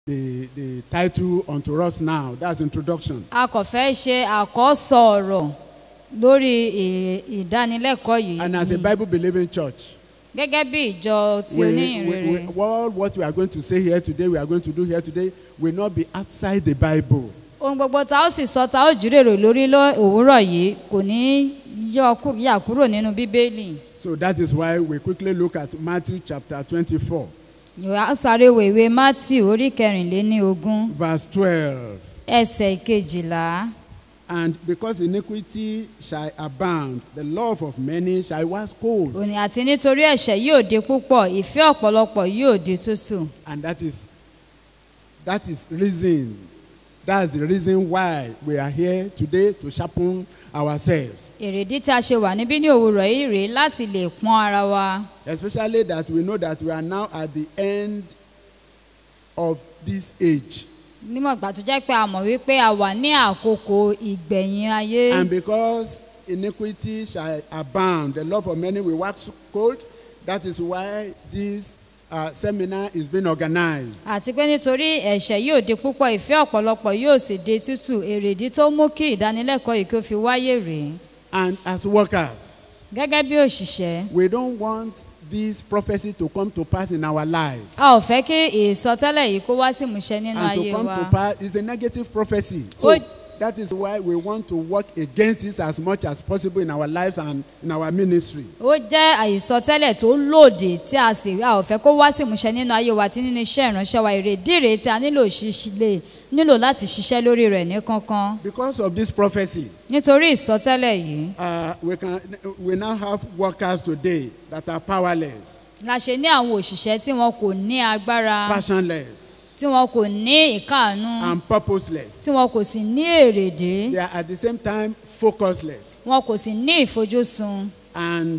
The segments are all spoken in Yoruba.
the, the title unto us now. That's introduction. a kò fẹ́ ṣe àkọ́sọ ọ̀rọ̀ lórí ì- ìdánilẹ́kọ̀ọ́ yìí And as a ni. Bible believing church, gẹ́gẹ́ bí ìjọ tí we, oníyìn we, we, rere all what we are going to say here today, we are going to do here today, will not be outside the Bible. ohun gbogbo tá ó sì sọ tá ó jírèrò lórí ló òwúrọ̀ yìí kò ní yọ kú- yà kúrò nínú bíbélì So that is why we quickly look at Matthew chapter 24, ìwà sáré wo ìwé matthew orí kẹrìnléní ogún verse 12. ẹsẹ̀ kejìlá And because iniquity shall abound, the love of many shall wax cold. òní àti nítorí ẹ̀ṣẹ̀ yóò di púpọ̀ ìfẹ́ ọ̀pọ̀lọpọ̀ yóò di tútù And that is that is reason. That's the reason why we are here today to sharpen ourselves. èrèdí tí a ṣe wà níbí ní òwúrọ̀ yìí rèé láti lè pọ́n ara wa Especially that we know that we are now at the end of this age. nímọ̀ ìgbà tó jẹ́ pé a mọ̀ wípé a wà ní àkókò ìgbẹ̀yìn ayé And because iniquity shall abound, the love of many will wax cold. That is why this uh, seminar is being organized. àti pé nítorí ẹ̀ṣẹ̀ yóò di púpọ̀ ìfẹ́ ọ̀pọ̀lọpọ̀ yóò sì di tútù èrèdí tó mú kí ìdánilẹ́kọ̀ọ́ yìí kí ó fi wáyé rèé And as workers, gẹ́gẹ́ bí òṣìṣẹ́ we don't want this prophecy to come to pass in our lives. a ò fẹ́ kí ìsọtẹ́lẹ̀ yìí kó wá sí ìmúṣẹ nínú and to ayé come wa to pass is a negative prophecy. So Ó- that is why we want to work against this as much as possible in our lives and in our ministry. ó jẹ́ àìsọtẹ́lẹ̀ tó lòdì tí a sì a ò fẹ́ kó wá sí ìmúṣẹ nínú ayé wa àti nínú iṣẹ́ ìránṣẹ́ wa èrèdí rèé tí a nílò ṣíṣílẹ̀ nílò láti ṣiṣẹ́ lórí rẹ̀ ní kankan Because of this prophecy, nítorí ìsọtẹ́lẹ̀ yìí uh, we can we now have workers today that are powerless, la ṣe ní àwọn òṣìṣẹ́ tí wọn kò ní agbára passionless, tí wọn kò ní ìkáàánú and purposeless. tí wọn kò sì ní èrèdí They are at the same time focusless. wọn kò sì ní ìfojúsùn And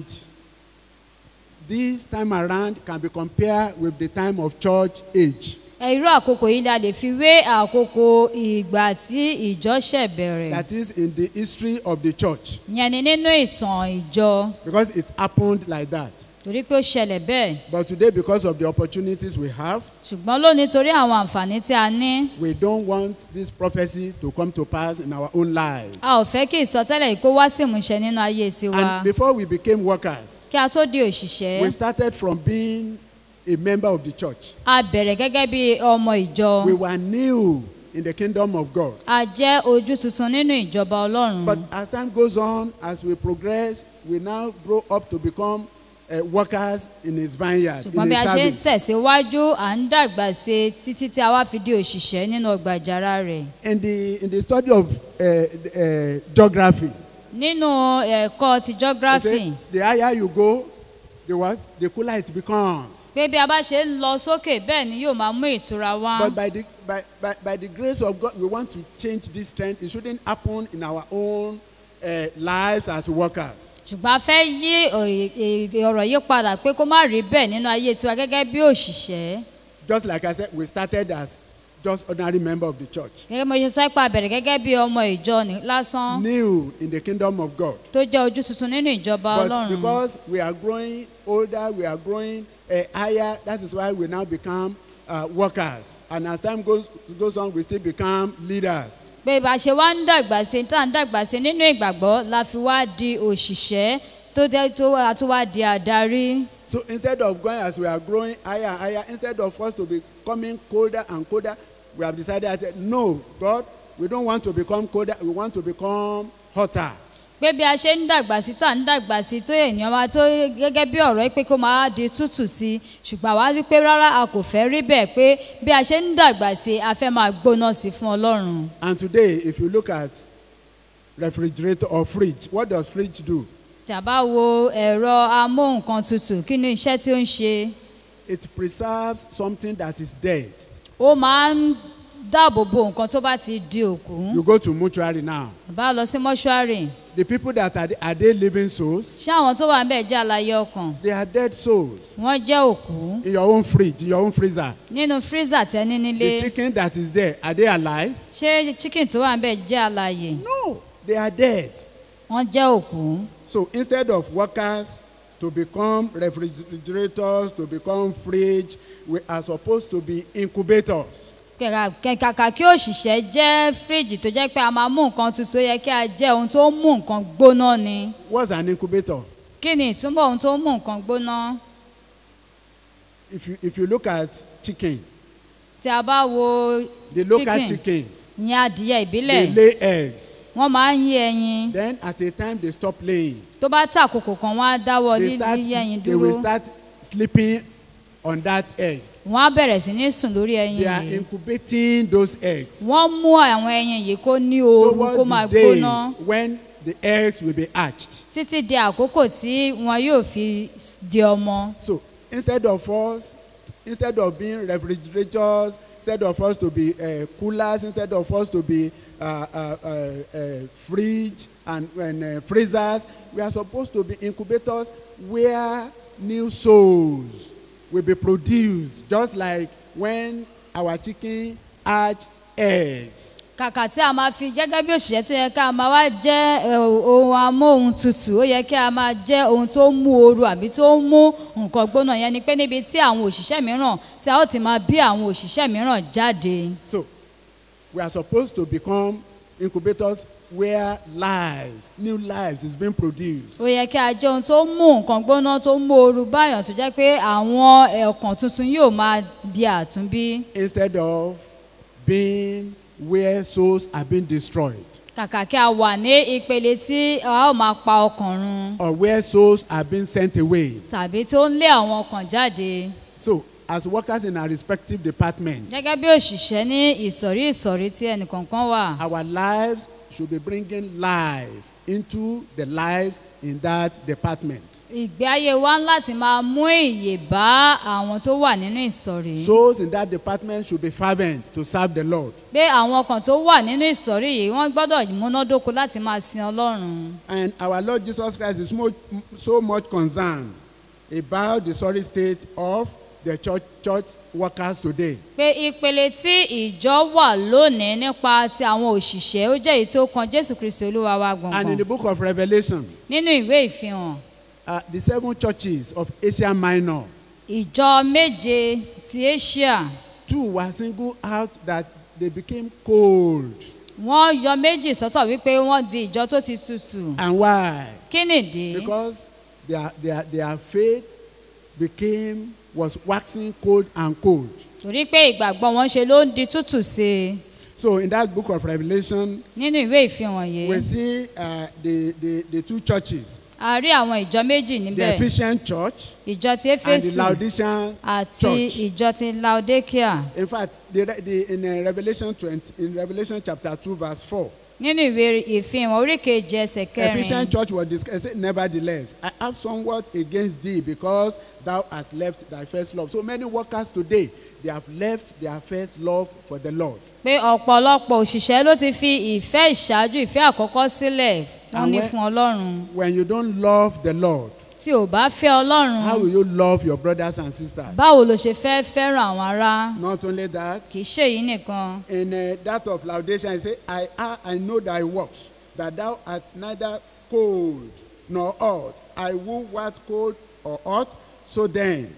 this time around can be compared with the time of church age. Ẹ, irú àkókò yìí la lè fi wé àkókò ìgbà tí ìjọ ṣẹ̀ bẹ̀rẹ̀ That is in the history of the church. yẹn ni nínú ìtàn ìjọ Because it happened like that. torí pé ó ṣẹlẹ̀ bẹ́ẹ̀ But today, because of the opportunities we have, ṣùgbọ́n lónìí torí àwọn àǹfààní tí a ní we don't want this prophecy to come to pass in our own lives. a ò fẹ́ kí ìsọtẹ́lẹ̀ yìí kó wá sí ìmúṣẹ nínú ayé tiwa And before we became workers, kí a tó di òṣìṣẹ́ we started from being a member of the church. a bẹ̀rẹ̀ gẹ́gẹ́ bí ọmọ ìjọ We were new in the kingdom of God. a jẹ́ ojú tuntun nínú ìjọba ọlọ́run But as time goes on, as we progress, we now grow up to become uh, workers in his vineyard, ṣùgbọ́n in bí a his ṣe ń service. tẹ̀síwájú à ń dàgbà sí i títí tí a wá fi di òṣìṣẹ́ nínú ọgbà ìjàrá rẹ̀ In the, in the study of uh, uh, geography, nínú ẹ̀kọ́ ti they geography say the higher you go, the what? The cooler it becomes. pé bí a bá ṣe ń lọ sókè bẹ́ẹ̀ ni yóò máa mú ìtura wá But by the, by, by, by the grace of God, we want to change this trend. It shouldn't happen in our own uh, lives as workers. ṣùgbọ́n a fẹ́ yí òye- è- ọ̀rọ̀ yìí padà pé kó má rí bẹ́ẹ̀ nínú ayé tiwa gẹ́gẹ́ bí òṣìṣẹ́ Just like I said, we started as just ordinary member of the church, gẹ́gẹ́ bí mo ṣe sọ pé a bẹ̀rẹ̀ gẹ́gẹ́ bí ọmọ ìjọ ní- lásán new in the kingdom of God. tó jẹ́ ojú tuntun nínú ìjọba But ọlọ́run because we are growing older, we are growing uh, higher, that is why we now become uh, workers. And as time goes, goes on, we still become leaders. pé bá a ṣe wá ń dàgbà sí tá à ń dàgbà sí nínú ìgbàgbọ́ la fi wá di òṣìṣẹ́ tó jẹ́ tó a tún wá di àdarí. So instead of going as we are growing higher and higher, instead of us to be becoming colder and colder, we have decided that no, God, we don't want to become colder, we want to become hotter. pé bí a ṣe ń dàgbà sí tá à ń dàgbà sí tó ènìyàn wa tó gẹ́gẹ́ bí ọ̀rọ̀ yìí pé kó máa di tútù sí i ṣùgbọ́n àwa wí pé rárá a kò fẹ́ rí bẹ́ẹ̀ pé bí a ṣe ń dàgbà sí a fẹ́ máa gbóná sí fún ọlọ́run. And today, if you look at refrigerator or fridge, what does fridge do? tàbá wo ẹ̀rọ amóhùnkan tutù kí ni iṣẹ́ tí ó ń ṣe It preserves something that is dead. ó máa ń dáàbò bo nǹkan tó bá ti di òkú You go to mortuary now. bá lọ sí mọ́ṣúárì The people that are, are they living souls? ṣé àwọn tó wà ń bẹ̀ jẹ́ àlàyé ọkàn They are dead souls. wọ́n jẹ́ òkú In your own fridge, in your own freezer. nínú freezer tẹ́ ní nílé The chicken that is there, are they alive? ṣé chicken tó wà ń bẹ̀ jẹ́ àlàyé No, they are dead. wọ́n jẹ́ òkú So instead of workers to become refrigerators, to become fridge, we are supposed to be incubators. kẹ̀kà kẹ̀kàkà kí òṣìṣẹ́ jẹ́ fíríjì tó jẹ́ pé a máa mú nǹkan tuntun ó yẹ kí a jẹ́ ohun tó ń mú nǹkan gbóná ni What's an incubator? kí ni ìtumọ̀ ohun tó ń mú nǹkan gbóná If you if you look at chicken, tí a bá wo the local chicken chicken, ìyẹn adìyẹ they ìbílẹ̀ lay eggs. wọ́n máa ń yé ẹyin Then at a time they stop laying. tó bá tà àkókò kan wọ́n á dáwọ́ They start yíyé ẹyin they will dúró start sleeping on that egg. wọ́n á bẹ̀rẹ̀ sí ní sùn lórí ẹyin They are yìí incubating those eggs. wọ́n mú àwọn ẹyin yìí kó ní ooru kó Towards máa the day gbóná when the eggs will be hatched. títí di àkókò tí wọn yóò fi di ọmọ So instead of us, instead of being refrigerators, instead of us to be uh, coolers, instead of us to be uh, uh, uh, uh, fridge and, and uh, freezers, we are supposed to be incubators where new souls will be produced, just like when our chicken hatch eggs. kàkà tí a máa fi gẹ́gẹ́ bí òṣìṣẹ́ tó yẹ ká máa wá jẹ́ ẹ, ohun amóhun tutù ó yẹ kí a máa jẹ́ ohun tó ń mú ooru àbí tó ń mú nǹkan gbóná yẹn ni pé níbi tí àwọn òṣìṣẹ́ mìíràn tí a ó ti máa bí àwọn òṣìṣẹ́ mìíràn jáde So we are supposed to become incubators where lives, new lives is being produced. ó yẹ kí a jẹ́ ohun tó ń mú nǹkan gbóná tó ń mú ooru báyàn tó jẹ́ pé àwọn ẹ̀ọ̀kan tuntun yóò máa di àtúnbí instead of being where souls are being destroyed kàkà kí a wà ní ìpele tí a ó máa pa ọkàn run or where souls are being sent away. tàbí tó ń lé àwọn ọkàn jáde So, as workers in our respective departments, gẹ́gẹ́ bí òṣìṣẹ́ ní ìsọ̀rí ìsọ̀rí tí ẹnìkọ̀ọ̀kan wà our lives should be bringing life into the lives in that department. ìgbé ayé wa ń láti máa mú ìyè bá àwọn tó wà nínú ìsọ̀rí Souls in that department should be fervent to serve the Lord. pé àwọn ọkàn tó wà nínú ìsọ̀rí yìí wọ́n gbọ́dọ̀ múnádóko láti máa sin ọlọ́run And our Lord Jesus Christ is mo- so much concerned about the sorry state of the church, church workers today. pé ìpele tí ìjọ wà lónìí nípa ti àwọn òṣìṣẹ́ ó jẹ́ èyí tó kan jésù kristi olúwa wa And in the gbọ̀ngàn book of Revelation, nínú ìwé ìfihàn uh, the seven churches of Asia Minor, ìjọ méje ti asia two were singled out that they became cold. wọ́n yọ méjì sọ́tọ̀ wípé wọ́n di ìjọ tó ti tutù And why? kí nìdí Because their, their, their faith became, was waxing cold and cold. torí pé ìgbàgbọ́ wọn ṣe ló ń di tútù sí i So in that book of Revelation, nínú ìwé ìfihàn yìí we see uh, the, the, the two churches, a rí àwọn ìjọ méjì the níbẹ̀ Ephesian church ìjọ ti and the éfésù Laodicean àti church. ìjọ ti laodicea In fact, the, the, in uh, Revelation 20, in Revelation chapter 2, verse 4, nínú ìwé ìfihàn orí kejì ẹsẹ̀ Ephesian kẹrin church was discussed. Nevertheless, I have somewhat against thee because thou hast left thy first love. So many workers today, they have left their first love for the Lord. pé ọ̀pọ̀lọpọ̀ òṣìṣẹ́ ló ti fi ìfẹ́ ìṣáájú ìfẹ́ àkọ́kọ́ sílẹ̀ wọ́n ní Àwọn- fún ọlọ́run When you don't love the Lord, tí ò bá fẹ́ ọlọ́run how will you love your brothers and sisters? báwo ló ṣe fẹ́ fẹ́ràn àwọn ará Not only that, kì í ṣèyí nìkan in uh, that of Laodicea, he say, I, I, I know thy works, that thou art neither cold nor hot. I will what cold or hot. So then,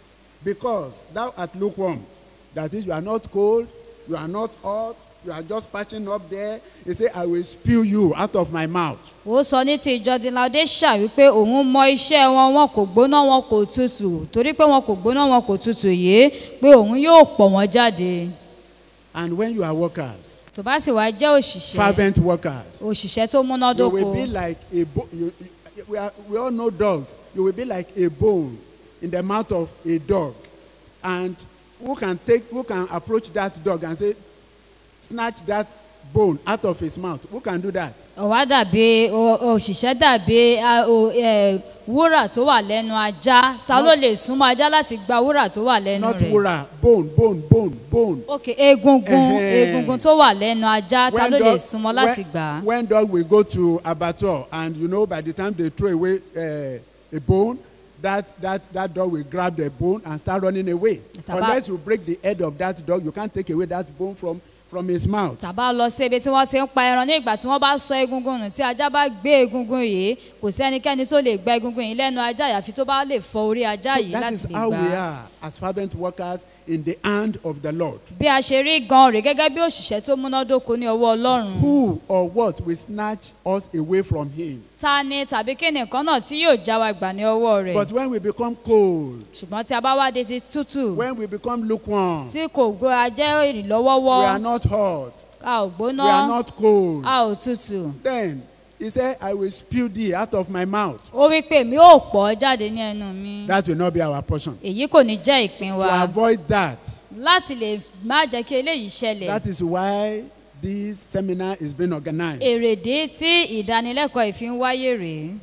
because thou art lukewarm, that is, you are not cold, you are not hot, you are just patching up there. He say, I will spew you out of my mouth. ó sọ ní ti ìjọ ti laodicea wípé òun mọ iṣẹ́ wọn wọn kò gbóná wọn kò tutù torí pé wọn kò gbóná wọn kò tutù yìí pé òun yóò pọ̀ wọ́n jáde And when you are workers, tó bá sì wá jẹ́ òṣìṣẹ́ fervent workers, òṣìṣẹ́ tó you múnádóko will be like a bo- you, you, we, are, we all know dogs. You will be like a bone in the mouth of a dog. And who can take who can approach that dog and say, snatch that bone out of his mouth? Who can do that? ọ̀wá dàbí o- òṣìṣẹ́ dàbí a- o- ẹ, wúrà tó wà lẹ́nu ajá ta ló lè súnmọ́ ajá láti gba wúrà tó wà lẹ́nu Not rẹ̀ wura, bone, bone, bone, bone. ok egungun Ẹhẹ́. egungun tó wà lẹ́nu ajá ta ló lè dog- súnmọ́ láti when- gbà á when dog will go to abattoir and you know by the time they throw away uh, a bone, that, that, that dog will grab the bone and start running away. Taba- Unless you break the head of that dog, you can't take away that bone from, from his mouth. tàbá lọ sí ibi tí wọ́n ti ń pa ẹran ní ìgbà tí wọ́n bá sọ egungun nù tí ajá bá gbé egungun yìí kò sí ẹnikẹ́ni tó lè gba egungun yìí lẹ́nu ajá àyàfi tó bá lè fọ orí ajá So yìí that láti is lè how gbà we á are as fervent workers in the hand of the Lord. bí a ṣe rí gan rè gẹ́gẹ́ bí òṣìṣẹ́ tó múnádóko ní ọwọ́ ọlọ́run Who or what will snatch us away from Him? ta ni tàbí kí nìkan náà tí yóò já wa gbà ní ọwọ́ rẹ̀ But when we become cold, ṣùgbọ́n tí a bá wá di ti tútù when we become lukewarm, tí kò gbó a jẹ́ we ìrìlọ́wọ́wọ́ are not hot, a ò we gbóná are not cold. a ò tútù Then He said, I will spew thee out of my mouth. ó wí pé mi ò pọ̀ jáde ní ẹnu mi That will not be our portion. èyí kò ní jẹ́ ìpín wa To avoid that, láti lè má jẹ́ kí eléyìí ṣẹlẹ̀ that is why this seminar is being organized. èrèdí tí ìdánilẹ́kọ̀ọ́ ìfi ń wáyé rèé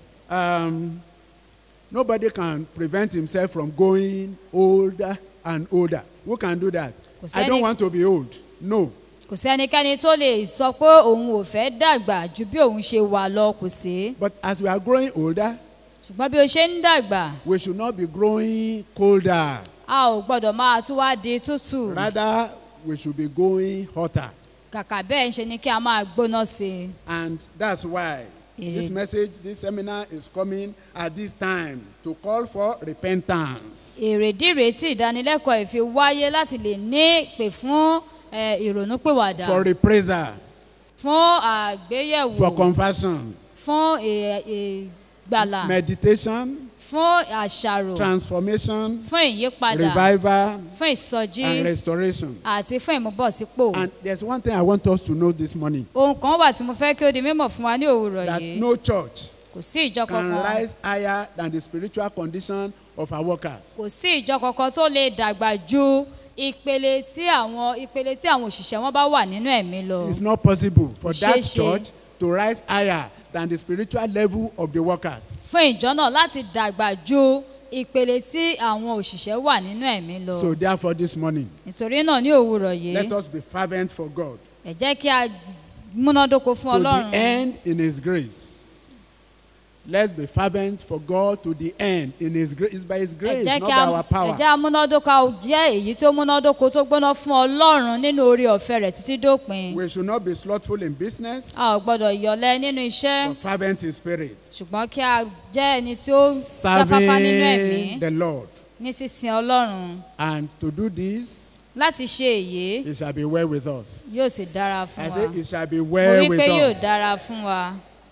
um, nobody can prevent himself from going older and older. Who can do that? Kò I don't sẹ́ni- want to be old. No. kò sẹ́nikẹ́ni tó lè sọ pé òun ò fẹ́ dàgbà ju bí òun ṣe wà lọ kò sí But as we are growing older, ṣùgbọ́n bí o ṣe ń dàgbà we should not be growing colder. a ò gbọ́dọ̀ máa tún wá di tútù Rather, we should be going hotter. kàkà bẹ́ẹ̀ ń ṣe ni kí a máa gbóná sí i And that's why this It- message, this seminar is coming at this time to call for repentance. èrèdí rèé tí ìdánilẹ́kọ̀ọ́ ìfi wáyé láti lè ní ìpè fún eh, ìrònúpìwàdà For reprisal, fún àgbéyẹ̀wò for conversion, fún ì- ìgbàlà meditation, fún àṣàrò transformation, fún ìyípadà revival, fún ìsọjí and restoration. àti fún ìmúbọ̀sípò. And there's one thing I want us to know this morning ohun kan wà tí mo fẹ́ kí ó di mímọ̀ fún wa ní òwúrọ̀ that yìí no church kò sí ìjọ can kankan rise higher than the spiritual condition of our workers. kò sí ìjọ kankan tó lè dàgbà ju ìpele tí àwọn ìpele tí àwọn òṣìṣẹ́ wọn bá wà nínú ẹ̀mí lọ. It's not possible for Kò that ṣeé ṣe. church to rise higher than the spiritual level of the workers. fún ìjọ náà láti dàgbà ju ìpele tí àwọn òṣìṣẹ́ wà nínú ẹ̀mí lọ. So therefore this morning, nítorí náà ní òwúrọ̀ let yìí us be fervent for God ẹ jẹ́ kí a múnádóko fún to the ọlọ́run end in his grace. Let's be fervent for God to the end in his grace. It's by his ẹ grace, jẹ́ not kí by a our ẹ power. jẹ́ amúnádóko jẹ́ èyí tó múnádóko tó gbóná fún ọlọ́run nínú orí ọ̀fẹ́ rẹ̀ títí dópin. We should not be slothful in business, a ò gbọ́dọ̀ yọ̀lẹ́ nínú iṣẹ́ but fervent in spirit. ṣùgbọ́n kí a jẹ́ ẹni tí ó jáfáfá nínú ẹ̀mí Serving the Lord. ní sísin ọlọ́run And to do this, láti ṣe èyí it shall be well with us. yóò sì dára fún I wa say it shall be mo well rí with pé yóò us. dára fún wa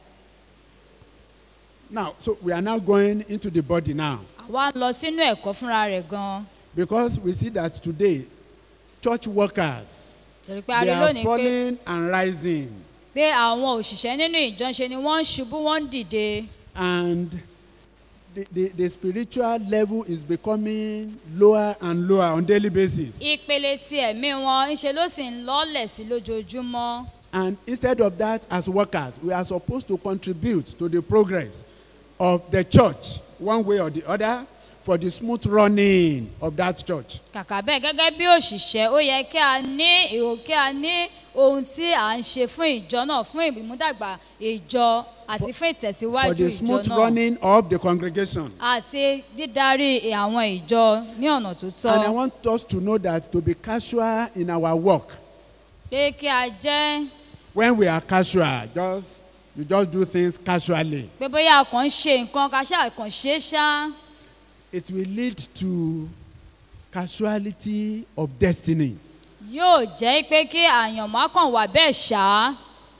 Now, so we are now going into the body now. àwa ń lọ sínú ẹ̀kọ́ fúnra rẹ̀ gan Because we see that today, church workers, torí pé a they rí are lónìí pé falling and rising. pé àwọn òṣìṣẹ́ nínú ìjọ ṣe ni wọ́n ń ṣubú wọ́n ń dìde And the, the, the spiritual level is becoming lower and lower on daily basis. ìpele ti ẹ̀mí wọn ńṣe ló sì ń lọ́lẹ̀ sí lójoojúmọ́ And instead of that, as workers, we are supposed to contribute to the progress of the church, one way or the other, for the smooth running of that church. kàkà bẹ́ẹ̀ gẹ́gẹ́ bí òṣìṣẹ́ ó yẹ kí a ní èrò kí a ní ohun tí à ń ṣe fún ìjọ náà fún ìmúdàgbà ìjọ àti fún For ìtẹ̀síwájú the ìjọ smooth náà running of the congregation. àti dídarí àwọn ìjọ ní ọ̀nà tó tọ́ And I want us to know that to be casual in our work, pé kí a jẹ́ when we are casual, just you just do things casually, pé bóyá a kàn ń ṣe nǹkan ká ṣáà kàn ṣe é ṣá it will lead to casualty of destiny. yóò jẹ́ pé kí àyànmọ́ kàn wà bẹ́ẹ̀ ṣá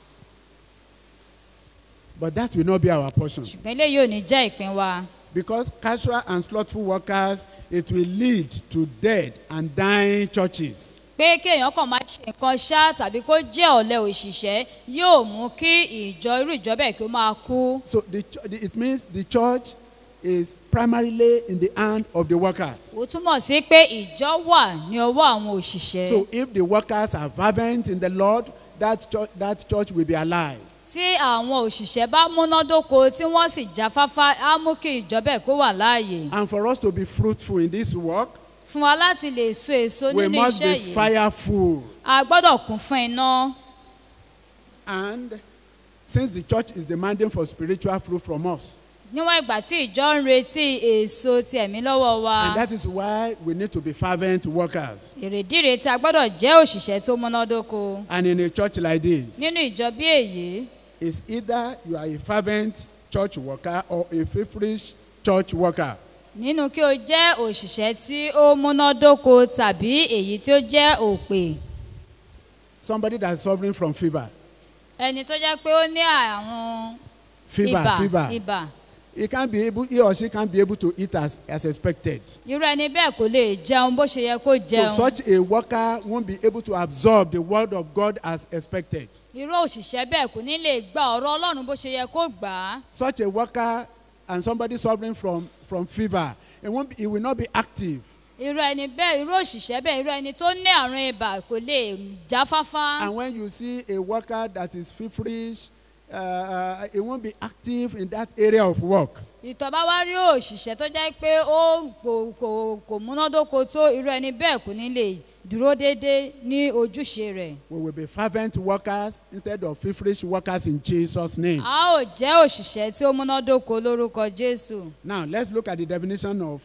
But that will not be our portion. ṣùgbọ́n eléyìí ò ní jẹ́ ìpín wa Because casual and slothful workers, it will lead to dead and dying churches. pé kí èèyàn kàn máa ṣe nǹkan ṣá tàbí kó jẹ́ ọ̀lẹ òṣìṣẹ́ yóò mú kí ìjọ irú ìjọ bẹ́ẹ̀ kí ó máa kú. So the, ch- the, it means the church is primarily in the hand of the workers. ó túmọ̀ sí pé ìjọ wà ní ọwọ́ àwọn òṣìṣẹ́. So if the workers are fervent in the Lord, that church, that church will be alive. tí àwọn òṣìṣẹ́ bá múnádóko tí wọ́n sì jáfáfá á mú kí ìjọ bẹ́ẹ̀ kó wà láàyè. And for us to be fruitful in this work, fún wa láti lè so èso we nínú must iṣẹ́ be yìí fireful. a gbọ́dọ̀ kún fún iná. And since the church is demanding for spiritual fruit from us, níwọ̀n ìgbà tí ìjọ ń retí èso ti ẹ̀mí lọ́wọ́ wa. and that is why we need to be fervent workers. èrèdí rèé tí a gbọ́dọ̀ jẹ́ òṣìṣẹ́ tó múnádóko. And in a church like this, nínú ìjọ bí èyí it's either you are a fervent church worker or a feverish church worker. nínú kí o jẹ́ òṣìṣẹ́ tí ó múnádóko tàbí èyí tí ó jẹ́ òpè Somebody that's suffering from fever. ẹni tó jẹ́ pé ó ní àwọn Fever, ibà fever. ibà He can't be able, he or she can't be able to eat as, as expected. irú ẹni bẹ́ẹ̀ kò lè jẹun bó ṣe yẹ kó So jẹun such a worker won't be able to absorb the word of God as expected. irú òṣìṣẹ́ bẹ́ẹ̀ kò ní lè gba ọ̀rọ̀ ọlọ́run bó ṣe yẹ kó gbà á Such a worker and somebody suffering from, from fever, it, won't be, it will not be active. irú ẹni bẹ́ẹ̀ irú òṣìṣẹ́ bẹ́ẹ̀ irú ẹni tó ní àrùn ibà kò lè jáfáfá And when you see a worker that is feverish, uh, uh, it won't be active in that area of work. ìtọ́ bá wá rí òṣìṣẹ́ tó jẹ́ pé ó kò kò kò múnádóko tó irú ẹni bẹ́ẹ̀ kò ní lè dúró déédéé ní ojúṣe rẹ̀ We will be fervent workers instead of feverish workers in Jesus' name. a ó jẹ́ òṣìṣẹ́ tí ó múnádóko lórúkọ jésù Now, let's look at the definition of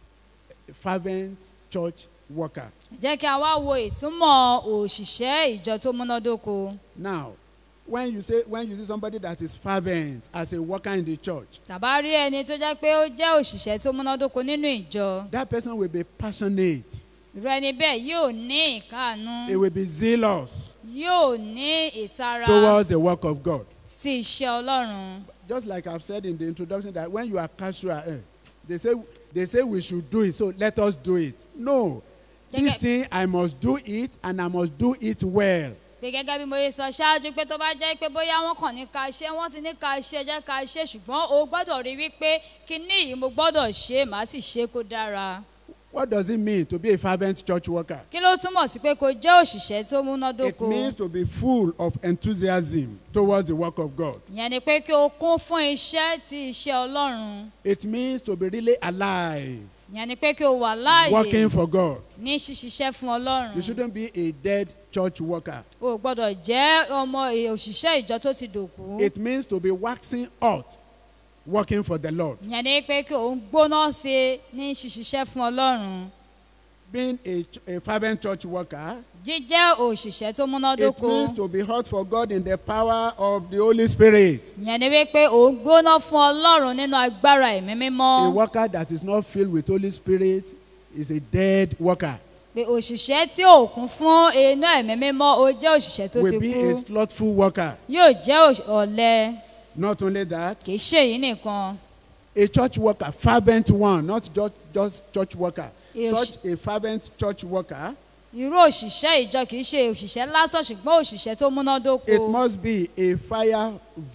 fervent church worker. jẹ́ kí a wá wo ìsúnmọ́ òṣìṣẹ́ ìjọ tó múnádóko Now, when you say when you see somebody that is fervent as a worker in the church, tàbá rí ẹni tó jẹ́ pé ó jẹ́ òṣìṣẹ́ tó múnádóko nínú ìjọ that person will be passionate. irú ẹni bẹ́ẹ̀ yóò ní ìkáàánú He will be zealous yóò ní ìtara towards the work of God. sí iṣẹ́ ọlọ́run Just like I've said in the introduction that when you are casual, eh, they say they say we should do it, so let us do it. No, this Gẹ́gẹ́- thing I must do it and I must do it well. pé gẹ́gẹ́ bí mo ṣe sọ ṣáájú pé tó bá jẹ́ pé bóyá wọ́n kàn ní ká ṣe wọ́n ti ní ká ṣe jẹ́ ká ṣe ṣùgbọ́n o gbọ́dọ̀ rí wípé kíní yìí mo gbọ́dọ̀ ṣe màá sì ṣe kó dára. What does it mean to be a fervent church worker? kí ló túmọ̀ sí pé kó jẹ́ òṣìṣẹ́ tó It múnádóko means to be full of enthusiasm towards the work of God. ìyẹn ni pé kí o kún fún iṣẹ́ ti iṣẹ́ ọlọ́run It means to be really alive, ìyẹn ni pé kí o wà láàyè working for God. ní ṣíṣiṣẹ́ fún You ọlọ́run shouldn't be a dead church worker. o gbọ́dọ̀ jẹ́ ọmọ è- òṣìṣẹ́ ìjọ tó ti dòkú It means to be waxing hot, working for the Lord. ìyẹn ni pé kí o ń gbóná sí i ní ṣíṣiṣẹ́ fún ọlọ́run Being a, ch- a fervent church worker, jíjẹ́ òṣìṣẹ́ tó it múnádóko means to be hot for God in the power of the Holy Spirit. ìyẹn ni wípé ò ń gbóná fún ọlọ́run nínú agbára ẹ̀mí A mímọ́ worker that is not filled with Holy Spirit is a dead worker. pé òṣìṣẹ́ tí ò kún fún iná ẹ̀mí mímọ́ ó jẹ́ òṣìṣẹ́ tó ti Will be kú a slothful worker. yóò jẹ́ òṣ- ọ̀lẹ Not only that, kì í ṣe èyí nìkan a church worker, fervent one, not just, just church worker. Yes. Such a fervent church worker, irú òṣìṣẹ́ ìjọ kì í ṣe òṣìṣẹ́ lásán ṣùgbọ́n òṣìṣẹ́ tó múnádóko it must be a fire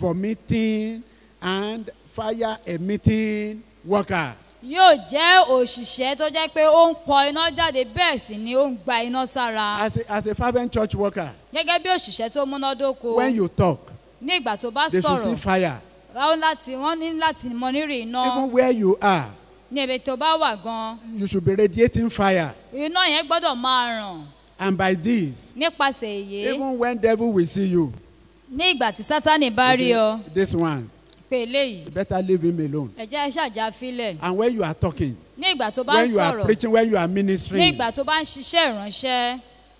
vomiting and fire emitting worker. yóò jẹ́ òṣìṣẹ́ tó jẹ́ pé ó ń pọ iná jáde bẹ́ẹ̀ sì ni ó ń gba iná sára As a, as a fervent church worker, gẹ́gẹ́ bí òṣìṣẹ́ tó múnádóko when you talk, ní ìgbà tó bá they should see sọ̀rọ̀ fire. wọ́n láti wọ́n ní láti mọ rírì iná Even where you are, ní ibi tó bá wà gan you should be radiating fire. iná yẹn gbọ́dọ̀ máa ràn And by this, nípasẹ̀ èyí even when devil will see you, ní ìgbà tí sátani bá he rí ọ say, this one, pé eléyìí you better leave him alone. ẹ̀jẹ̀ ṣàjà filẹ̀ And when you are talking, ní ìgbà tó bá ń when you are sọ̀rọ̀ preaching, when you are ní ministering, ìgbà tó bá ń ṣiṣẹ́ ìránṣẹ́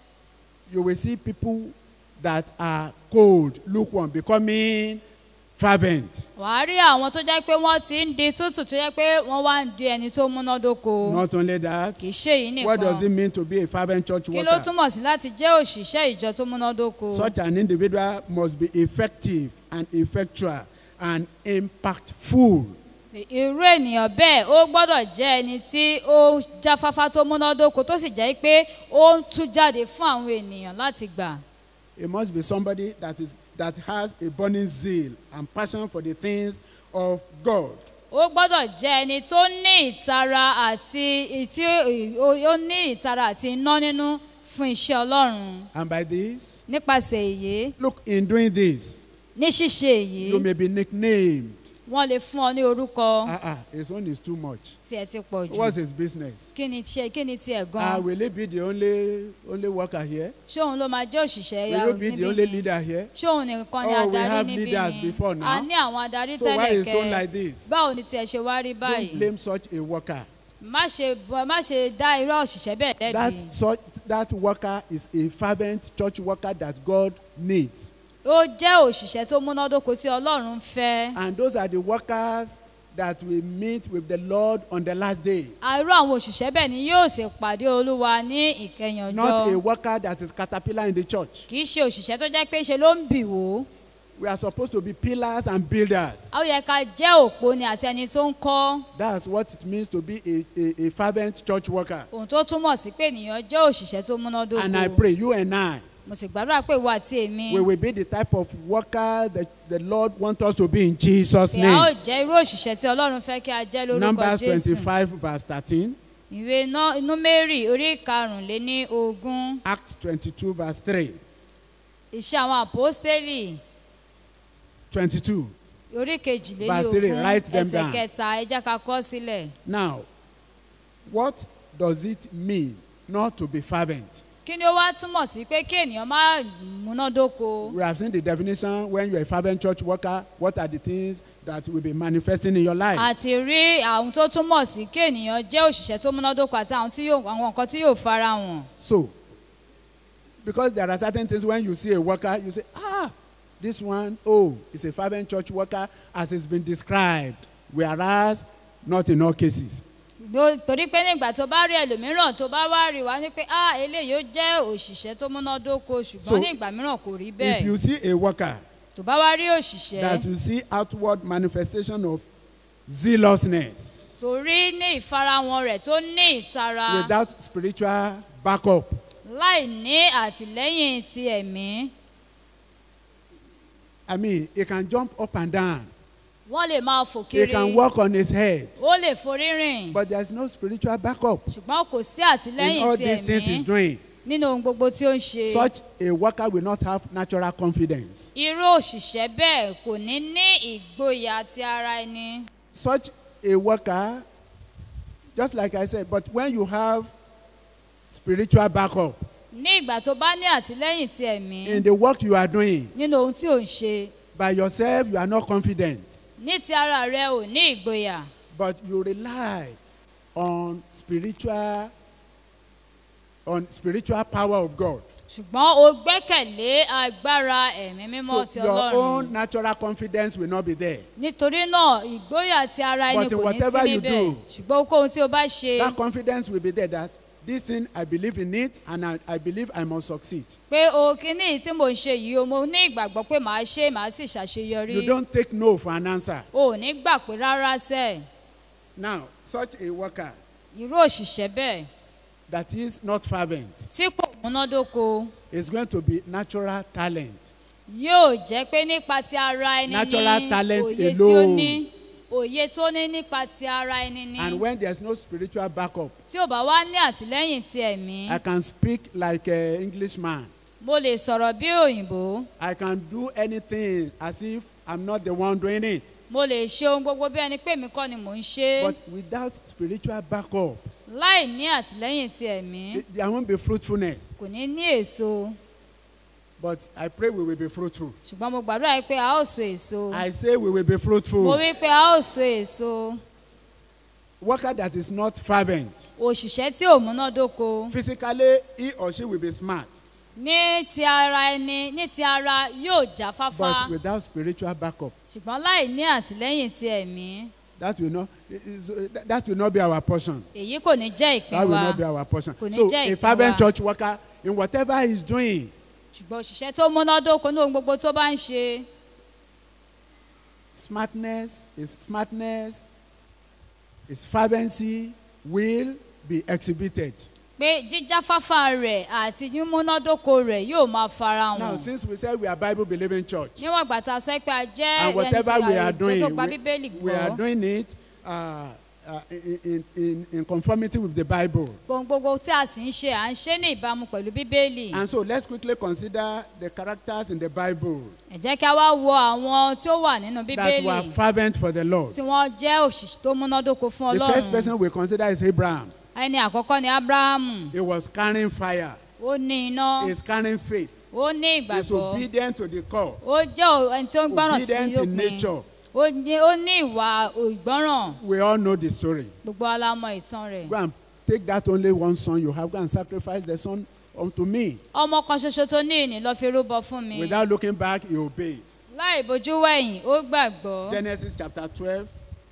you will see people that are cold, lukewarm, becoming fervent. wàá rí àwọn tó jẹ́ pé wọ́n ti ń di tútù tó jẹ́ pé wọ́n wá ń di ẹni tó múnádóko Not only that, kì í ṣe èyí what does it nìkan mean to be a fervent church kí ló worker? túmọ̀ sí láti jẹ́ òṣìṣẹ́ ìjọ tó múnádóko Such an individual must be effective and effectual and impactful. irú ènìyàn bẹ́ẹ̀ ó gbọ́dọ̀ jẹ́ ẹni tí ó jáfáfá tó múnádóko tó sì jẹ́ pé ó ń tú jáde fún àwọn ènìyàn láti gbà It must be somebody that is that has a burning zeal and passion for the things of God. ó gbọ́dọ̀ jẹ́ ẹni tó ní ìtara àti tí ó ní ìtara àti iná nínú fún iṣẹ́ ọlọ́run And by this, nípasẹ̀ èyí look, in doing this, ní ṣíṣe èyí you may be nicknamed. wọ́n lè fún ọ ní orúkọ Ah, ah, his own is too much. tí ẹ ti pọ̀ jù What's his business? kí ni ṣe kí ni tiẹ̀ Ah, gan will he be the only only worker here? ṣé òun ló máa jẹ́ òṣìṣẹ́ ya Will he be the only níbí ni leader here? ṣé òun nìkan ni Oh, we adarí have níbí leaders ni before now. a ní àwọn adarí So why tẹ́lẹ̀ is son kẹ́ like this? báwo ni tiẹ̀ ṣe wá rí Don't báyìí blame such a worker. má ṣe má ṣe dá irú òṣìṣẹ́ bẹ́ẹ̀ lẹ́bi That such that worker is a fervent church worker that God needs. ó jẹ́ òṣìṣẹ́ tó múnádóko tí ọlọ́run fẹ́ And those are the workers that will meet with the Lord on the last day. àìrú àwọn òṣìṣẹ́ bẹ́ẹ̀ ni yóò sì pàdé olúwa ní ìkẹyìn Not a ọjọ́ worker that is caterpillar in the church. kì í ṣe òṣìṣẹ́ tó jẹ́ pé ṣe ló ń bì wò ó We are supposed to be pillars and builders. a ó yẹ ká jẹ́ òpó ni àti ẹni tó ń kọ́ That's what it means to be a, a, a fervent church worker. ohun tó túmọ̀ sí pé ènìyàn jẹ́ òṣìṣẹ́ tó múnádóko And I pray you and I, mo sì gbàdúrà pé ìwọ àti èmi we will be the type of worker that the Lord wants us to be in Jesus' pé a ó name. jẹ́ irú òṣìṣẹ́ tí ọlọ́run fẹ́ kí a jẹ́ lórúkọ Numbers jésù 25, verse 13. ìwé Ná- númérì orí karùnléní ogún Acts 22, verse 3. iṣẹ́ àwọn àpọ́stélì 22. orí kejìléní Verse three, ogún write them ẹsẹ̀ down. kẹta ẹ jẹ́ ká kọ sílẹ̀ Now, what does it mean not to be fervent? kí ni ó wá túmọ̀ sí pé kí ènìyàn má múnádóko We have seen the definition when you're a fervent church worker. What are the things that will be manifesting in your life? àti rí àwọn tó túmọ̀ sí kí ènìyàn jẹ́ òṣìṣẹ́ tó múnádóko àti àwọn tí yóò àwọn nǹkan tí yóò fara hàn So, because there are certain things when you see a worker, you say, ah, this one, oh, is a fervent church worker as it's been described. Whereas, not in all cases. Ló- torí pé nígbà tó bá rí ẹlòmíràn tó bá wá rí wa ní pé ah eléyìí ó jẹ́ òṣìṣẹ́ tó múnádóko So, ṣùgbọ́n ní ìgbà mìíràn kò rí If you bẹ́ẹ̀ see a worker tó bá wá rí òṣìṣẹ́ that you see outward manifestation of zealousness torí ní ìfarahàn rẹ̀ tó ní ìtara without spiritual backup, láì ní àtìlẹ́yìn ti ẹ̀mí I mean, he can jump up and down. wọ́n lè máa fò He kiri can walk on his head. ó lè forí rìn But there's no spiritual backup ṣùgbọ́n kò sí in àtìlẹ́yìn all ti these things he's ẹ̀mí doing. nínú ohun gbogbo tí ó ń ṣe Such a worker will not have natural confidence. irú òṣìṣẹ́ bẹ́ẹ̀ kò ní ní ìgboyà ti ara ẹni Such a worker, just like I said, but when you have spiritual backup ní ìgbà tó bá ní àtìlẹ́yìn ti ẹ̀mí in the work you are doing, nínú ohun tí ò ń ṣe by yourself, you are not confident, ní ti ara rẹ ò ní ìgboyà but you rely on spiritual on spiritual power of God. ṣùgbọ́n o gbẹ́kẹ̀lé agbára ẹ̀mí mímọ́ So ti your ọlọ́run own natural confidence will not be there. nítorí náà ìgboyà ti ara ẹni But in kò ní sí whatever you níbẹ̀ do, ṣùgbọ́n ohunkóhun tí o bá ṣe That confidence will be there that this thing I believe in it and I, I believe I must succeed. pé o kíní tí mo ń ṣe yìí o mo ní ìgbàgbọ́ pé màá ṣe màá sì ṣàṣeyọrí You don't take no for an answer. o ò ní gbà pé rárá sẹ́ Now, such a worker irú òṣìṣẹ́ bẹ́ẹ̀ that is not fervent tí kò múnádóko is going to be natural talent. yóò jẹ́ pé nípa ti ara ẹni Natural ní talent òye tí ó alone. ní òye tó ní nípa ti ara ẹni ní And when there's no spiritual backup, tí ò bá wá ní àtìlẹ́yìn ti ẹ̀mí I can speak like an Englishman. mo lè sọ̀rọ̀ bí òyìnbó I can do anything as if I'm not the one doing it. mo lè ṣe ohun gbogbo bí ẹni pé mi kọ́ ni mò ń ṣe é But without spiritual backup, láì ní àtìlẹ́yìn ti ẹ̀mí th- there won't be fruitfulness. kò ní ní èso But I pray we will be fruitful. ṣùgbọ́n mo gbàdúrà yìí pé a ó so èso I say we will be mo fruitful. wí pé a ó so èso Worker that is not fervent. òṣìṣẹ́ tí ò múnádóko Physically, he or she will be smart. ní ti ara ẹni ní ti ara yóò jáfáfá But without spiritual backup, ṣùgbọ́n láì ní àtìlẹ́yìn ti ẹ̀mí that will not, is- that- that will not be our portion. èyí kò ní jẹ́ ìpín That will wa not be our portion. Kò ní So, jẹ́ a ìpín fervent wa. church worker, in whatever he's doing, ṣùgbọ́n òṣìṣẹ́ tó múnádóko ní ohun gbogbo tó bá ń ṣe smartness, his smartness, his fervency will be exhibited. pé jíjáfáfá rẹ̀ àti mímúnádóko rẹ̀ yóò máa fara Now, hàn since we said we are Bible believing church, níwọ̀n ìgbà tá a sọ pé a jẹ́ and ẹni whatever tí we are a doing, tó gba bíbélì we, we are gbọ́ doing it uh, uh, in, in, in, in conformity with the Bible. ohun gbogbo tí a sì ń ṣe à ń ṣe ní ìbámu pẹ̀lú bíbélì And so let's quickly consider the characters in the Bible ẹ jẹ́ kí a wá wo àwọn tí ó wà nínú that bíbélì were fervent for the Lord. tí wọ́n jẹ́ òṣìṣẹ́ tó múnádóko fún The first ọlọ́run person we consider is Abraham. ẹni àkọ́kọ́ ni abrahamu He was carrying fire. ó ní iná He's carrying faith. ó ní He's ìgbàgbọ́ obedient to the call. ó jẹ́ ò- ẹni tí ó ń gbọ́ràn sí Obedient in òpin nature. ó ní ó ní ìwà ìgbọ́ràn We all know the story. gbogbo alámọ̀ ìtàn rẹ̀ Go and take that only one son you have. Go and sacrifice the son unto me. ọmọ kan ṣoṣo tó ní ìní lọ́ọ́ fi rúbọ fún mi Without looking back, he obeyed. láì bojú wẹ̀yìn ó gbàgbọ́ Genesis chapter 12,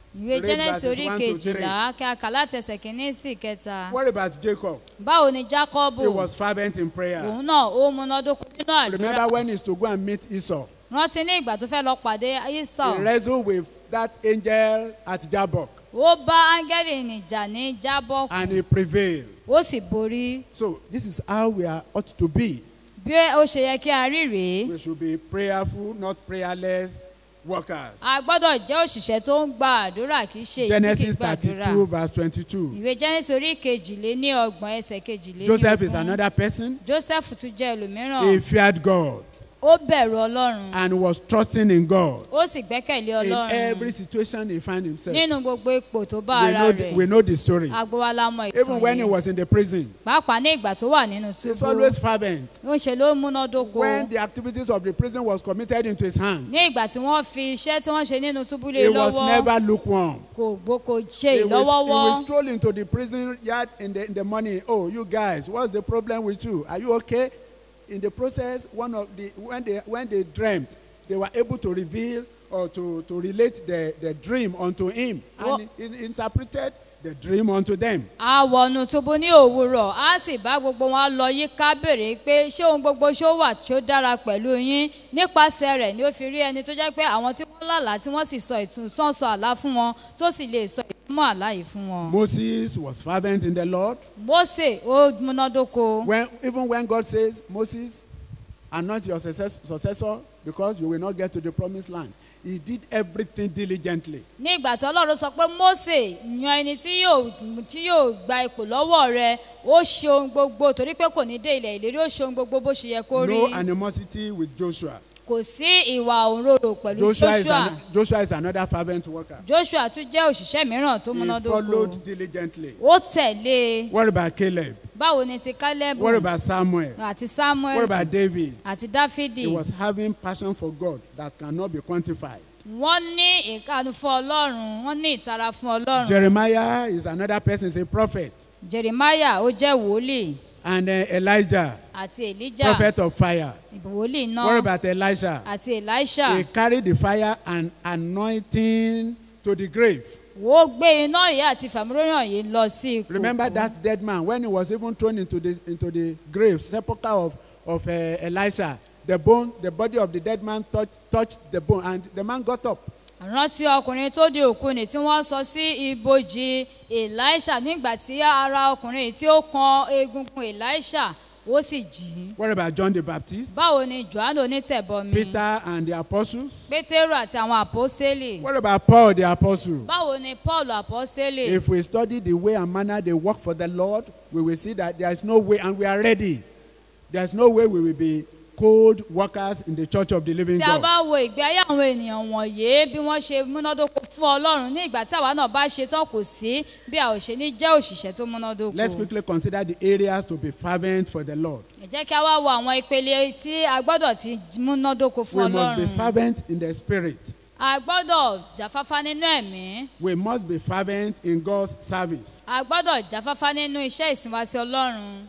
ìwé Read genesis verses orí one to kejìlá kí a kà láti ẹsẹ̀ kìíní sí ìkẹta What about Jacob? báwo ni jákọ́bù He was fervent in prayer. òun náà ó múnádóko nínú àdúrà Remember when he's to go and meet Esau? rántí ní ìgbà tó fẹ́ lọ pàdé isau He wrestled with that angel at Jabbok ó bá áńgẹ́lì nìjà ní jábọ́ and he prevailed. ó sì borí So this is how we are ought to be. bí ó ṣe yẹ kí a rí rèé We should be prayerful, not prayerless workers. a gbọ́dọ̀ jẹ́ òṣìṣẹ́ tó ń gba àdúrà kì í ṣe èyí tí kì í Genesis gbàdúrà 32 verse 22. ìwé genesis orí kejìlé ní ọgbọ̀n ẹsẹ̀ kejìlé ní Joseph is ogún. another person. joseph tún jẹ́ ẹlòmíràn He feared God ó bẹ̀rù ọlọ́run and was trusting in God ó sì gbẹ́kẹ̀lé in ọlọ́run every situation he found himself. nínú gbogbo ipò tó bá We ara know, rẹ̀ the, we know the story. agbowala mọ Even when he ìtàn yìí was in the prison, pàápàá ní ìgbà tó wà nínú he's túbú always fervent. ó ń ṣe ló múnádóko When the activities of the prison was committed into his hand, ní ìgbà tí wọ́n fi iṣẹ́ tí wọ́n ṣe nínú túbú lé he was lọ́wọ́ never lukewarm. kò gbó kò ṣe He will, he ìlọ́wọ́wọ́ will stroll into the prison yard in the, in the morning. Oh, you guys, what's the problem with you? Are you okay? In the process, one of the when they when they dreamt, they were able to reveal or to, to relate the, the dream unto him. And he, he interpreted the dream unto them. a wọnú túbú ní òwúrọ̀ a sì bá gbogbo wọn lọ yíká béèrè pé ṣé ohun gbogbo ṣó wà tó dára pẹ̀lú yín nípasẹ̀ rẹ̀ ni ó fi rí ẹni tó jẹ́ pé àwọn tí wọ́n lálàá tí wọ́n sì sọ ìtúnsán sọ àlá fún wọn tó sì lè sọ ìtumọ̀ àlá yìí fún wọn. Moses was fervent in the Lord. mose ó múnádóko When, even when God says, Moses, anoint your success, successor because you will not get to the promised land. He did everything diligently. ní ìgbà tí ọlọ́run sọ pé mose yan ẹni tí yóò tí yóò gba ipò lọ́wọ́ rẹ ó ṣe ohun gbogbo torí pé kò ní dé ilẹ̀ ìlérí ó ṣe ohun gbogbo bó ṣe yẹ kó rí No animosity with Joshua. kò sí ìwà òǹrorò pẹ̀lú Joshua is, joshua an, Joshua is another fervent worker. joshua tún jẹ́ òṣìṣẹ́ mìíràn tó He múnádóko followed diligently. ó tẹ̀lé What about Caleb? báwo ni ti caleb What about Samuel? àti What samuel about David? àti dáfídì He was having passion for God that cannot be quantified. wọ́n ní ìkànnì fún ọlọ́run wọ́n ní ìtara fún ọlọ́run Jeremiah is another person, is a prophet. jeremiah ó jẹ́ wòlíì And uh, Elijah, àti elijah prophet of fire. wòlíì náà What about Elisha? àti elisha. He carried the fire and anointing to the grave. ó gbé iná yìí àti fàmúròyìn yìí lọ sí ipò Remember that dead man when he was even thrown into the into the grave, sepulchre of of uh, Elisha. The bone, the body of the dead man touched touched the bone, and the man got up. rántí ọkùnrin tó di òkú ni tí wọ́n sọ sí ibojì elisha nígbà tí ara ọkùnrin yìí tí ó kan egungun elisha ó sì jí What about John the Baptist, báwo ni johannu onítẹ̀bọmi Peter, and the apostles? pétérù àti àwọn àpọ́sítélì What about Paul the apostle? báwo ni paul àpọ́sítélì If we study the way and manner they work for the Lord, we will see that there is no way, and we are ready. There is no way we will be cold workers in the church of the living tí a God. bá wo ìgbé ayé àwọn ènìyàn wọ̀nyí bí wọ́n ṣe múnádóko fún ọlọ́run ní ìgbà tí àwa náà bá ṣe tán kò sí bí a ò ṣe ní jẹ́ òṣìṣẹ́ tó múnádóko. Let's quickly consider the areas to be fervent for the Lord. ẹ jẹ́ kí a wá wo àwọn ìpele tí a gbọ́dọ̀ ti múnádóko fún We must be ọlọ́run. fervent in the spirit. a gbọ́dọ̀ jáfáfá nínú ẹ̀mí. We must be fervent in God's service. a gbọ́dọ̀ jáfáfá nínú iṣẹ́ ìsìnwáṣí ọlọ́run.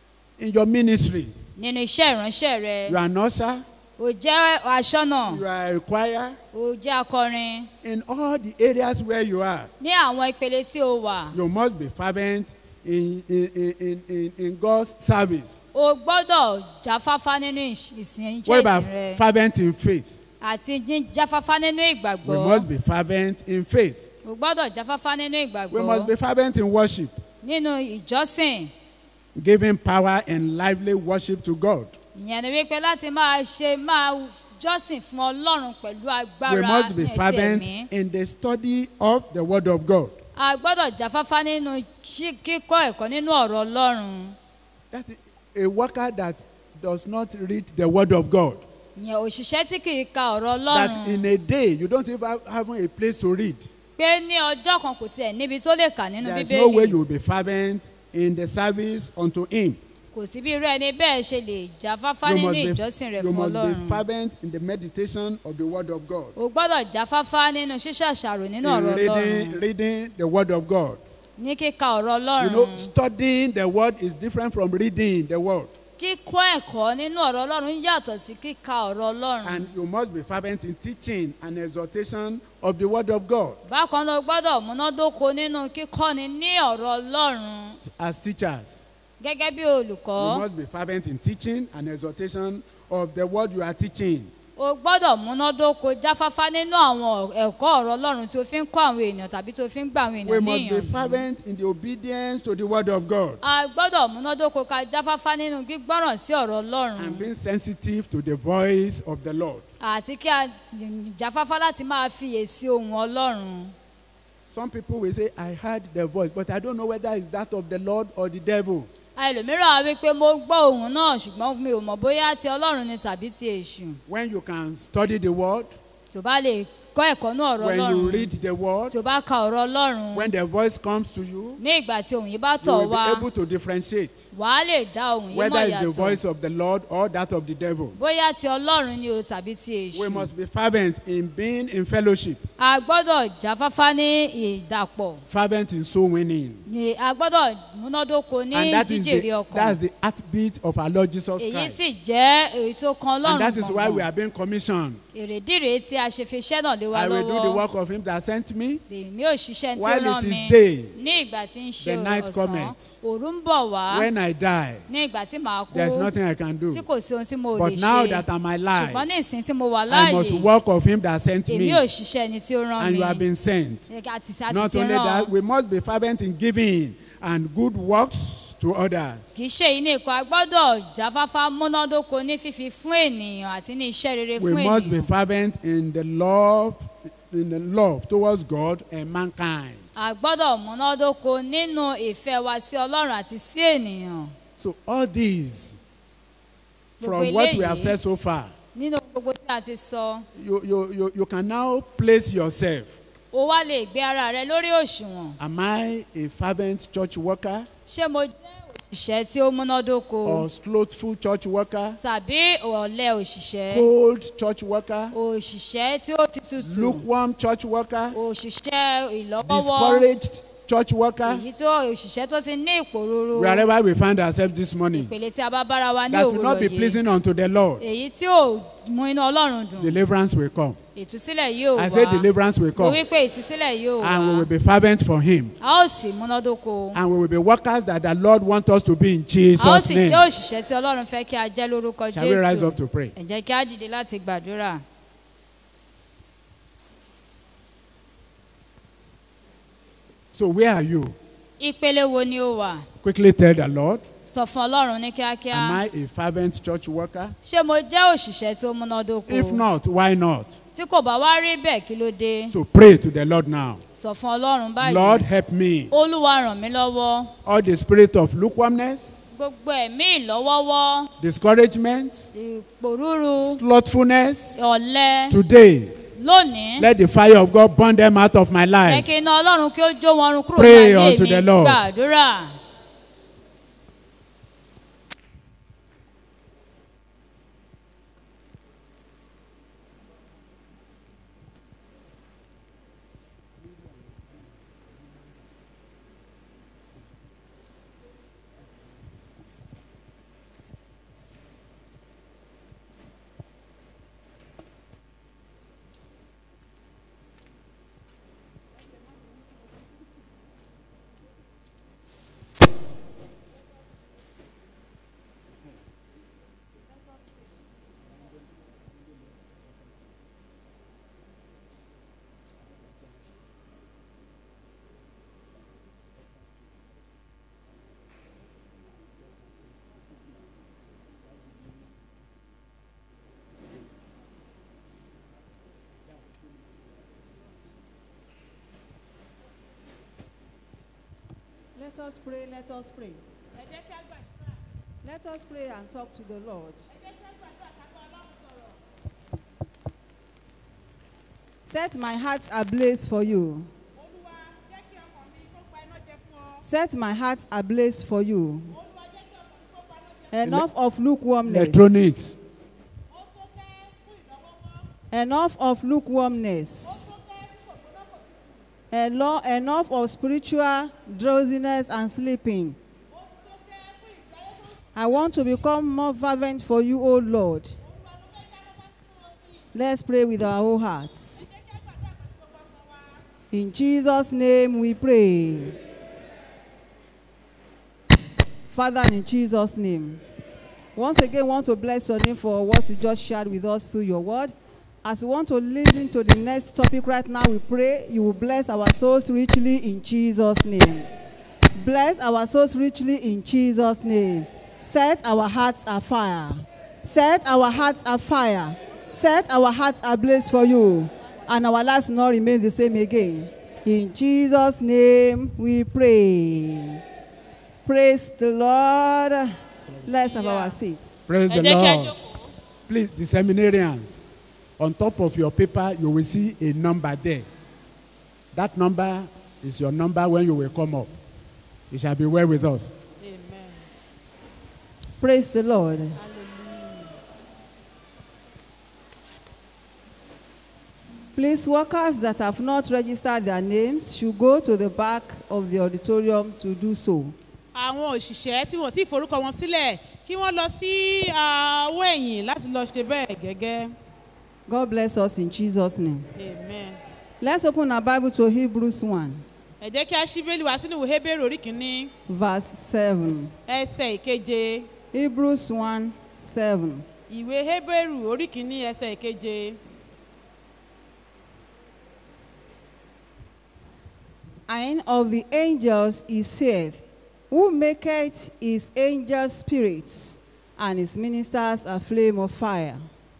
In your ministry, nínú iṣẹ́ ìránṣẹ́ rẹ. you are an usher, o jẹ́ aṣọ́nà. you are a choir. o jẹ́ akọrin. In all the areas where you are, ní àwọn ìpele tí o wà. you must be fervent in, in, in, in, in, in God's service. o gbọ́dọ̀ jáfáfá nínú ìṣ- ìsìn What iṣẹ́ about ìsìn rẹ. fervent in faith? àti jí- jáfáfá nínú We ìgbàgbọ́. must be fervent in faith. o gbọ́dọ̀ jáfáfá nínú We must be ìgbàgbọ́. fervent in worship, nínú ìjọsìn. giving power and lively worship to God. ìyẹn ni wípé láti máa ṣe máa jọ́sìn fún ọlọ́run pẹ̀lú agbára We must be ní ẹ̀tí fervent ẹ̀mí. in the study of the Word of God. a gbọ́dọ̀ jáfáfá nínú ṣí- kíkọ́ ẹ̀kọ́ nínú ọ̀rọ̀ ọlọ́run. That is a worker that does not read the Word of God. ìyẹn òṣìṣẹ́ tí kì í ka ọ̀rọ̀ That ọlọ́run. in a day you don't even have, have a place to read. pé ní ọjọ́ kan kò tiẹ̀ níbi tó lè kà nínú There is no way bíbélì. you will be fervent in the service unto Him. kò sí bí irú ẹni bẹ́ẹ̀ ṣe lè jáfáfá You nínú must, ìjọsìn be, rẹ̀ you fún must be ọlọ́run. fervent in the meditation of the Word of God. o gbọ́dọ̀ jáfáfá nínú ṣíṣàṣàrò nínú In ọ̀rọ̀ reading, ọlọ́run. reading the Word of God. ní kíka ọ̀rọ̀ You know, ọlọ́run. studying the Word is different from reading the Word. kíkọ́ ẹ̀kọ́ nínú ọ̀rọ̀ ọlọ́run yàtọ̀ sí kíka ọ̀rọ̀ ọlọ́run. And you must be fervent in teaching and exhortation of the word of God. bákan náà o gbọ́dọ̀ múnádóko nínú kíkọ́ni ní ọ̀rọ̀ ọlọ́run As teachers, gẹ́gẹ́ bí you olùkọ́. must be fervent in teaching and exhortation of the word you are teaching. o gbọ́dọ̀ múnádóko jáfáfá nínú àwọn ẹ̀kọ́ ọ̀rọ̀ ọlọ́run tí o fi ń kọ́ àwọn èèyàn tàbí tí o fi ń gbà àwọn We èèyàn must be níyànjú. fervent in the obedience to the word of God a gbọ́dọ̀ múnádóko ká jáfáfá nínú gbígbọ́ràn sí ọ̀rọ̀ and ọlọ́run being sensitive to the voice of the Lord. àti kí a jáfáfá láti máa fiyèsí ohun ọlọ́run. Some people will say, I heard the voice, but I don't know whether it's that of the Lord or the devil. ẹlòmíràn á wí pé mo gbọ́ ohun náà ṣùgbọ́n mi ò mọ̀ bóyá ti ọlọ́run ni tàbí ti èṣù When you can study the word, tó bá lè kọ́ ẹ̀kọ́ ní ọ̀rọ̀ when you ọlọ́run read the word, tó bá ka ọ̀rọ̀ ọlọ́run when the voice comes to you, ní ìgbà tí ohun yìí bá you tọ̀ will wá be able to differentiate wàá lè dá ohun yìí whether mọ̀ it's the yàtọ̀ voice of the Lord or that of the devil. bóyá ti ọlọ́run ni o tàbí ti We èṣù must be fervent in being in fellowship, a gbọ́dọ̀ jáfáfá ní ìdàpọ̀ fervent in soul winning. ni a gbọ́dọ̀ múnádóko ní And that is jíjèrè the, ọkàn that's the heartbeat of our Lord Jesus èyí Christ. sì jẹ́ èyí tó kan And ọlọ́run that is why we gbọ̀ngàn are being commissioned. èrèdí rèé tí a ṣe fi iṣẹ́ náà lé wa I will do the lọ́wọ́ work of him that sent me. èmi ò ṣiṣẹ́ tí ó While rán it is mi day, ní ìgbà tí ń ṣe the night ọ̀sán cometh. òru ń bọ̀ wá When I die, ní ìgbà tí màá kú there's nothing I can do. tí kò sí ohun tí mo lè But now ṣe that I'm ṣùgbọ́n alive, ní ìsìn tí mo wà I must láàyè work of him that sent èmi me. ò ṣiṣẹ́ ẹni tí ó rán And mi you have been sent. àti àti Not ti only rán that, we must be fervent in giving and good works to others. kì í ṣe yìí nìkan a gbọ́dọ̀ jáfáfá múnádóko ní fífi fún ènìyàn àti ní iṣẹ́ rere We fún must be ènìyàn fervent in the love, in the love towards God and mankind. a gbọ́dọ̀ múnádóko nínú ìfẹ́ wa sí ọlọ́run àti sí ènìyàn So all these, Gbogbo from what we have eléyìí- said so far, nínú gbogbo tí a ti sọ you, you, you, you can now place yourself. o wá lè gbé ara rẹ lórí òṣùwọ̀n Am I a fervent church worker ṣé mo jẹ́ òṣìṣẹ́ tí ó múnádóko or slothful church worker, tàbí ọ̀lẹ òṣìṣẹ́ cold church worker, òṣìṣẹ́ tí ó ti tutù lukewarm church worker, òṣìṣẹ́ ìlọ́wọ́wọ́ discouraged church worker? èyí tó òṣìṣẹ́ tó ti ní ìpòrúurú Wherever we find ourselves this morning, ìpele tí a bá bára wa ní that will not òwúrọ̀ be yìí pleasing unto the Lord, èyí tí ò mú iná ọlọ́run dùn deliverance will come. ìtúsílẹ̀ yóò I say wá deliverance will mo come. wí pé ìtúsílẹ̀ yóò And we wá will be fervent for Him. a ó sì múnádóko And we will be workers that the Lord wants us to be in a ó Jesus' sì name. jẹ́ òṣìṣẹ́ tí ọlọ́run fẹ́ kí a jẹ́ lórúkọ Shall we rise jésù up to pray? ẹ jẹ́ kí a dìde láti gbàdúrà. So, where are you? ìpele wo ni ó wà Quickly tell the Lord, sọ fún ọlọ́run ní kíákíá Am I a fervent church worker? ṣé mo jẹ́ òṣìṣẹ́ tó múnádóko If not, why not? tí kò bá wá rí bẹ́ẹ̀ kí ló dé So, pray to the Lord now. sọ fún ọlọ́run báyìí Lord, help me. olúwa ràn mí lọ́wọ́ All the spirit of lukewarmness, gbogbo ẹ̀mí ìlọ́wọ́wọ́ discouragement, ìpòrúru slothfulness, ọ̀lẹ today, lónìí let the fire of God burn them out of my jẹ́ life. kí iná ọlọ́run kí ó jó wọn run kúrò Pray ní ayé unto mi the Lord. gbàdúrà. Let us pray, let us pray. Let us pray and talk to the Lord. Set my heart ablaze for you. Set my heart ablaze for you. Enough of lukewarmness. Electronics, Enough of lukewarmness. Eno- Enough of spiritual drowsiness and sleeping. I want to become more fervent for you, O Lord. Let's pray with our whole hearts. In Jesus' name we pray. Father, in Jesus' name. Once again, want to bless your name for what you just shared with us through your word. As we want to listen to the next topic right now, we pray you will bless our souls richly in Jesus' name. Bless our souls richly in Jesus' name. Set our hearts afire. Set our hearts afire. Set our hearts ablaze for you. And our lives will not remain the same again. In Jesus' name we pray. Praise the Lord. Let's have our seat. praise ẹ the jẹ́ kí a lord jókòó. please the seminarians on top of your paper you will see a number there that number is your number when you will come up it shall be well with us Praise the Lord. Please, workers that have not registered their names should go to the back of the auditorium to do so. àwọn òṣìṣẹ́ tí wọ́n ti forúkọ wọn sílẹ̀ kí wọ́n lọ sí àwọ̀ ẹ̀yìn láti lọ ṣe bẹ́ẹ̀ gẹ́gẹ́. God bless us in Jesus' name. amen. Let's open our Bible to Hebrews 1, ẹ jẹ́ kí a ṣí bẹ́ẹ̀lì wá sínú ìwé hébérù orí kìíní verse 7. ẹsẹ̀ ìkeje Hebrews 1 7. ìwé hébérù orí kìíní ẹsẹ̀ ìkeje. And of the angels he saith, Who maketh his angels spirits, and his ministers a flame of fire.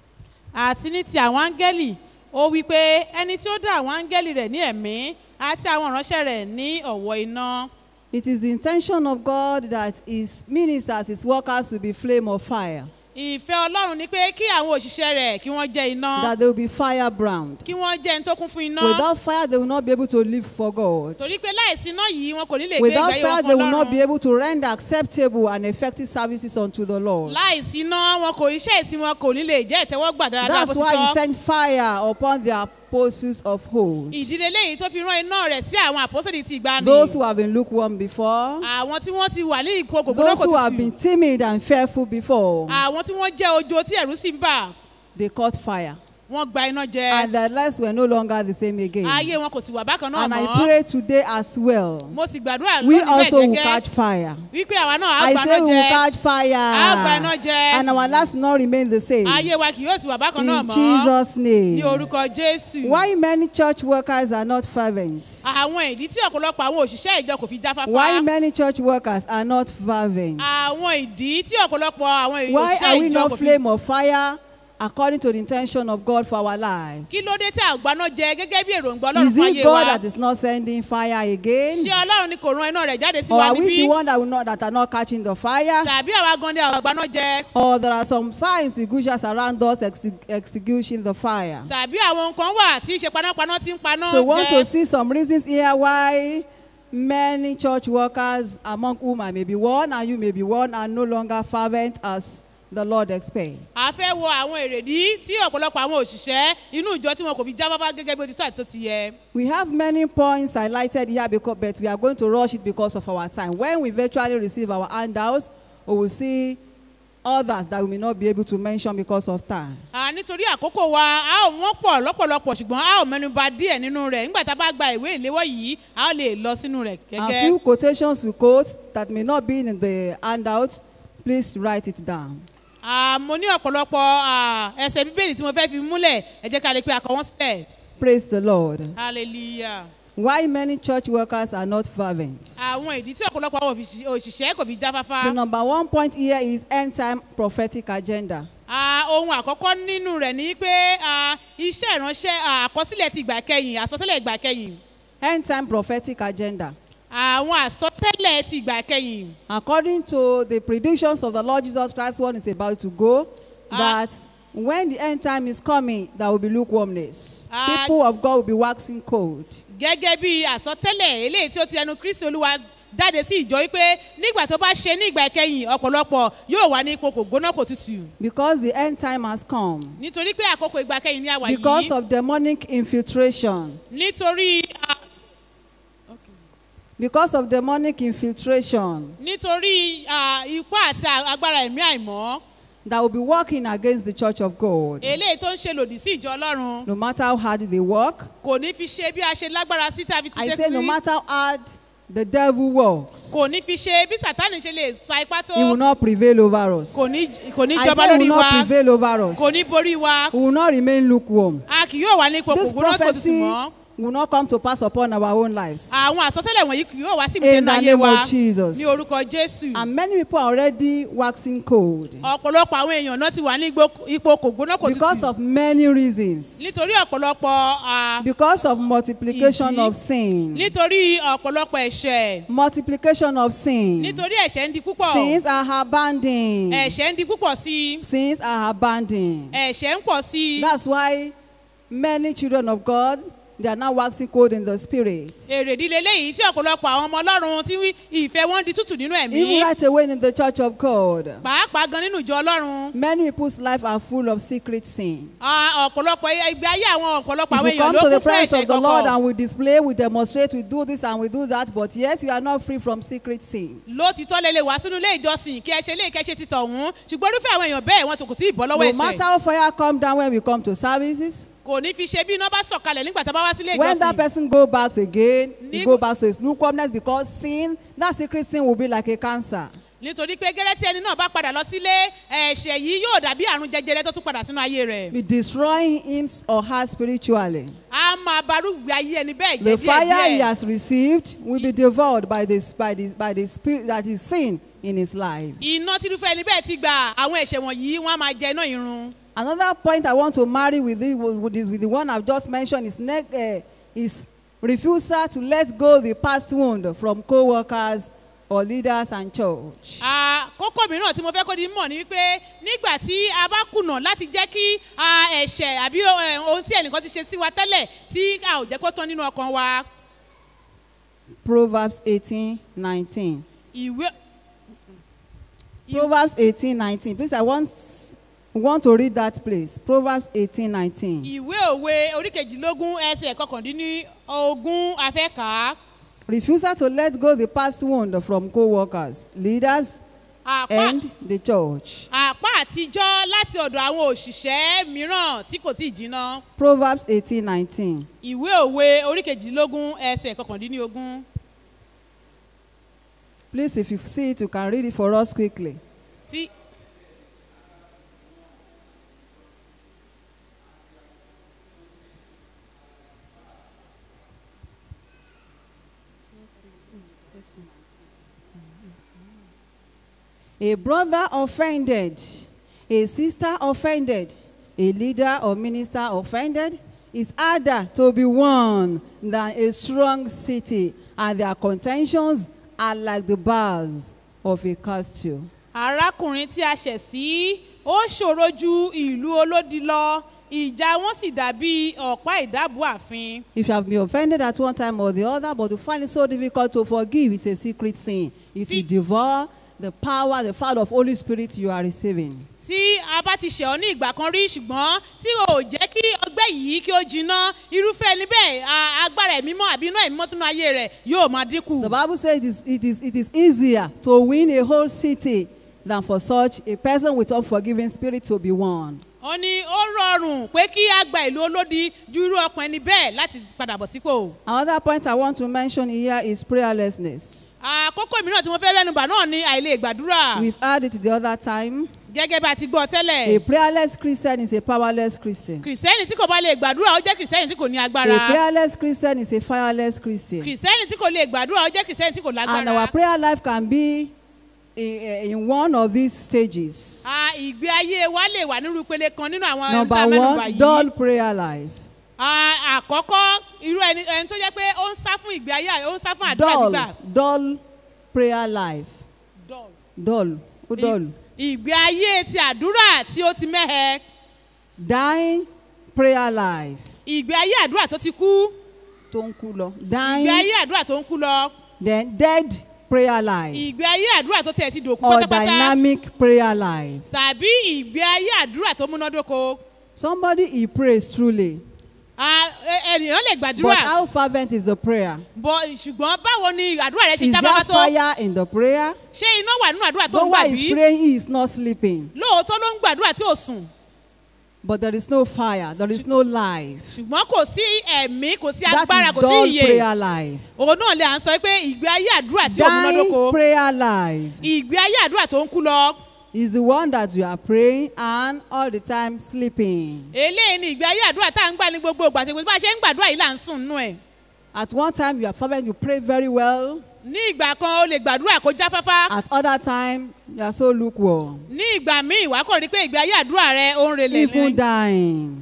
àti ní ti àwọn áńgẹ́lì ó wí pé ẹni tí ó dá àwọn áńgẹ́lì rẹ̀ ní ẹ̀mí àti àwọn ìránṣẹ́ rẹ̀ ní ọ̀wọ́ iná. It is the intention of God that his ministers, his workers will be flame of fire, ìfẹ́ ọlọ́run ni pé kí àwọn òṣìṣẹ́ rẹ̀ kí wọ́n jẹ́ iná that they will be firebrand. kí wọ́n jẹ́ ẹni tó kún fún iná. Without fire, they will not be able to live for God. torí pé láìsí iná yìí wọn kò ní lè gbé Without ìgbé ayé fire, wọn they fún will not be ọlọ́run. able to render acceptable and effective services unto the Lord. láìsí iná wọn kò iṣẹ́ ìsìn wọn kò ní lè jẹ́ ìtẹ́wọ́gbà dáradára bó That's ti why he tọ́. sent fire upon the apostles of old. ìdílé léyìí tó fi rán iná rẹ̀ sí àwọn àpọ́sẹ̀lì ti ìgbani. Those who have been lukewarm before, àwọn tí wọ́n ti wà ní ìkó kòkòrò those kò who have tutù. been timid and fearful before, àwọn tí wọ́n jẹ́ ojo tí ẹ̀rú sì ń bà they caught fire. wọ́n gba iná jẹ. And their lives were no longer the same again. ayé wọn kò sì wà bákan náà And I mọ́. pray today as well. mo sì gbàdúrà We lónìí bẹ́ẹ̀ also will gẹ́gẹ́ catch fire. wípé àwa náà á I gba say iná we will jẹ. catch fire. Á gba iná jẹ. And our lives not remain the same. ayé wa kì yóò sì wà bákan náà In mọ́. Jesus' ní name. orúkọ jésù. Why many church workers are not fervent? àwọn ìdí tí ọ̀pọ̀lọpọ̀ àwọn òṣìṣẹ́ ìjọ kò fi jáfáfá. Why many church workers are not fervent? àwọn ìdí tí ọ̀pọ̀lọpọ̀ àwọn Why are we òṣìṣẹ́ ìjọ not kò fi. flame of fire according to the intention of God for our lives? kí ló dé tí àgbáná jẹ gẹ́gẹ́ bí èròǹgbà ọlọ́run Is fún it ayé God wa. that is not sending fire again? ṣé ọlọ́run ni kò rán iná rẹ̀ jáde sí Or wa are we níbí. the one that, will not, that are not catching the fire? tàbí àwa gan ni àgbáná jẹ. Or there are some fire extinguishers around us exti- extinguishing the fire? tàbí àwọn nǹkan wà tí í ṣe panápaná tí ń paná So we want to jẹ. see some reasons here why many church workers, among whom I may be one and you may be one, are no longer fervent as the Lord expects. a fẹ́ wo àwọn èrèdí tí ọ̀pọ̀lọpọ̀ àwọn òṣìṣẹ́ inú ìjọ tí wọn kò fi jáfáfá gẹ́gẹ́ bí ó ti tó àti tó ti yẹ. We have many points highlighted here, because, but we are going to rush it because of our time. When we virtually receive our handouts, we will see others that we may not be able to mention because of time. À, nítorí àkókò wa a ò wọ́n pọ̀ lọ́pọ̀lọpọ̀ ṣùgbọ́n a ò mẹ́nu ba díẹ̀ nínú rẹ̀ nígbà tá a bá gba ìwé ìléwọ́ yìí a ó lè lọ sínú rẹ̀ A gẹ́gẹ́. few quotations we quote that may not be in the handout, please write it down. À, mo ní ọ̀pọ̀lọpọ̀ à, ẹsẹ̀ bíbélì tí mo fẹ́ fi múlẹ̀ ẹ jẹ́ ká lè pe àkọ́ wọn sílẹ̀. Praise the Lord. hallelujah. Why many church workers are not fervent? àwọn ìdí tí ọ̀pọ̀lọpọ̀ àwọn òfìsì- òṣìṣẹ́ kò fi jáfáfá. The number one point here is end time prophetic agenda. À, ohun àkọ́kọ́ nínú rẹ̀ ni pé à, iṣẹ́ ìránṣẹ́ à, àkọsílẹ̀ ti ìgbà kẹyìn àsọtẹ́lẹ̀ ìgbà kẹyìn. End time prophetic agenda. àwọn àsọtẹ́lẹ̀ ti ìgbà kẹyìn. According to the predictions of the Lord Jesus Christ, one is about to go, Ah. that when the end time is coming, there will be lukewarmness. Ah. People of God will be waxing cold. gẹ́gẹ́ bí àsọtẹ́lẹ̀ eléyìí tí ó ti ẹnu kristi olúwa jáde sí ìjọ wípé nígbà tó bá ṣe ní ìgbà ìkẹyìn ọ̀pọ̀lọpọ̀ yóò wà ní ipò kò gbóná kò tutù. Because the end time has come. nítorí pé àkókò ìgbà kẹyìn ni a wà Because yìí. of demonic infiltration. nítorí a- because of demonic infiltration nítorí ah, ipá àti a- agbára ẹ̀mí àìmọ́ that will be working against the church of God. eléyìí tó ń ṣe lòdì sí ìjọ ọlọ́run No matter how hard they work, kò ní fi ṣe bí a ṣe lágbára sí tàbí ti I ṣe say no sí matter how hard the devil works, kò ní fi ṣe bí sátánì ṣe lè sa ipá tó he will not prevail over us. kò ní kò ní I jọba say he lórí will wa not prevail over us. kò ní borí wa We will not remain lukewarm. a kì yóò wà ní ipò This kòkòrò tó tutù prophecy mọ́ will not come to pass upon our own lives. àwọn àsọtẹ́lẹ̀ wònyí kì yóò wá sí ìmúṣẹ In the náà ayé name wa of Jesus. ní orúkọ jésù And many people are already waxing cold ọ̀pọ̀lọpọ̀ àwọn èèyàn náà ti wà ní igbó- ipò kògbóná kò because tutù of many reasons. nítorí ọ̀pọ̀lọpọ̀ ah, Because of multiplication Ìdí. of sin. nítorí ọ̀pọ̀lọpọ̀ ẹ̀ṣẹ̀ Multiplication of sin. nítorí ẹ̀ṣẹ̀ ń di púpọ̀ Sins are abandoned. ẹ̀ṣẹ̀ ń di púpọ̀ sí i Sins are abandoned. ẹ̀ṣẹ̀ ń pọ̀ sí i That's why many children of God they are now waxing cold in the spirit. èrè ìdílé léyìí tí ọ̀pọ̀lọpọ̀ àwọn ọmọ ọlọ́run tí wí- ìfẹ́ wọn di tútù nínú ẹ̀mí Even right away in the church of God, pàápàá gan nínú ìjọ ọlọ́run many people's life are full of secret sins. Ah, ọ̀pọ̀lọpọ̀ ìgbé ayé àwọn ọ̀pọ̀lọpọ̀ If àwọn we èèyàn come ló to the kún fún presence ẹ̀ṣẹ̀ of the Lord kọ̀kọ̀ and we display, we demonstrate, we do this and we do that, but yet we are not free from secret sins. lótìtọ́ lè lè wá sínú ilé ìjọsìn kí ẹ ṣe ilé ìkẹ́ṣe ti tọ̀hún ṣùgbọ́n irúfẹ́ àwọn èèyàn bẹ́ẹ̀ wọn kò tí ì bọ́ lọ́wọ́ No matter ẹ̀ṣẹ̀ how fire come down when we come to services, kò ní fi ṣe bí iná bá sọ̀kalẹ̀ nígbà tá a bá wá sílé when that ìjọsìn person go back again, he Nígbà- go back to his lukewarmness because sin, that secret sin will be like a cancer. nítorí pé gẹ́rẹ́ tí ẹni náà bá padà lọ sílé ẹ̀ṣẹ̀ yìí yóò dàbí àrùn jẹjẹrẹ tó tún padà sínú ayé rẹ̀ Be destroying him or her spiritually. a máa barúgbé ayé ẹni bẹ́ẹ̀ The jẹ́ fire he díẹ̀ has received will be devoured by this by this by the spirit that is sin in his life. iná tí irúfẹ́ ẹni bẹ́ẹ̀ ti gbà àwọn ẹ̀ṣẹ̀ wọ̀nyí wọ́n á máa jẹ iná irun Another point I want to marry with this with, this, with the one I've just mentioned is next uh, is refusal to let go the past wound from co-workers or leaders and church. Ah, kókó mìíràn tí mo fẹ́ kó di mọ̀ ni wípé nígbà tí a bá kùnà láti jẹ́ kí ah, ẹ̀ṣẹ̀ àbí eh, ohun tí ẹnìkan ti ṣe sí wa tẹ́lẹ̀ tí a ò jẹ́ kó tán nínú ọkàn wa Proverbs eighteen nineteen. ìwé Proverbs eighteen nineteen. Please, I want want to read that place. Proverbs eighteen nineteen. ìwé òwe oríkejìlélógún ẹsẹ̀ kọkàndínní ogún afẹ́kàá Refusal to let go the past wound from co-workers, leaders, àpá and the church. àpá àtijọ́ láti ọ̀dọ̀ àwọn òṣìṣẹ́ mìíràn tí kò tí ì jiná Proverbs eighteen nineteen. ìwé òwe oríkejìlélógún ẹsẹ̀ kọkàndínní ogún Please, if you see it, you can read it for us quickly. tí A brother offended, a sister offended, a leader or minister offended is harder to be won than a strong city, and their contentions are like the bars of a castle. arákùnrin tí a ṣẹ̀ sí ó ṣòro ju ìlú olódi lọ ìjà wọn sì dàbí ọ̀pá ìdábò àfin. If you have been offended at one time or the other, but you find it so difficult to forgive, it's a secret sin. It will See- devour the power, the fire of Holy Spirit you are receiving. tí a bá ti ṣẹ̀ ọ́ ní ìgbà kan rí ṣùgbọ́n tí o ò jẹ́ kí ọgbẹ́ yìí kí ó jiná irúfẹ́ ẹni bẹ́ẹ̀ a- agbára ẹ̀mí mọ́ àbí iná ẹ̀mí mọ́ tún ayé rẹ̀ yóò máa dínkù. The Bible says it is, it, is, it is easier to win a whole city than for such a person with unforgiving spirit to be won. ó ní ó rọrùn pé kí a gba ìlú olódi ju irú ọkàn ẹni bẹ́ẹ̀ láti padà bọ̀ sípò. Another point I want to mention here is prayerlessness. àkókò mìíràn tí mo fẹ́ rẹ́nubà náà ní àìlè gbàdúrà We've heard it the other time. gẹ́gẹ́ bá a ti gbọ́ A tẹ́lẹ̀. prayerless Christian is a powerless Christian. kìrìsìtẹ́nì tí kò bá lè gbàdúrà ó jẹ́ kìrìsìtẹ́nì tí kò ní agbára. A prayerless Christian is a fireless Christian. kìrìsìtẹ́nì tí kò lè gbàdúrà ó jẹ́ kìrìsìtẹ́nì tí kò And our lágbára. prayer life can be in, in one of these stages. Ah, ìgbé ayé wa lè wà nírú ìpele kan nínú àwọn ẹni Number tá a mẹ́nubà one, yìí. dull prayer life. Ah, àkọ́kọ́ irú ẹni ẹni tó jẹ́ pé ó ń sá fún ìgbé ayé ó ń sá fún àdúrà Dull, gbígbà. dull prayer life. Dull, ó dull. ìgbé ayé ti àdúrà tí ó ti mẹ́hẹ. Dying prayer life. ìgbé ayé àdúrà tó ti kú. Tó ń kú lọ. ìgbé Dying, ayé àdúrà tó ń kú lọ. then dead prayer life. ìgbé ayé àdúrà tó tẹ̀ ti dòkú Or pátápátá. dynamic prayer life. tàbí ìgbé ayé àdúrà tó múnádóko. Somebody he prays truly. Ah, ẹ- ènìyàn lè But gbàdúrà how fervent is the prayer? bọ̀ ṣùgbọ́n báwo ni àdúrà rẹ ṣe Is jábábá there tó fire in the prayer? ṣé iná wà nínú àdúrà tó Though ń gbà while bí he's praying, he is not sleeping. lóòótọ́ ló ń gbàdúrà tí ò sùn But there is no fire, there is no life. ṣùgbọ́n kò sí ẹ̀mí kò sí That agbára is kò sí dull ìyè prayer life. òun náà lè à ń sọ pé ìgbé ayé àdúrà tí ò Dying múnádóko prayer life ìgbé ayé àdúrà tó ń kú lọ is the one that you are praying and all the time sleeping. eléyìí ni ìgbé ayé àdúrà tá à ń gbà ní gbogbo ìgbà tí bá a ṣe ń gbàdúrà yìí là ń sùn nínú ẹ̀ At one time you are fervent, you pray very well. ní ìgbà kan o lè gbàdúrà kó jáfáfá At other time you are so lukewarm. ní ìgbà míì wàá kàn rí pé ìgbé ayé àdúrà rẹ ó ń relẹ̀ Even ní dying.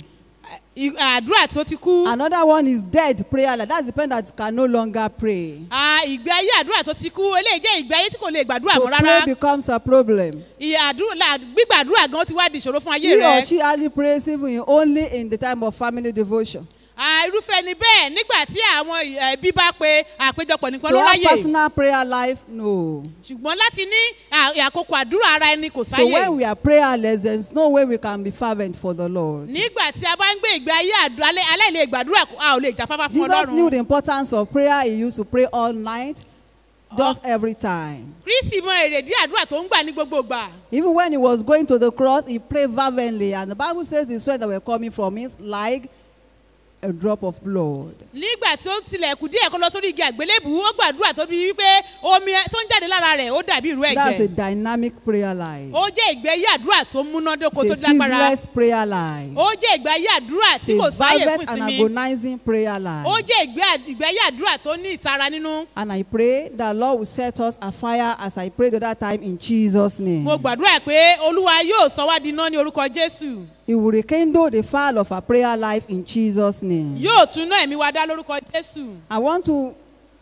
I- àdúrà tó ti kú Another one is dead prayer life. That's the person that can no longer pray. Ah, ìgbé ayé àdúrà tó ti kú eléyìí jẹ́ ìgbé ayé tí kò lè gbàdúrà To mọ́ pray rárá becomes a problem. ìyàdúrà gbígbàdúrà gan ti wá di ìṣòro fún ayé He or rẹ she only prays even in- only in the time of family devotion. Ah, irúfẹ́ ni bẹ́ẹ̀ nígbà tí àwọn ẹbí bá pe àpéjọpọ̀ nìkan To ló have ráyè personal prayer life, no. ṣùgbọ́n láti ní à- àkókò àdúrà ara ẹni kò So sáyè when we are prayerless, there's no way we can be fervent for the Lord. nígbà tí a bá ń gbé ìgbé ayé àdú- alẹ́- aláìlè gbàdúrà a ò lè jáfáfá fún Jesus knew ọlọ́run the importance of prayer. He used to pray all night, just every time. kristi mọ èrèdí àdúrà tó ń gbà ní gbogbo ìgbà Even when he was going to the cross, he prayed fervently. And the Bible says the sweat that were coming from him like a drop of blood. nígbà tí ó tilẹ̀ kù díẹ̀ kó lọ sórí igi àgbélébù ó gbàdúrà tó bí wípé omi tó ń jáde lára rẹ̀ ó dàbí ìrú That's a ẹ̀jẹ̀ dynamic prayer life. ó jẹ́ ìgbé ayé àdúrà tó múnádóko tó It's a lágbára ceaseless prayer life. ó jẹ́ ìgbé ayé àdúrà tí It's kò a sáyè fervent fún and ìsinmi agonizing prayer life. ó jẹ́ ìgbé à- ìgbé ayé àdúrà tó ní ìtara nínú And I pray that Lord will set us afire as I prayed the other time in Jesus' name. mo gbàdúrà pé olúwa yóò sọ wá di iná ní orúkọ jésù He will rekindle the fire of our prayer life in Jesus' name. yóò tún ná ẹ̀mí wa dá lórúkọ jésù I want to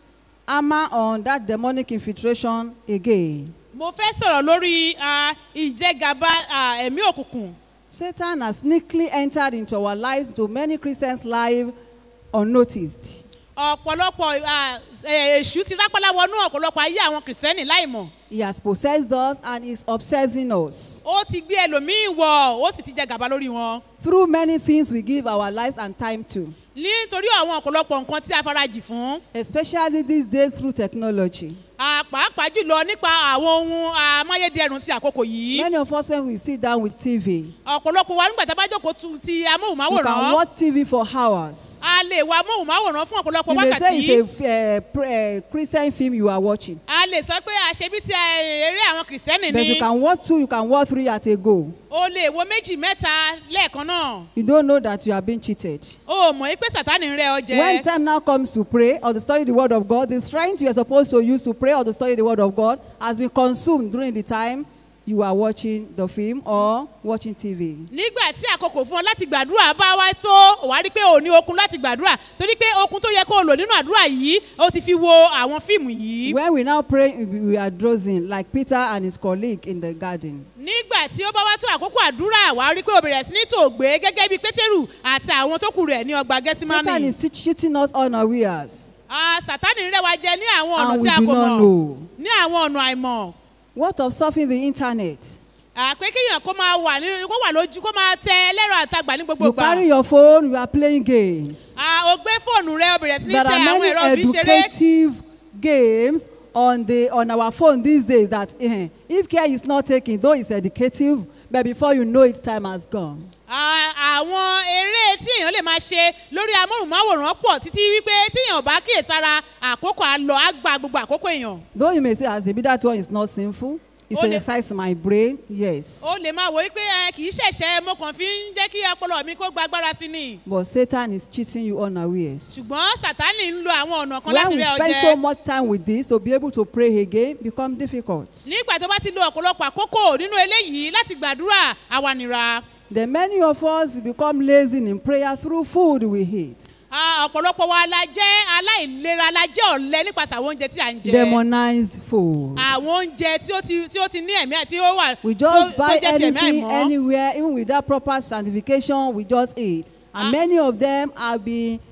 hammer on that demonic infiltration again. mo fẹ́ sọ̀rọ̀ lórí ah, ìjẹgàba ah, ẹ̀mí òkùnkùn Satan has sneakily entered into our lives, to many Christians' lives, unnoticed. ọ̀pọ̀lọpọ̀ ah, eh, èṣù ti rápálá wọnú ọ̀pọ̀lọpọ̀ ayé àwọn kìrìsìtẹ́nì láìmọ̀ He has possessed us and is obsessing us. ó ti gbé ẹlòmíín wọ̀ ó sì ti jẹ gàba lórí wọn Through many things we give our lives and time to, nítorí àwọn ọ̀pọ̀lọpọ̀ nǹkan tí a farajì fún especially these days through technology. ah, pàápàá jùlọ nípa àwọn ohun amáyédẹrùn ti àkókò yìí Many of us, when we sit down with TV, ọ̀pọ̀lọpọ̀ wa nígbà tá a bá jókòó tu ti you can amóhùnmáwòrán watch TV for hours. a lè wo amóhùnmáwòrán fún ọ̀pọ̀lọpọ̀ You may say wákàtí it's a uh, pr- uh, Christian film you are watching, a lè sọ pé àṣebí ti eh, eré àwọn kìrìsìtẹ́nì but you ni can watch two, you can watch three at a go. o lè wo méjì mẹ́ta lẹ́ẹ̀kan náà You don't know that you are being cheated. o ò mọ̀ pé sátánì ń rẹ́ ọ jẹ When time now comes to pray or to study the word of God, the strength you are supposed to use to pray or to study the word of God has been consumed during the time you are watching the film or watching TV. nígbà tí àkókò fún ọ láti gbàdúrà bá wá tó wà á rí pé o ní okun láti gbàdúrà torí pé okun tó yẹ kó o lò nínú àdúrà yìí o ti fi wo àwọn fíìmù yìí. When we now pray, we we are dozing like Peter and his colleague in the garden. nígbà tí ó bá wá tó àkókò àdúrà wà á rí pé o bẹ̀rẹ̀ sí ní tòògbé gẹ́gẹ́ bí pétérù àti àwọn tó kù rẹ̀ ní ọgbà Satan gẹ́símánì. is te- cheating us unawares, Ah, sátánì rẹ̀ wá jẹ ní àwọn ọ̀nà and tí we a do kò not mọ̀ know. ní àwọn ọ̀nà àìmọ̀. What of surfing the internet? àpé kéèyàn kó máa wà nínú kó wà lójú kó máa tẹ ẹlẹ́rọ àtagbà ní gbogbo You ìgbà. carry your phone, you are playing games. Ah, o gbé fóònù rẹ o bẹ̀rẹ̀ sí ní There tẹ are àwọn many ẹ̀rọ fi ṣeré. educative games on the on our phone these days that eh, if care is not taken, though it's educative, but before you know it, time has gone. Ah, àwọn eré tí èèyàn lè máa ṣe lórí amóhùnmáwòrán pọ̀ títí wípé tíyàn ò bá kíyèsára àkókò á lọ á gba gbogbo àkókò èèyàn. Though you may say, as maybe that one is not sinful, it's to Only- exercise my brain, yes. ó lè máa wò wípé ẹ kì í ṣẹ̀ṣẹ̀ mo kàn fi ń jẹ́ kí ọpọlọ mi kó gba agbára sí ni. But Satan is cheating you unawares. ṣùgbọ́n sátánì ń lo àwọn ọ̀nà kan When láti we rẹ spend ọjẹ́. so much time with this, to be able to pray again become difficult. nígbà tó bá ti lo ọ̀pọ̀lọpọ̀ àkókò nínú eléyìí láti gbàdúrà àwanìra. Then many of us become lazy in prayer through food we eat. Ah, ọ̀pọ̀lọpọ̀ wa la jẹ́ aláìlera la jẹ́ ọ̀lẹ nípasẹ̀ àwọn oúnjẹ tí à ń jẹ. Demonized food. àwọn oúnjẹ tí ó ti tí ó ti ní ẹ̀mí àti ó wà We tó just tó buy jẹ́ ti ẹ̀mí anything àìmọ́. anywhere, even without proper sanctification, we just eat. And Ah. many of them have been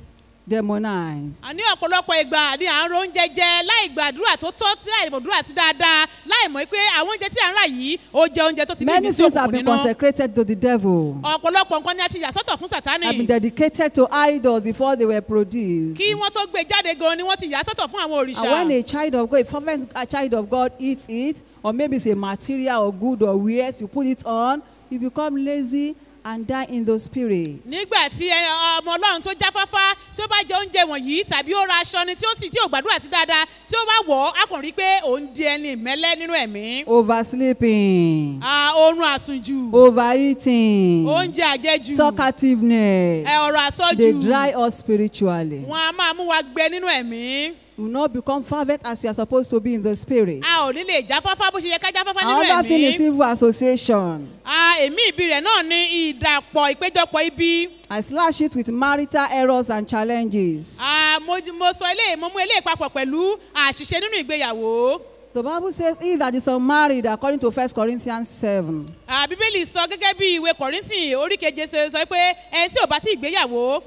demonized. àní ọ̀pọ̀lọpọ̀ ìgbà ni à ń ro oúnjẹ jẹ láì gbàdúrà tó tọ́ tí láì gbàdúrà sí dáadáa láì mọ̀ pé àwọn oúnjẹ tí à ń rà yìí ó jẹ oúnjẹ tó ti ní Many ìmísí things have òkùnkùn been nínú. consecrated to the devil, ọ̀pọ̀lọpọ̀ nǹkan ni a ti yà sọ́tọ̀ fún sátánì. have been dedicated to idols before they were produced. kí wọ́n tó gbé jáde gan ni wọ́n ti yà sọ́tọ̀ fún àwọn And when òrìṣà. a child of God, a fervent a child of God eats it, or maybe it's a material or good or wears, you put it on, you become lazy and die in the spirit. nígbà tí ẹ- ọmọ ọlọ́run tó jáfáfá tí ó bá jẹ oúnjẹ wọ̀nyí tàbí ó ra aṣọ ni tí ó sì tí ò gbàdúrà sí dáadáa tí ó bá wọ̀ ọ́ á kàn rí i pé òun di ẹni ìmẹ́lẹ́ nínú ẹ̀mí. Oversleeping, Ah, oorun àsùnjù overeating, oúnjẹ àjẹjù talkativeness. ẹ ọ̀rọ̀ àsọjù They dry us spiritually. wọn a máa mú wa gbẹ nínú ẹ̀mí. We will not become fervent as we are supposed to be in the spirit. a ò ní lè jáfáfá bó ṣe yẹ ká jáfáfá nínú Another thing is ẹ̀mí. evil association. Ah, èmi ìbí rẹ̀ náà ní ìdàpọ̀ ìpéjọpọ̀ ibi. I slash it with marital errors and challenges. Ah, mo mo sọ eléyìí mo mú eléyìí papọ̀ pẹ̀lú àṣìṣe nínú ìgbéyàwó. The Bible says, He that is unmarried, according to 1 Corinthians 7, Ah, bíbélì sọ gẹ́gẹ́ bí ìwé kọ̀rínsìn orí keje ṣe sọ pé ẹni tí ò bá tí ì gbéyàwó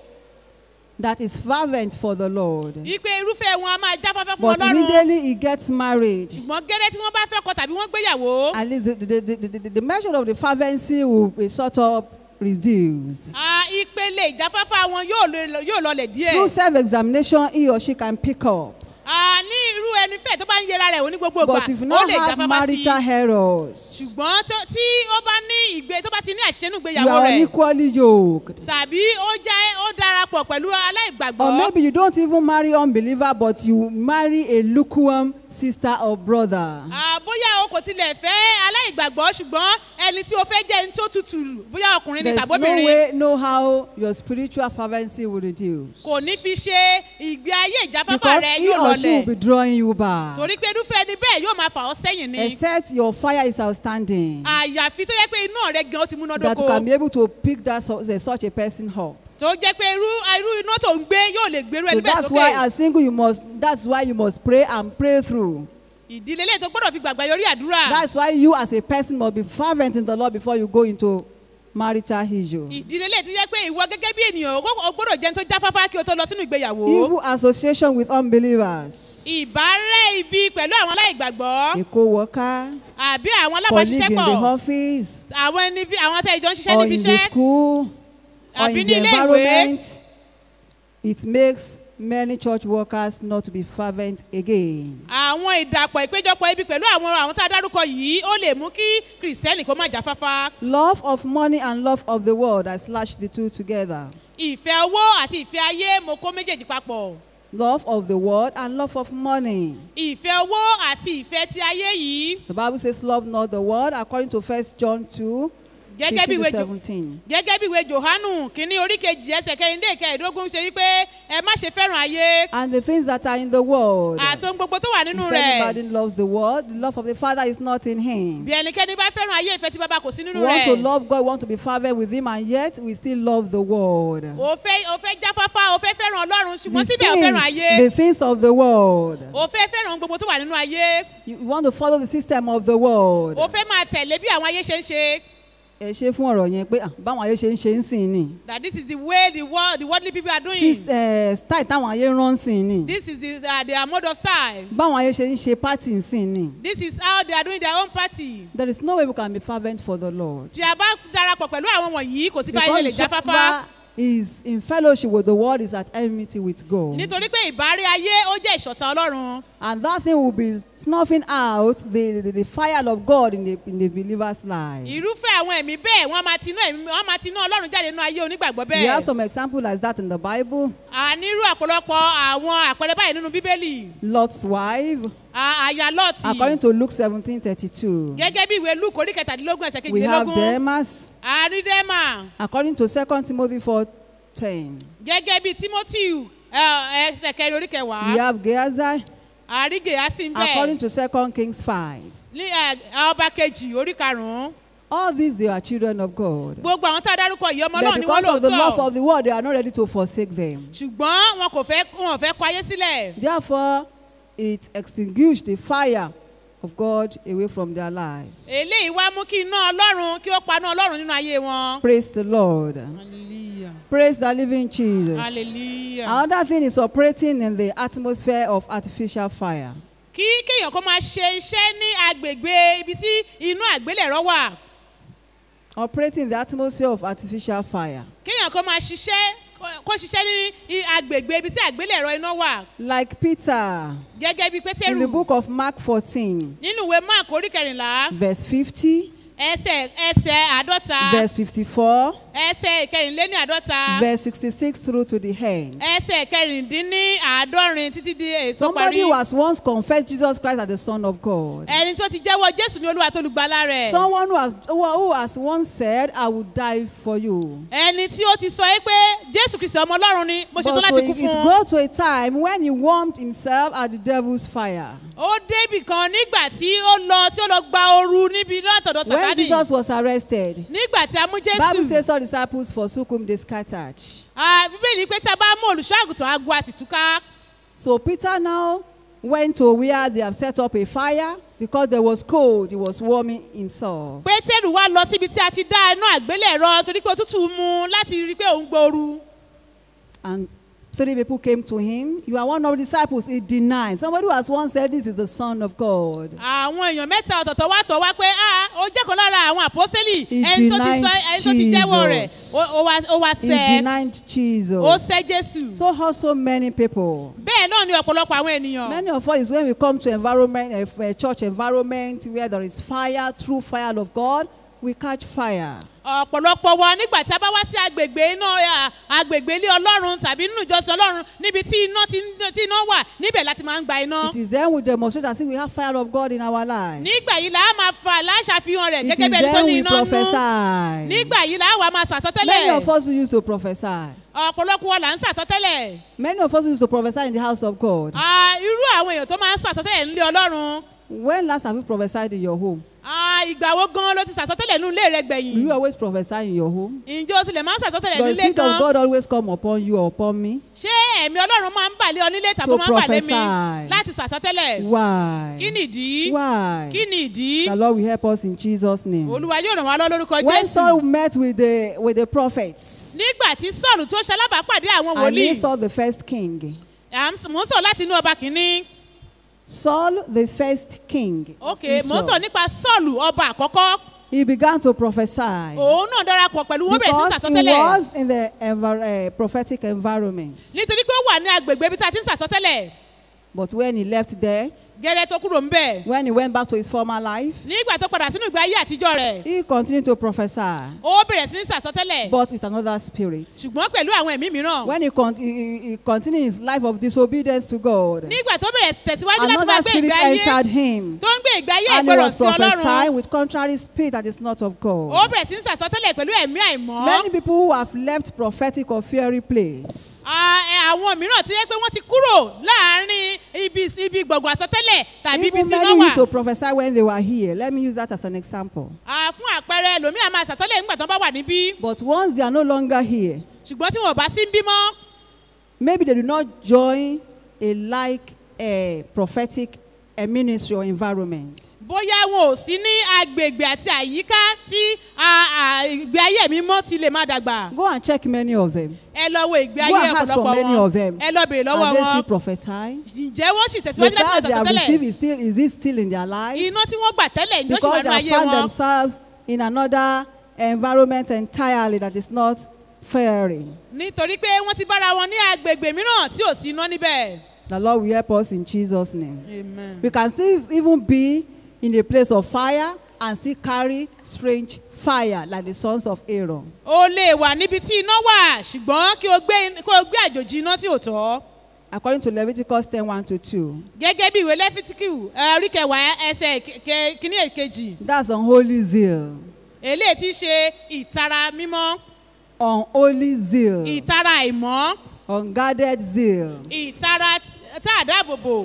that is fervent for the Lord. wípé irúfẹ́ wọn a máa jáfáfá fún But ọlọ́run immediately he gets married, ṣùgbọ́n gẹ́rẹ́ tí wọ́n bá fẹ́ kọ tàbí wọ́n gbéyàwó at least the, the, the, the, the, the measure of the fervency will be sort of reduced. ah, ìpele ìjáfáfá wọn yóò lọ- yóò lọlẹ̀ Through díẹ̀ self examination, he or she can pick up. Ah, ní irú ẹni fẹ́ tó bá ń yẹra rẹ̀ wò ní gbogbo ìgbà But if you ó not lè have jáfáfá sí marital errors, ṣùgbọ́n tó- tí ó bá ní ìgbé tó bá ti ní àṣìṣe nínú you ìgbéyàwó are rẹ̀ unequally yoked. tàbí ó jẹ́ ó darapọ̀ pẹ̀lú Or aláìgbàgbọ́ maybe you don't even marry unbeliever, but you marry a lukewarm sister or brother. Ah, bóyá o kò tilẹ̀ fẹ́ aláìgbàgbọ́ ṣùgbọ́n ẹni tí o fẹ́ jẹ́ ẹni tó tutù bóyá ọkùnrin ni There's no tàbóbìnrin way, no how your spiritual fervency will reduce. kò ní fi ṣe ìgbé ayé ìjáfáfá Because rẹ he yóò or she will be lọlẹ̀ drawing you back. torí pé irúfẹ́ ẹni bẹ́ẹ̀ yóò máa fà ọ́ sẹ́yìn ni Except your fire is outstanding. àyàfi tó yẹ pé inú rẹ gan ó ti That you múnádóko can be able to pick that so- such a person up. tó jẹ́ pé irú irú iná tó ń gbé yóò lè gbèrú So ẹni bẹ́ẹ̀ that's why sókè as single you must that's why you must pray and pray through. ìdílé lè tó gbọ́dọ̀ fi gbàgbà yọrí àdúrà That's why you as a person must be fervent in the Lord before you go into marital issue. ìdílé lè tó jẹ́ pé ìwọ gẹ́gẹ́ bí ènìyàn o gbọ́- o gbọ́dọ̀ jẹun tó jáfáfá kí o tó lọ sínú ìgbéyàwó Evil association with unbelievers. ìbárẹ́ ibi pẹ̀lú àwọn aláìgbàgbọ́ A co-worker, àbí àwọn colleague in the alábàáṣiṣẹ́pọ̀ office, àwọn ẹni bí àwọn tẹ́ ìjọ ń ṣiṣẹ́ or níbi in the iṣẹ́ school, or àbí in ní the ilé ìwé environment. It makes many church workers not to be fervent again. àwọn ìdàpọ̀ ìpéjọpọ̀ ibi pẹ̀lú àwọn àwọn tá a dárúkọ yìí ó lè mú kí kìrìsìtẹ́nì kó má jáfáfá Love of money and love of the world, I slash the two together. ìfẹ́ owó àti ìfẹ́ ayé mo kó méjèèjì papọ̀ Love of the world and love of money. ìfẹ́ owó àti ìfẹ́ ti ayé yìí The Bible says, Love not the world, according to 1 John 2 gẹ́gẹ́ bí 15 ìwé to Jo- 17. gẹ́gẹ́ bí ìwé johanu kínní orí kejì ẹsẹ̀ kẹrìndé kẹẹ̀ẹ́dógún ṣe wípé ẹ má ṣe fẹ́ràn ayé And the things that are in the world. àti ohun gbogbo tó wà nínú If rẹ̀ anybody loves the world, the love of the Father is not in him. bí ẹnikẹ́ni bá fẹ́ràn ayé ìfẹ́ tí bàbá kò sí nínú We want to rẹ̀ love God, we want to be fervent with Him, and yet we still love the world. o fẹ́ o fẹ́ jáfáfá o fẹ́ fẹ́ràn ọlọ́run ṣùgbọ́n The síbẹ̀ o fẹ́ràn things, ayé the things of the world. o fẹ́ fẹ́ràn ohun gbogbo tó wà nínú ayé You you want to follow the system of the world. o fẹ́ máa tẹ̀lé bí àwọn ayé ṣe ń ṣe Ẹ ṣe fún ọ̀rọ̀ yẹn pé ah, báwọn ayé ṣe ń ṣe ń sìn ni. that this is the way the world the worldly people are doing Sis- eh, Style táwọn ayé rán sìn ni. this is the uh, their mode of style Báwọn ayé ṣe ń ṣe pátì ń sìn ni. this is how they are doing their own party There is no way we can be fervent for the Lord. tí a bá darapọ̀ pẹ̀lú àwọn wọ̀nyí kò sí ká ayé lè Because jáfáfá fervor is in fellowship with the world is at enmity with God. nítorí pé ìbárí ayé ó jẹ́ ìṣọ̀tá ọlọ́run And that thing will be snuffing out the, the, the fire of God in the, in the believer's life. irúfẹ́ àwọn ẹ̀mí bẹ́ẹ̀ wọ́n máa tinú ẹ̀mí wọ́n máa tinú ọlọ́run jáde nínú ayé onígbàgbọ́ We have bẹ́ẹ̀ some examples like that in the Bible. a nírú àpọ̀lọpọ̀ àwọn àpẹẹrẹ báyìí nínú bíbélì Lot's wife, A- aya according lọ́ọ̀tì to Luke 17 32. gẹ́gẹ́ bí ìwé luke orí kẹtàdínlógún ẹsẹ̀ We have kejìlélógún Demas, àrídẹ́mà according to 2 Timothy 4 10. gẹ́gẹ́ bí timothy ẹ, ẹsẹ̀ kẹrin orí We kẹwàá have Gehazi, àrígè á sì ń according bẹ̀ to 2 Kings 5. ní ẹ, ọba kejì orí karùn-ún All these they are children of God. gbogbo àwọn tá a dárúkọ yìí ọmọ But náà ni wọ́n because of the love lóòótọ́ of the world, they are not ready to forsake them. ṣùgbọ́n wọn kò fẹ́ wọn ò fẹ́ kọ ayé sílẹ̀ Therefore, it extinguished the fire of God away from their lives. eléyìí wá mú kí iná ọlọ́run kí ó paná ọlọ́run nínú ayé wọn. Praise the Lord. Hallelujah. hallelujah Praise the living Jesus. hallelujah. Another thing is operating in the atmosphere of artificial fire. kí kéèyàn kó máa ṣe iṣẹ́ ní agbègbè ibi tí inú àgbélẹ̀rọ wà Operating in the atmosphere of artificial fire. kéèyàn kó máa ṣiṣẹ́ kó- kó ṣiṣẹ́ ní i- agbègbè ibi tí àgbélẹ̀rọ iná wà Like Peter gẹ́gẹ́ bí in the pétérù book of Mark 14, nínú ìwé mark orí kẹrìnlá verse 50, ẹsẹ̀ ẹsẹ̀ àádọ́ta verse 54, ẹsẹ̀ ìkẹrìnléní àádọ́ta verse 66 through to the end. ẹsẹ̀ kẹrìndínní àádọ́rin títí di èso Somebody parí who has once confessed Jesus Christ as the Son of God. ẹni tó ti jẹ́wọ́ jésù ní olúwa tó lùgbàlà rẹ̀ Someone who has, who, who has once said, I will die for you. ẹni tí ó ti sọ é pé jésù kristi ọmọ ọlọ́run ni mo ṣetán But so láti kú it, it fún un. got to a time when he warmed himself at the devil's fire. ó débì kan nígbà tí ó lọ tí ó lọ gba ooru níbi látọ̀dọ̀ When sàkádì Jesus was arrested, nígbà tí a mú Bible jésù says all disciples forsook whom they scattered. Ah, bíbélì pé tí a bá mú olùṣọ́ àgùntàn agbo a sì túká So Peter now went to where they have set up a fire because there was cold. He was warming himself. pétérù wá lọ síbi tí a ti dá iná àgbélẹ̀rọ torí pé òtútù mú un láti rí i pé òun gbooru And three people came to him. You are one of the disciples. He denied. Somebody who has once said, This is the Son of God. àwọn èèyàn mẹ́ta ọ̀tọ̀ọ̀tọ̀ wá tọ̀ wá pé ah ó jẹ́ kan lára àwọn àpọ́sẹ́lì He ẹni tó ti denied sọ ẹni tó ti jẹ́wọ́ rẹ̀ Jesus. ó- ó wá- ó wá He sẹ́ denied ó Jesus. sẹ́ jésù So also many people. bẹ́ẹ̀ náà ni ọ̀pọ̀lọpọ̀ àwọn ènìyàn Many of us is when we come to environment, a, a church environment where there is fire, true fire of God, we catch fire. ọ̀pọ̀lọpọ̀ wa nígbà tí a bá wá sí agbègbè iná à, agbègbè ilé ọlọ́run tàbí nínú ìjọsìn ọlọ́run níbi tí iná ti ń- tí iná wà níbẹ̀ láti máa ń gba iná. It is then we demonstrate as if we have fire of God in our lives. nígbà yìí là á máa fa láṣàfihàn rẹ̀ It gẹ́gẹ́ is bí ẹni tó then ní we iná nú. prophesy. nígbà yìí là á wà máa Many sàsọtẹ́lẹ̀ of us who used to prophesy. ọ̀pọ̀lọpọ̀ wa là ń sàsọtẹ́lẹ̀. Many of us used to prophesy in the house of God. Ah, irú àwọn èèyàn tó máa ń sàsọtẹ́lẹ̀ nílé ọlọ́run When last have you prophesied in your home? Ah, ìgbà wo gan ló ti sàsọtẹ́lẹ̀ nínú ilé rẹ Do you gbẹ̀yìn always prophesy in your home? ǹjẹ́ o tilẹ̀ máa ń sàsọtẹ́lẹ̀ Does the nílé Spirit of gan God always come upon you or upon me? ṣé ẹ̀mí ọlọ́run máa ń bàlẹ́ ọ nílé tàbí To ó máa ń bàlẹ́ mi prophesy. láti sàsọtẹ́lẹ̀ Why? kí nìdí Why? kí nìdí The Lord will help us in Jesus' name. olúwa yóò ràn wá lọ lórúkọ When jésù Saul met with the with the prophets, nígbà tí sọ́ọ̀lù tó ṣalábàápàdé àwọn and he wòlíì saw the first king. à ń- mò ń sọ láti inú ọba kìíní Saul, the first king. of ok mò ń sọ Israel, nípa sọ́ọ̀lù ọba àkọ́kọ́ He began to prophesy òun náà darapọ̀ pẹ̀lú wọn bẹ̀rẹ̀ sí because he sàsọtẹ́lẹ̀ was in the envir- uh, prophetic environment. nítorí pé ó wà ní agbègbè ibi tá a ti ń sàsọtẹ́lẹ̀ But when he left there, gẹ́rẹ́ tó kúrò ń bẹ̀ when he went back to his former life, nígbà tó padà sínú ìgbé ayé àtijọ́ rẹ̀ he continued to prophesy, ó bẹ̀rẹ̀ sí ní sàsọtẹ́lẹ̀ but with another spirit. ṣùgbọ́n pẹ̀lú àwọn ẹ̀mí mìíràn When he, con- he, he- he continued his life of disobedience to God, nígbà tó bẹ̀rẹ̀ tẹ̀síwájú láti máa another gbé spirit ìgbé ayé entered him. tó ń gbé ìgbé ayé And he ìgbọràn was sí ọlọ́run prophesying with contrary spirit that is not of ó God. bẹ̀rẹ̀ sí ní sàsọtẹ́lẹ̀ pẹ̀lú ẹ̀mí àìmọ́ Many people who have left prophetic or fiery place Ah, ẹ, àwọn mìíràn tó yẹ pé wọ́n ti kúrò láàárín ibi ibi gbọ̀ngàn àsọtẹ́lẹ̀ tàbí ibi Even tí iná many wà used to prophesy when they were here. Let me use that as an example. Ah, fún àpẹẹrẹ ẹlòmíà máa sàtọ́lẹ̀ nígbà tó bá wà níbí But once they are no longer here, ṣùgbọ́n tí wọn ò bá sí ń bímọ maybe they do not join a like a prophetic a ministry or environment. bóyá wọn ò sí ní agbègbè àti àyíká tí ah, ah, ìgbé ayé mi mọ́ ti lè má dàgbà Go and check many of them. ẹ lọ wo ìgbé Go ayé and ask for ọ̀pọ̀lọpọ̀ many wọn of them. ẹ lọ bèrè lọ́wọ́ And they still wọn prophesy. ǹjẹ́ wọ́n sì The tẹ̀síwájú láti fire máa they have sàtọ́lẹ̀ received is still is it still in their lives? iná tí wọ́n gbà tẹ́lẹ̀ ìjọ sì wà because nínú they have ayé found wọn themselves in another environment entirely that is not fairy. nítorí pé wọ́n ti bára wọn ní agbègbè mìíràn tí ò sí iná níbẹ̀. The Lord will help us in Jesus' name. Amen. We can still even be in a place of fire and still carry strange fire like the sons of Aaron. o lè wà níbi tí iná wà ṣùgbọ́n kí o gbé kí o gbé àjòjì iná tí ò tọ́. According to Leviticus 10 1 to 2. gẹ́gẹ́ bí ìwé lẹ́fítíkì orí kẹwàá ẹsẹ̀ ke- ke- kínní èkejì That's unholy zeal. eléyìí ti ṣe ìtara mímọ́ Unholy zeal. ìtara àìmọ́ Unguarded zeal. ìtara tá a dáàbò bò.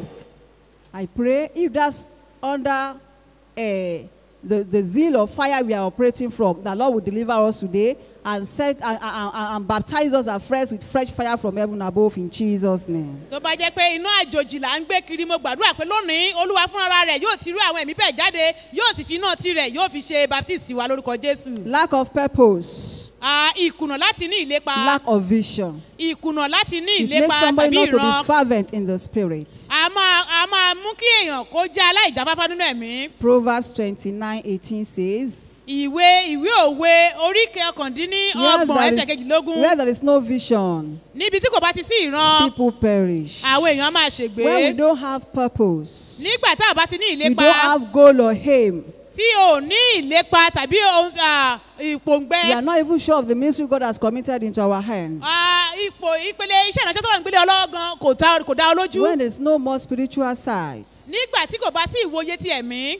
I pray if that's under uh, the, the zeal of fire we are operating from, the Lord will deliver us today and set and, and, and, and baptize us afresh with fresh fire from heaven above in Jesus' name. tó bá jẹ́ pé iná àjòjì là ń gbé kiri mo gbàdúrà pé lónìí olúwa fúnra rẹ̀ yóò ti rú àwọn ẹ̀mí bẹ́ẹ̀ jáde yóò sì fi iná tirẹ̀ yóò fi ṣe baptist wa lórúkọ jésù. Lack of purpose. Ah, ìkùnà láti ní ìlépa lack of vision. ìkùnà láti ní It makes ìlépa somebody tàbí not to be ìran fervent in the spirit. a máa a máa mú kí èèyàn kó jẹ́ aláìjáfáfá nínú ẹ̀mí. Proverbs 29 18 says, ìwé ìwé òwe orí kọkàndínní where ọgbọ̀n there, ẹsẹ̀ is, kejìlélógún where there is no vision, níbi tí kò bá ti sí ìran people perish. àwọn èèyàn máa When we ṣègbè don't have purpose, nígbà tá a bá ti ní we ìlépa don't have goal or aim, tí o ní ìlépa tàbí ohun ah, we ìpòǹgbẹ are not even sure of the ministry God has committed into our hands. ah, ipò ìpele iṣẹ́ ìránṣẹ́ tó wà ń gbélé ọlọ́gán kò ta- kò dá ọ lójú When there is no more spiritual sight, nígbà tí kò bá sí ìwòye ti ẹ̀mí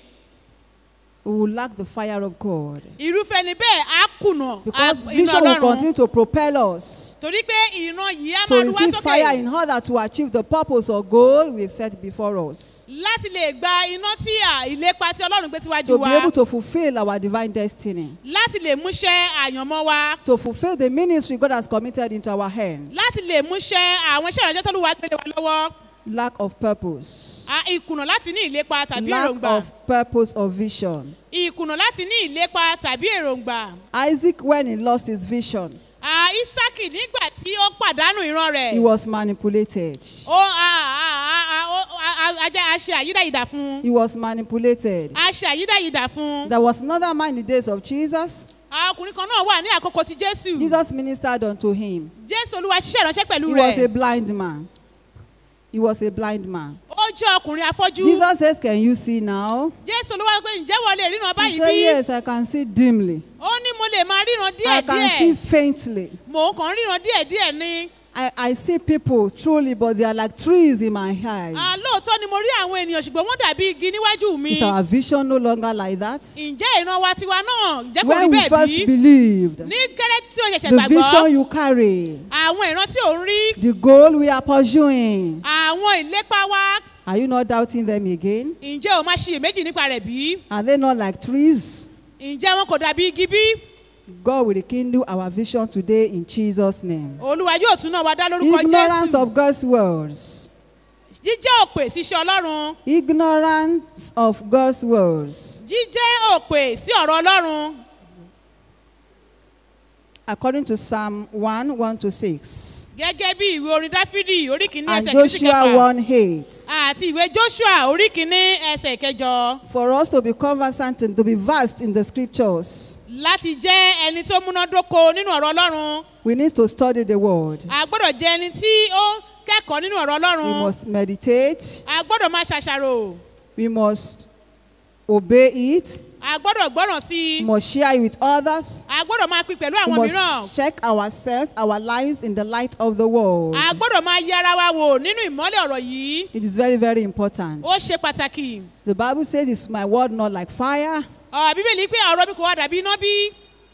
we will lack the fire of God. irúfẹ́ ni bẹ́ẹ̀ á kùnà Because ah, iná vision will ọlọ́run continue to propel us torí pé ìran yìí á to máa ru wá receive fire sókè in order to achieve the purpose or goal we've set before us. láti lè gba iná tí à ìlépa tí ọlọ́run gbé síwájú To be wa able to fulfill our divine destiny. láti lè múṣẹ́ àyànmọ́ wa To fulfill the ministry God has committed into our hands. láti lè múṣẹ́ àwọn iṣẹ́ ìránṣẹ́ tó lù wá gbélé wa lọ́wọ́ Lack of purpose. Ah, ìkùnà láti ní ìlépa tàbí Lack èròǹgbà of purpose or vision. ìkùnà láti ní ìlépa tàbí èròǹgbà Isaac, when he lost his vision, Ah, isaki nígbà tí ó pàdánù ìran rẹ̀ he was manipulated. ó ah, ah, ah, ah, ó- ah, ah, ajá- a ṣe àyídáyidà fún un He was manipulated. a ṣe àyídáyidà fún un There was another man in the days of Jesus. Ah, ọkùnrin kan náà wà ní àkókò ti jésù Jesus ministered unto him. jésù olúwa ṣiṣẹ́ ìránṣẹ́ pẹ̀lú He was a rẹ̀ blind man. He was a blind man. ó jẹ́ ọkùnrin afọ́jú Jesus says, Can you see now? jésù olúwa pé ǹjẹ́ wọ́n lè ríran He báyìí said, bí Yes, I can see dimly. ó ní mo lè máa ríran I can see díẹ̀díẹ̀ faintly. mò ń kàn ríran díẹ̀díẹ̀ ni I, I see people truly, but they are like trees in my Ah, eyes. lóòótọ́ ni mo rí àwọn ènìyàn ṣùgbọ́n wọ́n dàbí igi níwájú mi Is our vision no longer like that? ǹjẹ́ ìran wa tiwa náà ǹjẹ́ kò rí When we bẹ́ẹ̀ first bí believed, ní kéré tí o ṣẹ̀ṣẹ̀ the gbàgbọ́ vision you carry, àwọn ìran tí ò ń rí the goal we are pursuing, àwọn ìlépa wa are you not doubting them again? ǹjẹ́ o máa ṣiyèméjì nípa rẹ̀ bí Are they not like trees? ǹjẹ́ wọn kò dàbí igi bí God will rekindle our vision today in Jesus' name. olúwa yóò tún náà wá dá lórúkọ Ignorance jésù of God's words. jíjẹ́ òpè síṣẹ́ ọlọ́run Ignorance of God's words. jíjẹ́ òpè sí ọ̀rọ̀ ọlọ́run According to Psalm 1 1 to 6 gẹ́gẹ́ bí ìwé orin dáfídì orí kìíní and ẹsẹ̀ kìíní sí Joshua kẹfà 1 8. àti ìwé joshua orí kìíní ẹsẹ̀ kẹjọ For us to be conversant and to be vast in the scriptures, láti jẹ́ ẹni tó múnádóko nínú ọ̀rọ̀ ọlọ́run we need to study the word. a gbọ́dọ̀ jẹ́ ẹni tí ó kẹ́kọ̀ọ́ nínú ọ̀rọ̀ We ọlọ́run must meditate. a gbọ́dọ̀ máa ṣàṣàrò We must obey it. a gbọ́dọ̀ gbọ́ràn sí We i must share it with others. a gbọ́dọ̀ máa pín pẹ̀lú We àwọn mìíràn must check ourselves, our lives in the light of the world. a gbọ́dọ̀ máa yẹ ara wa wò nínú ìmọ́lẹ̀ ọ̀rọ̀ yìí It is very, very important. ó ṣe pàtàkì The Bible says, Is my word not like fire? ọ̀rọ̀ bíbélì pé ọ̀rọ̀ mi kò wá dàbí iná bí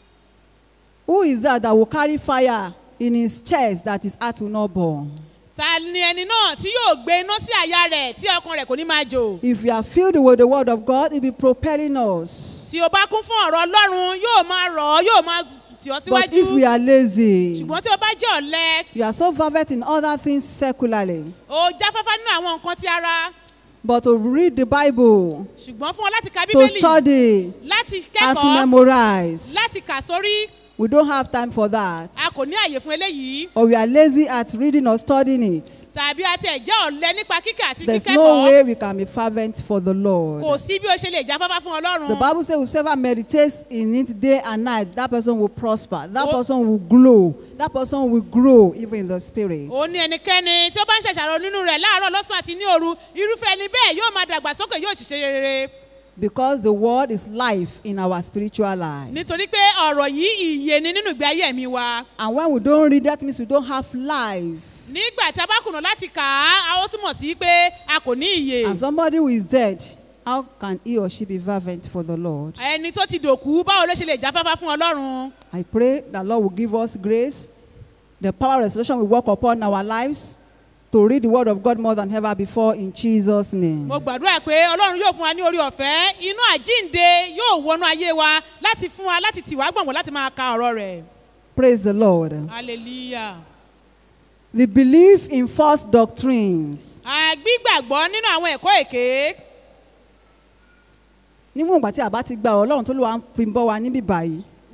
Who is that that will carry fire in his chest that his heart will not burn? ta ni ẹni náà tí yóò gbé iná sí àyà rẹ̀ tí ọkàn rẹ̀ kò ní máa jò If we are filled with the word of God, it will be propelling us. tí o bá kún fún ọ̀rọ̀ ọlọ́run yóò máa rọ̀ ọ́ yóò máa tì ọ́ But if we síwájú are lazy, ṣùgbọ́n tí o bá jẹ́ ọ̀lẹ you are so fervent in other things secularly, o jáfáfá nínú àwọn nǹkan ti ara but to read the Bible, ṣùgbọ́n fún ọ láti ka to bíbélì study, láti and to kẹ́kọ̀ọ́ memorize, láti kà sórí we don't have time for that. a kò ní àyè fún eléyìí Or we are lazy at reading or studying it. tàbí àti ẹ̀jẹ̀ ọ̀lẹ nípa kíkà àti There's no kíkẹ́kọ̀ọ́ way we can be fervent for the kò Lord. sí bí o ṣe lè jáfáfá fún ọlọ́run The Bible says, whosoever meditates in it day and night, that person will prosper. That Oh. person will glow. That person will grow even in the spirit. ó ní ẹnikẹ́ni tí ó bá ń ṣàṣàrò nínú rẹ̀ láàárọ̀ lọ́sàn àti ní òru irúfẹ́ ẹni bẹ́ẹ̀ yóò máa dàgbàsókè yóò ṣiṣẹ́ rere Because the word is life in our spiritual life. nítorí pé ọ̀rọ̀ yìí ìyè ni nínú ìgbé ayé mi wa And when we don't read, that means we don't have life. nígbà tí a bá kùnà láti kà á a ó túmọ̀ sí pé a kò ní ìyè And somebody who is dead, how can he or she be fervent for the Lord? ẹni tó ti dòkú báwo ló ṣe lè jáfáfá fún ọlọ́run I pray that Lord will give us grace. The power of restoration will work upon our lives to read the word of God more than ever before in Jesus' name. mo gbàdúrà pé ọlọ́run yóò fún wa ní orí ọ̀fẹ́ inú àjínde yóò wọnú ayé wa láti fún wa láti tì wá gbọ̀ngbọ̀n láti máa ka ọ̀rọ̀ rẹ̀ Praise the Lord. hallelujah. The belief in false doctrines. àgbígbàgbọ́ nínú àwọn ẹ̀kọ́ èké Níwọ̀n ìgbà tí a bá ti gba ọ̀rọ̀ Ọlọ́run tó lè wá fi bọ́ wa níbí báyìí.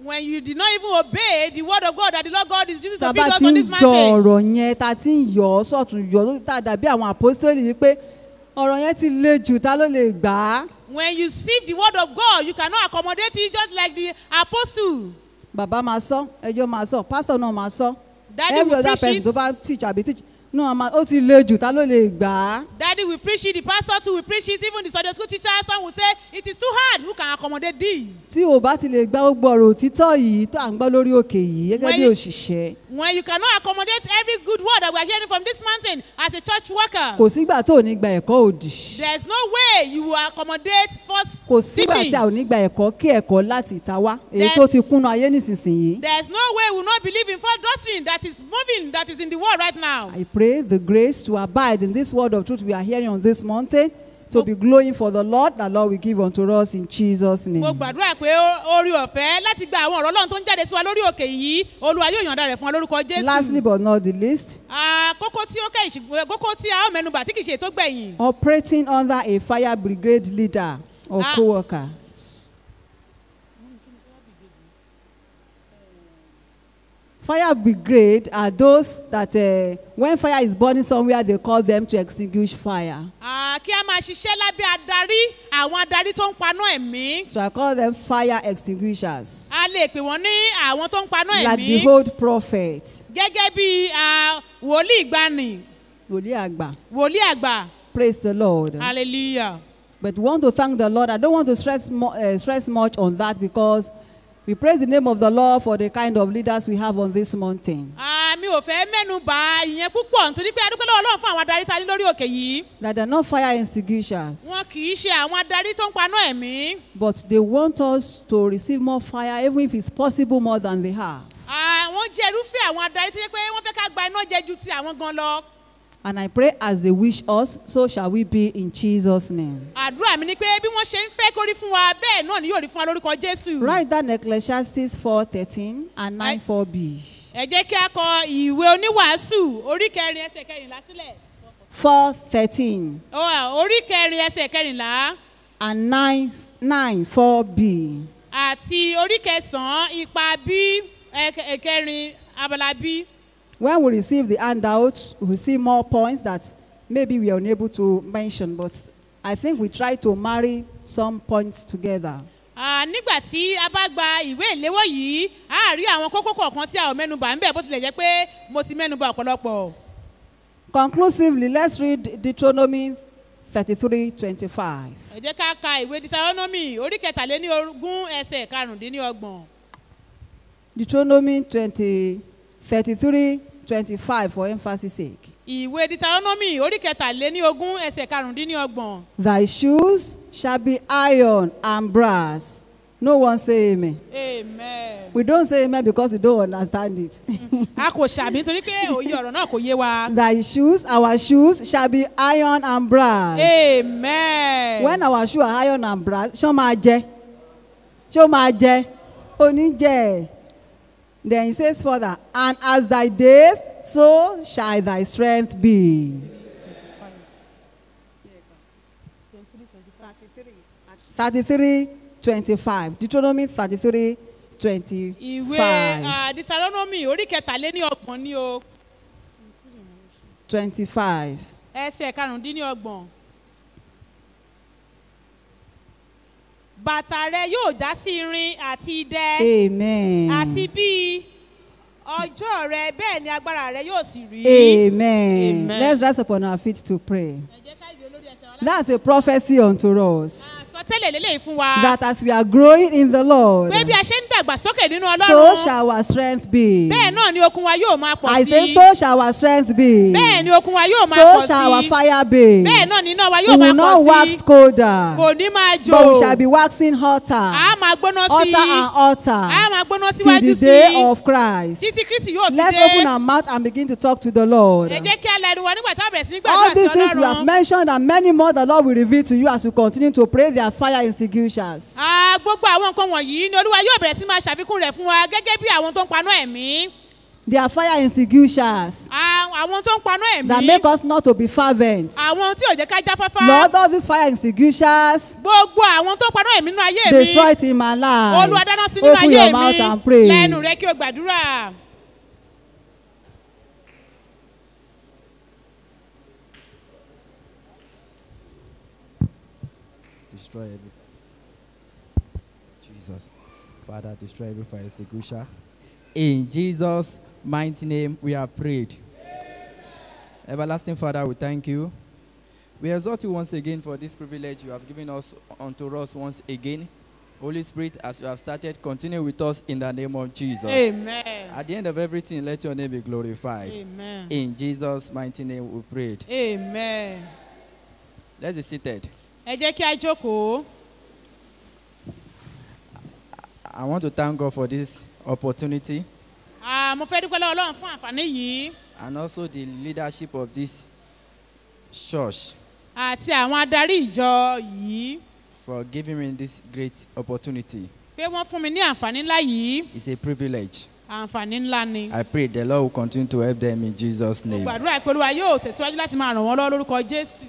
when you did not even obey the word of God that the Lord God is using tá to a feed bá us ti on ń this jọ mountain. ọ̀rọ̀ yẹn tá a ti ń yọ̀ ọ́ sọ̀tún yọ̀ ló tá a dàbí àwọn àpọ́sítélì ni pé ọ̀rọ̀ yẹn ti le jù ta ló lè gbà á. When you receive the word of God, you cannot accommodate it just like the apostle. bàbá máa sọ ẹjọ́ máa sọ pásítọ̀ náà máa sọ Daddy every will other preach person it. tó bá teach àbí teach náà máa ó ti le jù ta ló lè gbà á. Daddy will preach it, the pastor too will preach it, even the Sunday school teacher, some will say, it is too hard. Who can accommodate this? tí o bá ti lè gba gbogbo ọ̀rọ̀ òtítọ́ yìí tó à ń gbọ́ lórí òkè yìí gẹ́gẹ́ When bí you- òṣìṣẹ́ When you cannot accommodate every good word that we are hearing from this mountain as a church worker, kò sígbà tó ò ní gba ẹ̀kọ́ òdì there's no way you will accommodate false kò sígbà teaching. tí a ò ní gba ẹ̀kọ́ kí ẹ̀kọ́ láti ìta wá èyí There's- tó ti kúnná ayé nísinsìnyí. There's no way we will not believe in false doctrine that is moving, that is in the world right now. I pray the grace to abide in this word of truth we are hearing on this mountain to be glowing for the Lord that Lord will give unto us in Jesus' mo name. gbàdúrà pé ó- orí ọ̀fẹ́ láti gba àwọn ọ̀rọ̀ ọlọ́run tó ń jáde sí wa lórí òkè yìí olúwa yóò yànda rẹ̀ fún wa lórúkọ Lastly jésù. but not the least, Ah, kókó tí ó kẹ́yìn ṣùgbọ́n kókó tí a ó mẹ́nubà tí kì í ṣe ètò gbẹ̀yìn. operating under a fire brigade leader or Ah. co-worker. Fire brigade are those that uh, when fire is burning somewhere they call them to extinguish fire. Ah, kí a máa ṣiṣẹ́ lábẹ́ adarí àwọn adarí tó ń paná ẹ̀mí. So I call them fire extinguishers. a lè pè wọ́n ní àwọn tó ń paná Like ẹ̀mí. the old prophet. gẹ́gẹ́ bí ah, wòlíì ìgbani Wòlíì àgbà. wòlíì àgbà Praise the Lord. hallelujah. But we want to thank the Lord. I don't want to stress, mo- uh, stress much on that because we praise the name of the Lord for the kind of leaders we have on this mountain. Ah, mi ò fẹ́ mẹ́nu bà ìyẹn púpọ̀ nítorí pé adúpẹ́ lọ́wọ́ ọlọ́run fún àwọn adarí ta ní lórí òkè yìí. That they're not fire extinguishers, wọn kì í ṣe àwọn adarí tó ń paná ẹ̀mí. but they want us to receive more fire, even if it's possible more than they have. àwọn jẹ́ irúfẹ́ àwọn adarí tó yẹ pé wọ́n fẹ́ ká gba iná jẹ ju ti àwọn gan lọ. And I pray as they wish us, so shall we be in Jesus' name. àdúrà mi ni pé bí wọ́n ṣe ń fẹ́ kó rí fún wa bẹ́ẹ̀ náà ni yóò rí fún wa lórúkọ jésù. Write down Ecclesiastes 4:13 and 9 4b. ẹ jẹ́ kí a kọ ìwé oníwàásù orí kẹrin ẹsẹ̀ kẹrìnlá sílẹ̀. 4:13 Ó wà, orí kẹrin ẹsẹ̀ kẹrìnlá and 9 9 4b. àti orí kẹsàn-án ipa bí ẹkẹ- ẹkẹrin abala bí. When we receive the handout, we see more points that maybe we are unable to mention, but I think we try to marry some points together. Ah, nígbà tí a bá gba ìwé ìléwọ́ yìí a rí àwọn kókó kọ̀ọ̀kan tí a ò mẹ́nubà ń bẹ̀ bó tilẹ̀ jẹ́ pé mo ti mẹ́nubà ọ̀pọ̀lọpọ̀. Conclusively, let's read Deuteronomy 33 25. ẹ jẹ́ ká ka ìwé deuteronomy orí kẹtàléní ogún ẹsẹ̀ karùndínlọ́gbọ̀n. Deuteronomy 20, 33 25 for emphasis sake. ìwé deuteronomy orí kẹtàléní ogún ẹsẹ̀ karùndínlọ́gbọ̀n. Thy shoes shall be iron and brass. No one say amen. amen. We don't say amen because we don't understand it. a kò ṣàmì nítorí pé òye ọ̀rọ̀ náà kò yé wa. Thy shoes, our shoes shall be iron and brass. amen. when our shoe are iron and brass ṣé ó máa jẹ ṣé ó máa jẹ oníjẹ then he says further and as thy days so shall thy strength be. thirty-three twenty-five deuteronomy thirty-three ìwé twenty-five ah, deuteronomy orí kẹtàléní ọgbọ̀n ni o twenty-five ẹsẹ̀ karùndínlọ́gbọ̀n. bàtà rẹ yóò já sí irin àti idẹ amen àti bí ọjọ́ rẹ bẹ́ẹ̀ ni agbára rẹ yóò sì rí. amen Amen. let's rise upon our feet to pray ẹ jẹ́ ká ìdí olórí ẹsẹ̀ wa láti that's a prophecy unto us. àsọtẹ́lẹ̀ lélẹ́yìí fún wa. that as we are growing in the Lord, pé bí a ṣe ń dàgbà sókè nínú so ọlọ́run shall our strength be. bẹ́ẹ̀ náà ni okun wa yóò máa pọ̀ I sí say, i. so shall our strength be. bẹ́ẹ̀ ni okun wa yóò máa So pọ̀ shall our sí i. fire be. bẹ́ẹ̀ náà ni iná wa We yóò will máa not pọ̀ sí wax i. colder, kò ní máa jò. but we shall be waxing hotter, a máa gbóná sí hotter i. and hotter, a máa gbóná till síwájú the sí day i. of Christ. títí kristi yóò fi Let's dé. open our mouth and begin to talk to the Lord. ẹ jẹ́ kí a la ẹnu wa nígbà tá a bẹ̀rẹ̀ sí ní All gbàdúrà sí these things we have ọlọ́run. mentioned and many more the Lord will reveal to you as we continue to pray their fire extinguishers. Ah, gbogbo àwọn nǹkan wọ̀nyí ni olúwa yóò bẹ̀rẹ̀ sí máa ṣàfikún rẹ̀ fún wa gẹ́gẹ́ bí àwọn tó ń paná ẹ̀mí. Their fire extinguishers. Ah, àwọn tó ń paná that ẹ̀mí make us not to be fervent. àwọn tí ò jẹ́ ká jáfáfá Lord, all these fire extinguishers, gbogbo àwọn tó ń paná ẹ̀mí nínú ayé mi destroy it in my life. olúwa dáná sí nínú Open ayé your mi mouth and pray. lẹ́nu rẹ kí o gbàdúrà. destroy every Jesus. Father, destroy every fire extinguisher. In Jesus' mighty name, we have prayed. Everlasting Father, we thank you. We exhort you once again for this privilege you have given us unto us once again. Holy Spirit, as you have started, continue with us in the name of Jesus. amen At the end of everything, let your name be glorified. amen In Jesus' mighty name, we prayed. amen. Let's be seated. ẹ jẹ́ kí a jókòó. I want to thank God for this opportunity. Ah, mo fẹ́ dúpẹ́ lọ́wọ́ ọlọ́run fún àǹfààní yìí and also the leadership of this church àti àwọn adarí ìjọ yìí for giving me this great opportunity. pé wọ́n fún mi ní àǹfààní ńlá yìí It's a privilege. àǹfààní ńlá ni. I pray the Lord will continue to help them in Jesus' mo name. gbàdúrà pé olúwa yóò tẹ̀síwájú láti máa ràn wọ́n lọ́wọ́ lórúkọ jésù.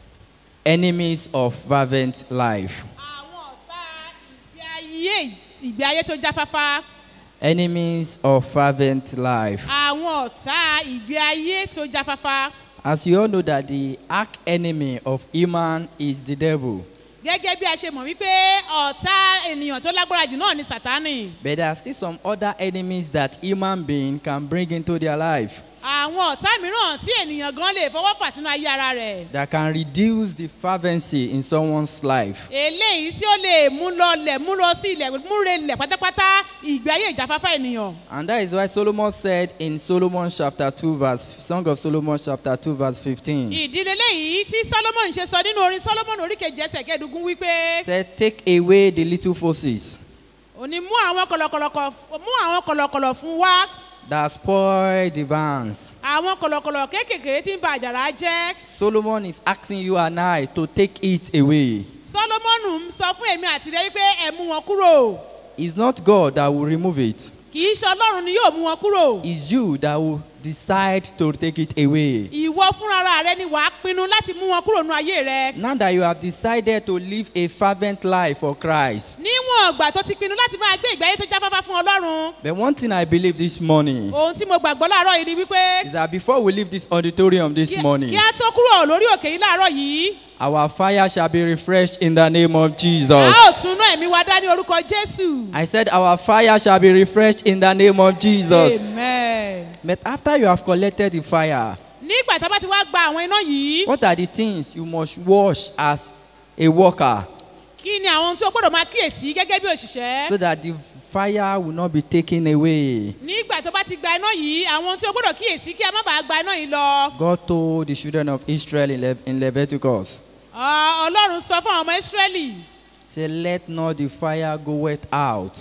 Enemies of fervent life. àwọn ọ̀tá ìgbé ayé ìgbé ayé tó jáfáfá Enemies of fervent life. àwọn ọ̀tá ìgbé ayé tó jáfáfá As you all know that the arch enemy of human is the devil. gẹ́gẹ́ bí a ṣe mọ̀ wípé ọ̀tá ènìyàn tó lágbára jù náà ni sàtánì But there are still some other enemies that human being can bring into their life àwọn ọ̀tá mìíràn tí ènìyàn gan lè fọwọ́ fà sínú ayé ara rẹ̀ that can reduce the fervency in someone's life. eléyìí tí ó lè mú lọlẹ̀ mú lọ sí ilẹ̀ múre lẹ̀ pátápátá ìgbé ayé ìjáfáfá ènìyàn And that is why Solomon said in Solomon chapter 2 verse Song of Solomon chapter 2 verse 15 ìdílé léyìí tí solomon ṣe sọ nínú orin solomon oríkejì ẹsẹ̀ kẹẹ̀dógún wípé said take away the little forces òní mú àwọn kọ̀lọ̀kọ̀lọ̀ mú àwọn kọ̀lọ̀kọ̀lọ̀ fún wa that spoil the vans. àwọn kọ̀lọ̀kọ̀lọ̀ kéékèèké tí ń ba àjàrà jẹ́ Solomon is asking you and I to take it away. solomon ń sọ fún èmi àti rẹ wípé ẹ mú wọn kúrò It's not God that will remove it. kì í ṣe ọlọ́run ni yóò mú wọn kúrò It's you that will decide to take it away. ìwọ fúnra rẹ ni wàá pinnu láti mú wọn kúrò nínú ayé rẹ Now that you have decided to live a fervent life for Christ. níwọ̀n ọgbà tó ti pinnu láti máa gbé ìgbé ayé tó jáfáfá fún ọlọ́run But one thing I believe this morning ohun tí mo gbàgbọ́ láàárọ̀ yìí ni wípé is that before we leave this auditorium this kí morning, kí á tó kúrò lórí òkè yìí láàárọ̀ yìí our fire shall be refreshed in the name of a Jesus. ó tún ná ẹ̀mí wa dá ní orúkọ jésù. I said, Our fire shall be refreshed in the name of Jesus. amen. But after you have collected the fire, nígbà tá a bá ti wá gba àwọn iná yìí what are the things you must wash as a worker kí ni àwọn tí o gbọ́dọ̀ máa kíyèsí gẹ́gẹ́ bí òṣìṣẹ́. so that the fire will not be taken away? nígbà tó bá ti gba iná yìí àwọn tí o gbọ́dọ̀ kíyèsí kí a má bàa gba iná yìí lọ. God told the children of Israel in, Le- in Leviticus, Ah, ọlọ́run sọ fún àwọn ọmọ ísírẹ́lì Say, Let not the fire go wet out.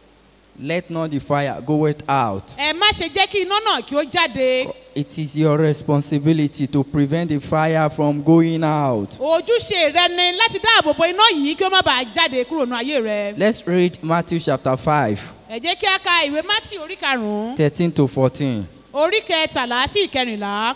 Let not the fire go wet out. ẹ má ṣe jẹ́ kí iná náà kí ó jáde. It is your responsibility to prevent the fire from going out. ojúṣe rẹ ni láti dáàbò bo iná yìí kí ó má bàa jáde kúrò ní ayé rẹ. Let's read Matthew chapter 5, ẹ jẹ́ kí a ka ìwé mátì orí karùn-ún 13 to 14. orí kẹtàlá sí ìkẹrìnlá.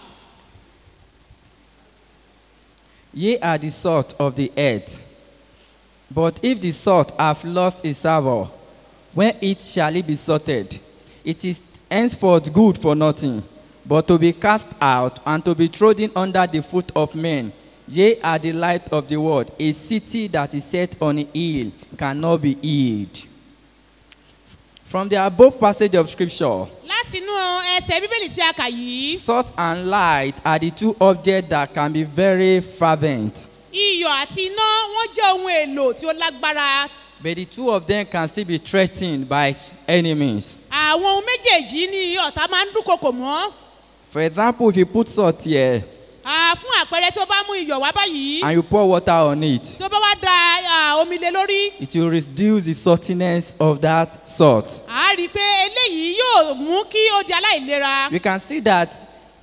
Ye are the salt of the earth. But if the salt have lost its savour, when it shall it be salted? It is henceforth good for nothing, but to be cast out and to be trodden under the foot of men. Ye are the light of the world. A city that is set on a hill cannot be hid. From the above passage of scripture, láti inú ẹsẹ̀ bíbélì tí a kà yìí salt and light are the two objects that can be very fervent. iyọ̀ àti iná wọ́n jẹ́ ohun èlò tí ó lágbára But the two of them can still be threatened by enemies. àwọn ohun méjèèjì ni ọ̀tá máa ń dúnkokò mọ́ For example, if you put salt here Ah, fún àpẹẹrẹ tí ó bá mú iyọ̀ wá báyìí and you pour water on it, tí ó bá wá da ah, omi lé lórí it will reduce the saltiness of that salt. a á rí i pé eléyìí yóò mú kí ó di aláìlera We can see that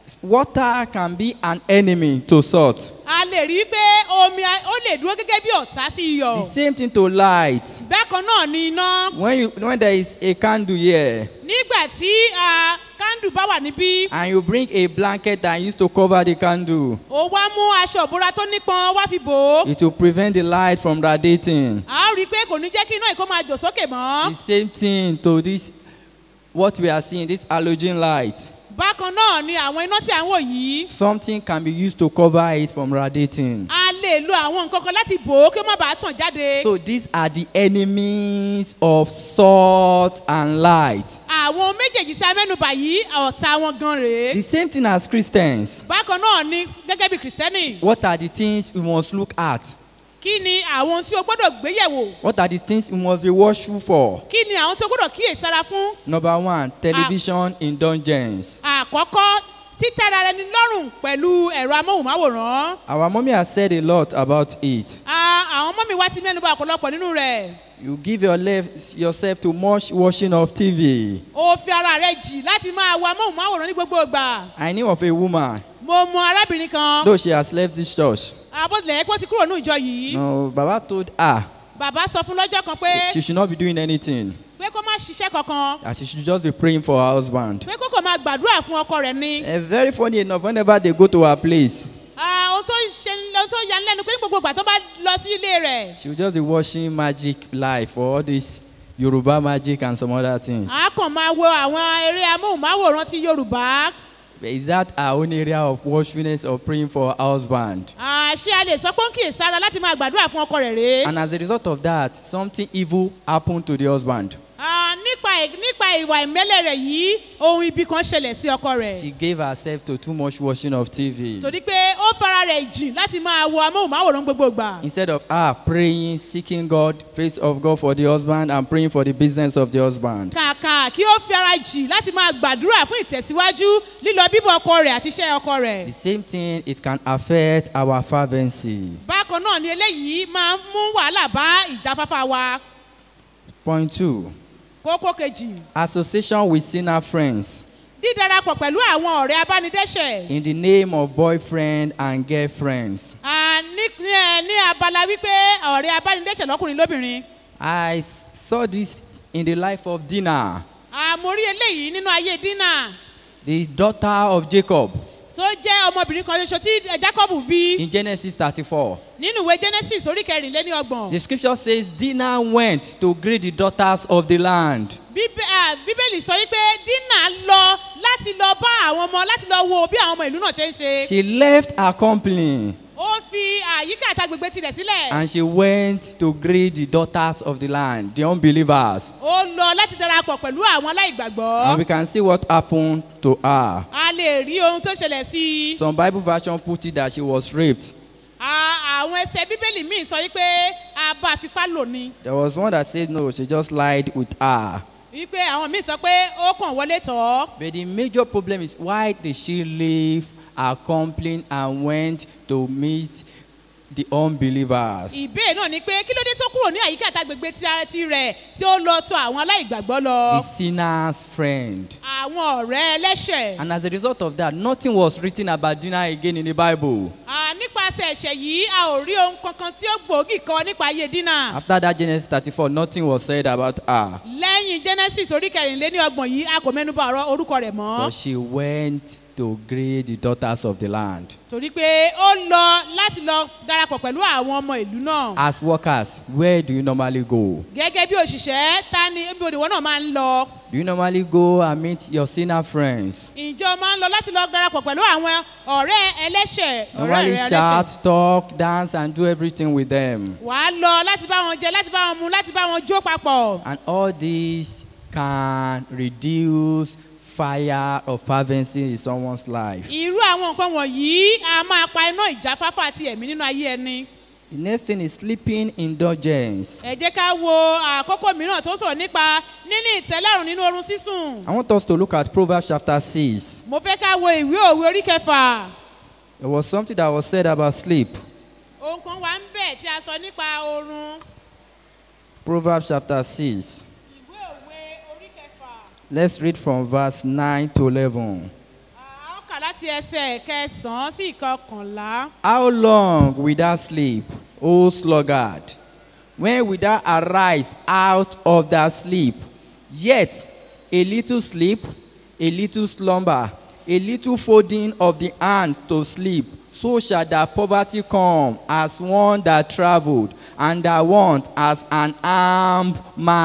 water can be an enemy to salt. a lè rí i pé omi a- ó lè dúró gẹ́gẹ́ bí ọ̀tá sí iyọ̀. The same thing to light. bákan náà ni iná When you when there is a candle here nígbà tí a, kándù bá wà níbí and you bring a blanket and use to cover the candle, ó wá mú aṣọ ìbora tó nípọn wá fi bò ó. it will prevent the light from radiating. a ó rí i pé kò ní jẹ́ kí iná ìkó máa jò sókè The mọ́. same thing to this what we are seeing, this halogen light. bákan náà ni àwọn iná tí à ń wò yìí Something can be used to cover it from radiating. a lè lo àwọn nǹkan kan láti bò ó kí ó má bàa tàn jáde. So these are the enemies of salt and light. àwọn méjèèjì tí a mẹ́nuba yìí ọ̀tá wọn gan rèé. The same thing as Christians. bákan náà ni gẹ́gẹ́ bí kìrìsìtẹ́nì What are the things we must look at? kí ni àwọn tí o gbọ́dọ̀ gbéyẹ̀wò What are the things we must be watchful for? kí ni àwọn tí o gbọ́dọ̀ kíyèsára fún. Number one, television indulgence. àkọ́kọ́ títẹ́ra ẹni lọ́rùn pẹ̀lú ẹ̀rọ amóhùnmáwòrán. Our mommy has said a lot about it. Ah, àwọn ọmọ mi wá ti mẹ́nuba ọ̀pọ̀lọpọ̀ nínú rẹ̀. You give your lef- yourself to much watching of TV. o fi ara rẹ jì láti máa wo amóhùnmáwòrán ní gbogbo ìgbà. I knew of a woman, mo mọ arábìnrin kan though she has left this church. àbọ̀dìlẹ̀ ẹ̀kọ́ ti kúrò ní ìjọ yìí. No, Baba told her bàbá sọ fún lọ́jọ́ kan pé she should not be doing anything. pé kó má ṣiṣẹ́ kankan That she should just be praying for her husband. pé kó kò máa gbàdúrà fún ọkọ rẹ̀ ni. Eh, very funny enough, whenever they go to her place, Ah, ohun tó ṣe ohun tó yani lẹ́nu pé ní gbogbo ìgbà tó bá lọ sí ilé rẹ̀. she will just be watching magic live for all this Yoruba magic and some other things. a kàn máa wo àwọn eré amóhùnmáwòrán ti yorùbá. Is that her own area of watchfulness or praying for her husband? Ah, ṣé a lè sọ pé ó ń kì í sára láti máa gbàdúrà fún ọkọ rẹ̀ rèé. And as a result of that, something evil happened to the husband. Ah, nípa ì- nípa ìwà ìmẹ́lẹ̀ rẹ̀ yìí ohun ibi kan ṣẹlẹ̀ sí ọkọ rẹ̀. She gave herself to too much watching of TV. torí pé ó fara rẹ̀ jìn láti máa wo amóhùnmáwòrán gbogbo ìgbà. Instead of her praying, seeking God, face of God for the husband, and praying for the business of the husband. kàkà kí ó fi ara jì láti máa gbàdúrà fún ìtẹ̀síwájú lílọ bíbọ̀ ọkọ rẹ̀ àti iṣẹ́ ọkọ rẹ̀. The same thing, it can affect our fervency. bákan náà ni eléyìí máa ń mú wàhálà bá ìjáfáfá wa. Point two kókó kejì association with sinner friends dídarapọ̀ pẹ̀lú àwọn ọ̀rẹ́ abánidẹ́sẹ̀. in the name of boyfriend and girlfriends. Ah, ní ní ẹ ní abala wípé ọ̀rẹ́ abánidẹ́sẹ̀ lọ́kùnrin lóbìnrin. I s- saw this in the life of Dinah, àmórí eléyìí nínú ayé dínà the daughter of Jacob, tó jẹ́ ọmọbìnrin kan ṣoṣo tí eh, jacob bí in Genesis 34. nínú ìwé genesis orí kẹrìnléní ọgbọ̀n. The scripture says Dinah went to greet the daughters of the land. Bíbé- ah, bíbélì sọ wípé dínà lọ láti lọ bá àwọn ọmọ láti lọ wo bí àwọn ọmọ ìlú náà ṣe ń ṣe. She left her company ó fi àyíká àtàgbègbè tirẹ̀ sílẹ̀. and she went to greet the daughters of the land, the unbelievers. ó lọ láti darapọ̀ pẹ̀lú àwọn And aláìgbàgbọ́. we can see what happened to her. a lè rí ohun tó ṣẹlẹ̀ sí i. Some Bible version put it that she was raped. Ah, àwọn ẹsẹ̀ bíbélì míì sọ wípé a bá a fipá lò ní. There was one that said no, she just lied with her. wípé àwọn míì sọ pé ó kàn wọlé tọ̀ ọ́. But the major problem is why did she leave her company and went to meet the unbelievers? ìbéèrè náà ni pé kí ló dé tó kúrò ní àyíká àtàgbègbè ti ara ti rẹ̀ tí ó lọ tọ̀ àwọn aláìgbàgbọ́ The lọ. sinner's friend. àwọn ọ̀rẹ́ ẹlẹ́ṣẹ̀. And as a result of that, nothing was written about Dinah again in the Bible. Ah, nípasẹ̀ ẹ̀ṣẹ̀ yìí a ò rí ohun kankan tí ó gbòógì kọ nípa ayé dínà. After that Genesis 34, nothing was said about her. lẹ́yìn genesis orí kẹrìnléní ọgbọ̀n yìí a kò mẹ́nuba ọ̀rọ̀ orúkọ rẹ̀ mọ́. But she went to greet the daughters of the land. torí pé ó lọ láti lọ darapọ̀ pẹ̀lú àwọn ọmọ ìlú náà. As workers, where do you normally go? gẹ́gẹ́ bí òṣìṣẹ́ ta ni ibi òdìwọ́ náà máa ń lọ. Do you normally go and meet your sinner friends? ìjọ máa ń lọ láti lọ darapọ̀ pẹ̀lú àwọn ọ̀rẹ́ ẹlẹ́ṣẹ̀. ọ̀rẹ́ Normally rẹ̀ ẹlẹ́ṣẹ̀. shout, talk, dance, and do everything with them. wàá lọ láti bá wọn jẹ láti bá wọn mu láti bá wọn jó papọ̀. And all this can reduce fire of fervency in someone's life. irú àwọn nǹkan wọ̀nyí a máa pa iná ìjáfáfá àti ẹ̀mí nínú ayé ẹni. The next thing is sleeping indulgence. ẹ jẹ́ ká wo àkókò mìíràn tó sọ̀rọ̀ nípa níní ìtẹ́lẹ́rùn nínú oorun sísùn. I want us to look at Proverbs chapter 6. mo fẹ́ ká wo ìwé òwe orí kẹfà. There was something that was said about sleep. ohun kan wà ń bẹ̀ tí a sọ nípa oorun. Proverbs chapter 6. ìwé òwe orí kẹfà. Let's read from verse 9 to 11. a ó kà láti láti ẹsẹ̀ kẹsàn-án sí ìkọkànlá. How long will thou sleep, O sluggard? When will thou arise out of thy sleep? Yet a little sleep, a little slumber, a little folding of the hand to sleep, so shall thy poverty come as one that travelled, and thy want as an armed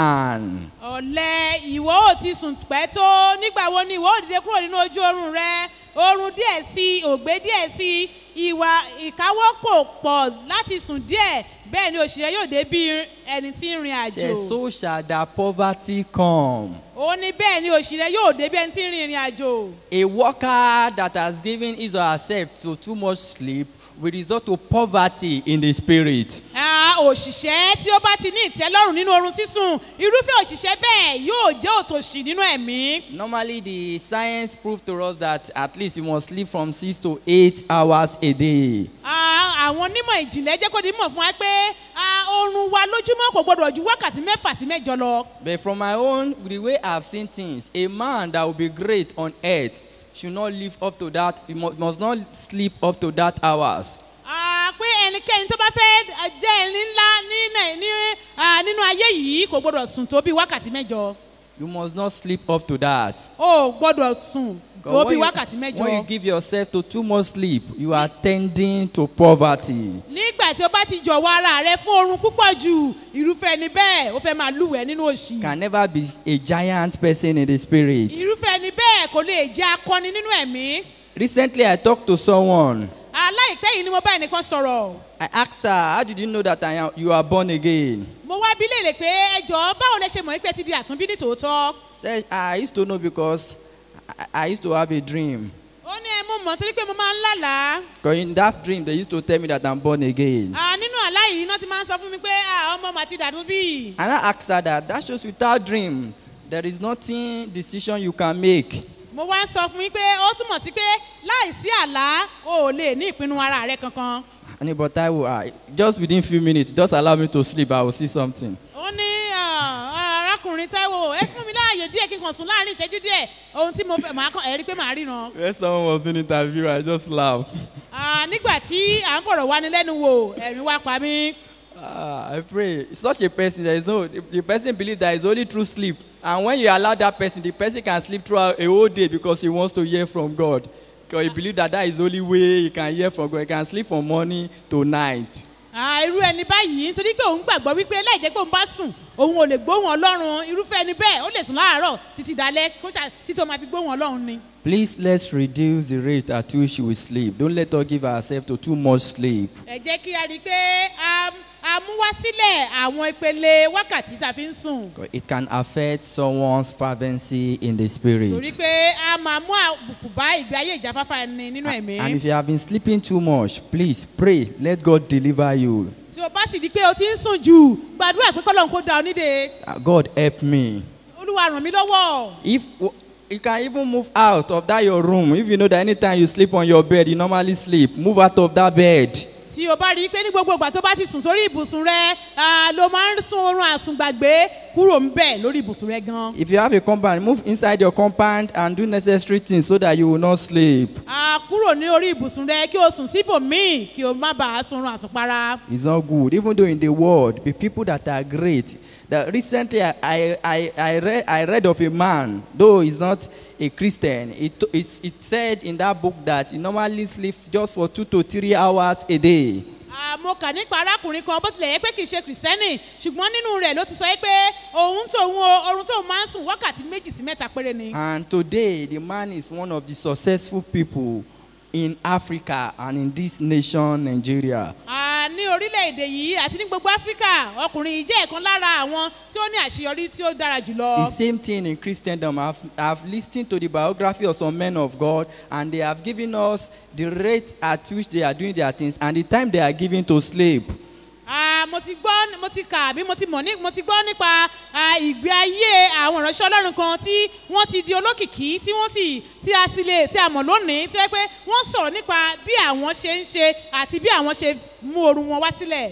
man. ọ̀lẹ́ ìwọ ò ti sùn pẹ́ tó nígbà wo ni ìwọ ò dìde kúrò nínú ojú oorun rẹ oorun díẹ̀ sí i ògbé díẹ̀ sí i ìwà ìkáwọ́ kò pọ̀ láti sùn díẹ̀ bẹ́ẹ̀ ni òṣèré yóò dé bí ẹni tí ń rin àjò Says, so shall thy poverty come. ó ní bẹ́ẹ̀ ni òṣèré yóò dé bí ẹni tí ń rin ìrìn àjò A worker that has given his or herself to too much sleep will result to poverty in the spirit. Ah, òṣìṣẹ́ tí ó bá ti ní ìtẹ́lọ́rùn nínú oorun sísùn irúfẹ́ òṣìṣẹ́ bẹ́ẹ̀ yóò jẹ́ òtòṣì nínú ẹ̀mí Normally, the science proved to us that at least you must sleep from six to eight hours a day. Ah, àwọn onímọ̀ ìjìnlẹ̀ jẹ́ kó di mọ̀ fún wa pé ah, oorun wa lójúmọ́ kò gbọdọ̀ ju wákàtí mẹ́fà sí mẹ́jọ lọ. But from my own, the way I've seen things, a man that will be great on earth should not live up to that, he must, must not sleep up to that hours. Ah, pé ẹnikẹ́ni tó bá fẹ́ ah, jẹ́ ẹni ńlá ní Nai- ní, ah, nínú ayé yìí kò gbọdọ̀ sùn tó bí wákàtí mẹ́jọ. You must not sleep up to that. o ò gbọdọ̀ sùn tó Because bí when, wákàtí you, when you mẹ́jọ. give yourself to too much sleep, you are tending to poverty. nígbà tí o bá ti jọ̀wọ́ ara rẹ fún oorun púpọ̀ jù irúfẹ́ ẹni bẹ́ẹ̀ ó fẹ́ máa lúwẹ̀ẹ́ nínú òṣì. Can never be a giant person in the spirit. irúfẹ́ ẹni bẹ́ẹ̀ kò lè jẹ́ akọni nínú ẹ̀mí. Recently, I talked to someone. aláìpẹ́ yìí ni mo bá ẹnìkan sọ̀rọ̀. I asked her, How did you know that I am, you are born again? mo wá bí léèrè pé ẹjọ́ báwo lẹ ṣe mọ̀ pé ti di àtúnbí ní tòótọ́. Said, I used to know because I, I used to have a dream. ó ní ẹ mo mọ̀ torí pé mo máa ń lálàá. Because in that dream, they used to tell me that I'm born again. Ah, nínú àlá yìí iná ti máa ń sọ fún mi pé ah, ọmọ màá ti dàtún bí. And I asked her that, that shows without dream, there is nothing decision you can make. mo wá ń sọ fún yín pé ó túmọ̀ sí pé láìsí àlá o ò lè ní ìpinnu ara rẹ kankan. And but I will, uh, just within few minutes, just allow me to sleep, I will see something. ó ní ah, arákùnrin táíwò ẹ fún mi láàyè díẹ̀ kí n kàn sùn láàrin ìṣẹ́jú díẹ̀ ohun tí mo fẹ́ màá kàn ẹ̀rí pé màá ríran. When someone was doing interview, I just laughed. Ah, nígbà tí à ń fọ̀rọ̀ wáni lẹ́nu wò ẹ̀rín wá pa mí. Ah, I pray. Such a person, there is no, the, the person believes that it's only through sleep. And when you allow that person, the person can sleep throughout a whole day because he wants to hear from God. Because he believes that that is the only way he can hear from God. He can sleep from morning to night. Ah, irú ẹni báyìí nítorí pé òun gbàgbọ́ wípé láì jẹ́ pé òun bá sùn òun ò lè gbóhùn ọlọ́run irúfẹ́ ẹni bẹ́ẹ̀ ó lè sùn láàárọ̀ títí dalẹ́ kó ṣá- títí ó máa fi gbóhùn ọlọ́run ni. Please let's reduce the rate at which we sleep. Don't let us give ourselves to too much sleep. ẹ jẹ́ kí a rí i pé a- a mú wá sílẹ̀ àwọn ìpele wákàtí tá a fi ń sùn 'Cause It can affect someone's fervency in the torí spirit. pé a máa mú àbùkù bá ìgbé ayé ìjáfáfá ẹni nínú ẹ̀mí. And if you have been sleeping too much, please pray. Let God deliver you. tí o bá sì rí i pé o ti ń sùn jù gbàdúrà pé kọ́lọ́n kó da ọ nídè Ah, God help me. olúwa ràn mí lọ́wọ́. If you can even move out of that your room, if you know that anytime you sleep on your bed, you normally sleep, move out of that bed. tí o bá rí i pé ní gbogbo ìgbà tó bá ti sùn sórí ibùsùn rẹ ah, ló máa ń sún oorun àsùngbàgbé kúrò ń bẹ̀ lórí ibùsùn rẹ gan. If you have a compound, move inside your compound and do necessary things so that you will not sleep. Ah, kúrò ní orí ibùsùn rẹ kí o sùn síbòmíì kí o má bàa sunrun àsùnpara. It's not good. Even though in the world, the people that are great. That recently I, I, I, I, read, I read of a man, though he's not a Christian, it, it's, it said in that book that he normally sleeps just for two to three hours a day. Ah, mo kà nípa arákùnrin kan bó tilẹ̀ yẹ pé kì í ṣe kìrìsìtẹ́nì ṣùgbọ́n nínú rẹ̀ ló ti sọ pé òun tóun o oorun tóun máa ń sùn wákàtí méjì sí mẹ́ta péré ni. And today, the man is one of the successful people in Africa and in this nation, Nigeria. Ah, ní orílẹ̀-èdè yìí àti ní gbogbo áfíríkà ọkùnrin yìí jẹ́ ìkan lára àwọn tí ó ní àṣeyọrí tí ó dára jùlọ. The same thing in Christendom. I've, I've listened to the biography of some men of God, and they have given us the rate at which they are doing their things and the time they are giving to sleep. Ah, mo ti gbọ́ mo ti kà bí mo ti mọ̀ ní mo ti gbọ́ nípa ah, ìgbé ayé àwọn ìránṣẹ́ ọlọ́run kan tí wọ́n ti di olókìkí tí wọ́n sì tí a ti lè tí a mọ̀ lónìí tí wọ́n pé wọ́n sọ̀rọ̀ nípa bí àwọn ṣe ń ṣe àti bí àwọn ṣe mú oorun wọn wá sílẹ̀.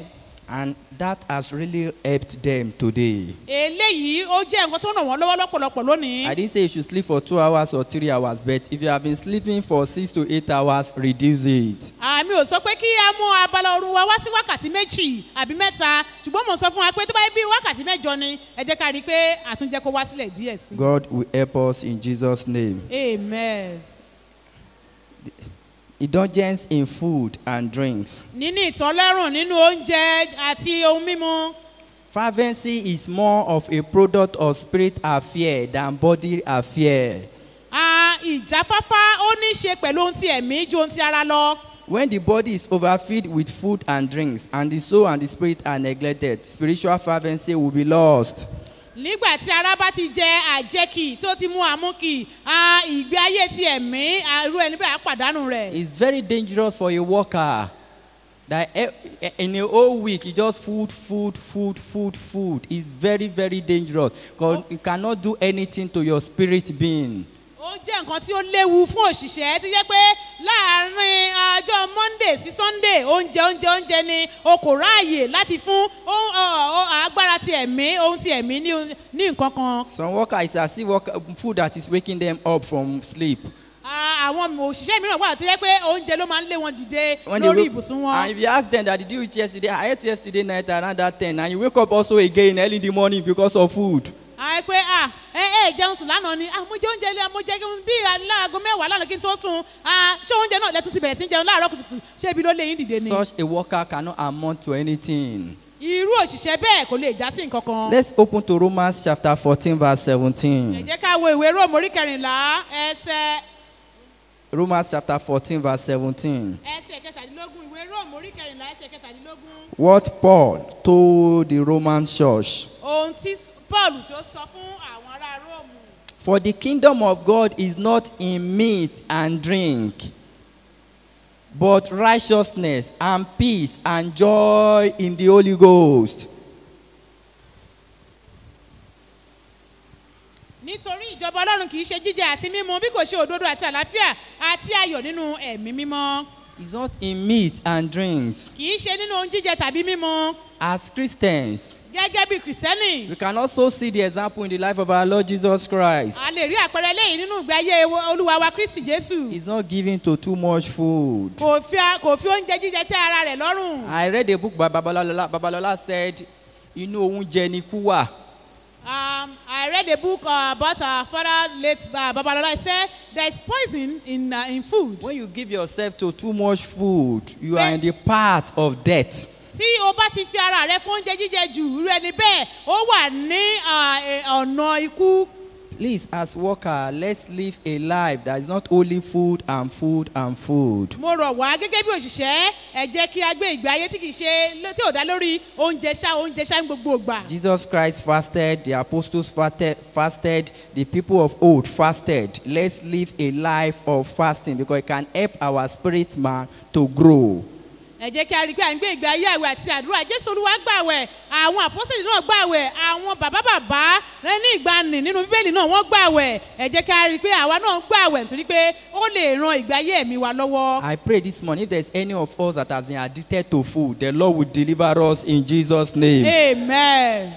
And that has really helped them today. eléyìí ó jẹ́ nǹkan tó ràn wọ́n lọ́wọ́ lọ́pọ̀lọpọ̀ lónìí. I didn't say you should sleep for two hours or three hours, but if you have been sleeping for six to eight hours, reduce it. àmì ò sọ pé kí a mú abala oorun wa wá sí wákàtí méjì àbí mẹ́ta ṣùgbọ́n mo sọ fún wa pé tó bá yẹ bí wákàtí mẹ́jọ ni ẹ jẹ́ ká rí i pé àtúnjẹ kó wá sílẹ̀ díẹ̀ sí. God will help us in Jesus' name. amen. Indulgence in food and drinks. níní ìtọ́lẹ́rùn nínú oúnjẹ àti ohun mímu. Fervency is more of a product of spirit affair than body affair. Ah, ìjáfáfá ó ní í ṣe pẹ̀lú ohun ti ẹ̀mí ju ohun ti ara lọ. When the body is overfilled with food and drinks, and the soul and the spirit are neglected, spiritual fervency will be lost. nígbà tí ara bá ti jẹ àjẹkì tó ti mú àmúkì ah, ìgbé ayé ti ẹ̀mí ah, irú ẹni bẹ́ẹ̀ á pàdánù rẹ̀. It's very dangerous for a worker that e- e- in a whole week you just food, food, food, food, food. It's very, very dangerous because you cannot do anything to your spirit being. ó jẹ́ nǹkan tí ó léwu fún òṣìṣẹ́ tó jẹ́ pé láàárín ọjọ́ monday sí sunday oúnjẹ oúnjẹ oúnjẹ ni o kò ráàyè láti fún ohun- ọ- ọ- agbára ti ẹ̀mí ohun ti ẹ̀mí ní ní nǹkan kan. Some worker is as if work, food that is waking them up from sleep. Ah, àwọn òṣìṣẹ́ mìíràn wà tó jẹ́ pé oúnjẹ ló máa ń lé wọn dìde When they lórí wake- ibùsùn And wọn. if you ask them that did you eat yesterday, I ate yesterday night around that 10, and you wake up also again early in the morning because of food. àì pé à ẹ ẹ jẹun sùn lánàá ni ah mo jẹ oúnjẹ ilé mo jẹ kí n bí aláàgọ mẹ́wàá lánàá kí n tó sùn ah ṣé oúnjẹ náà lẹ́tún ti bẹ̀rẹ̀ sí í jẹun láàárọ̀ kùtùkùtù ṣé ibi ló lé yín dìde ni. Such a worker cannot amount to anything. irú òṣìṣẹ́ bẹ́ẹ̀ kò lè já sí nǹkan kan. Let's open to Romans chapter 14, verse ẹ 17. jẹ́ ká wo ìwé róòmù orí kẹrìnlá ẹsẹ̀ Romans chapter 14, verse 17. ẹsẹ̀ kẹtàdínlógún ìwé róòmù orí kẹrìnlá ẹsẹ̀ kẹtàdínlógún What Paul told the Roman church. ohun tí paul tí ó sọ fún àwọn ará róòmù. For the kingdom of God is not in meat and drink, but righteousness and peace and joy in the Holy Ghost. nítorí ìjọba ọlọ́run kì í ṣe jíjẹ àti mímu bí kò ṣe òdodo àti àlàáfíà àti ayọ̀ nínú ẹ̀mí mímọ́ It's not in meat and drinks. kì í ṣe nínú ohun jíjẹ tàbí mímu As Christians, gẹ́gẹ́ bí kìrìsìtẹ́nì we can also see the example in the life of our Lord Jesus Christ. a lè rí àpẹẹrẹ lẹ́yìn nínú ìgbé ayé wo- olúwa wa kristi jésù He's not giving to too much food. kò fi a- kò fi oúnjẹ jíjẹ tẹ́ ara rẹ̀ lọ́rùn I read a book by Babalola. Babalola said, inú oúnjẹ ni kú wà. um, i read a book uh, about our father late uh, babalola he said there is poison in uh, in food When you give yourself to too much food, you are in the path of death. tí o bá ti fi ara rẹ fún oúnjẹ jíjẹ jù irú ẹni bẹ́ẹ̀ ó wà ní uh, eh, ọ̀nà ikú. Please, as worker, let's live a life that is not only food and food and food. mo rọ̀ wá gẹ́gẹ́ bí òṣìṣẹ́ ẹ jẹ́ kí a gbé ìgbé ayé tí kì í ṣe ló- tí ò dá lórí oúnjẹ ṣá oúnjẹ ṣá ní gbogbo ìgbà. Jesus Christ fasted, the apostles fasted, fasted, the people of old fasted. Let's live a life of fasting because it can help our spirit man to grow. ẹ jẹ́ kí a rí i pé à ń gbé ìgbé ayé àwẹ̀ àti àdúrà jésù olúwa gbàwẹ̀ àwọn àpọ́sẹ̀lì náà gbàwẹ̀ àwọn bàbá bàbá rẹ ní ìgbàanì nínú bíbélì náà wọ́n gbàwẹ̀ ẹ jẹ́ kí a rí i pé àwa náà gbàwẹ̀ nítorí pé ó lè ran ìgbé ayé ẹ̀mí wa lọ́wọ́. I pray this morning if there's any of us that has been addicted to food, the Lord will deliver us in Jesus' name. amen.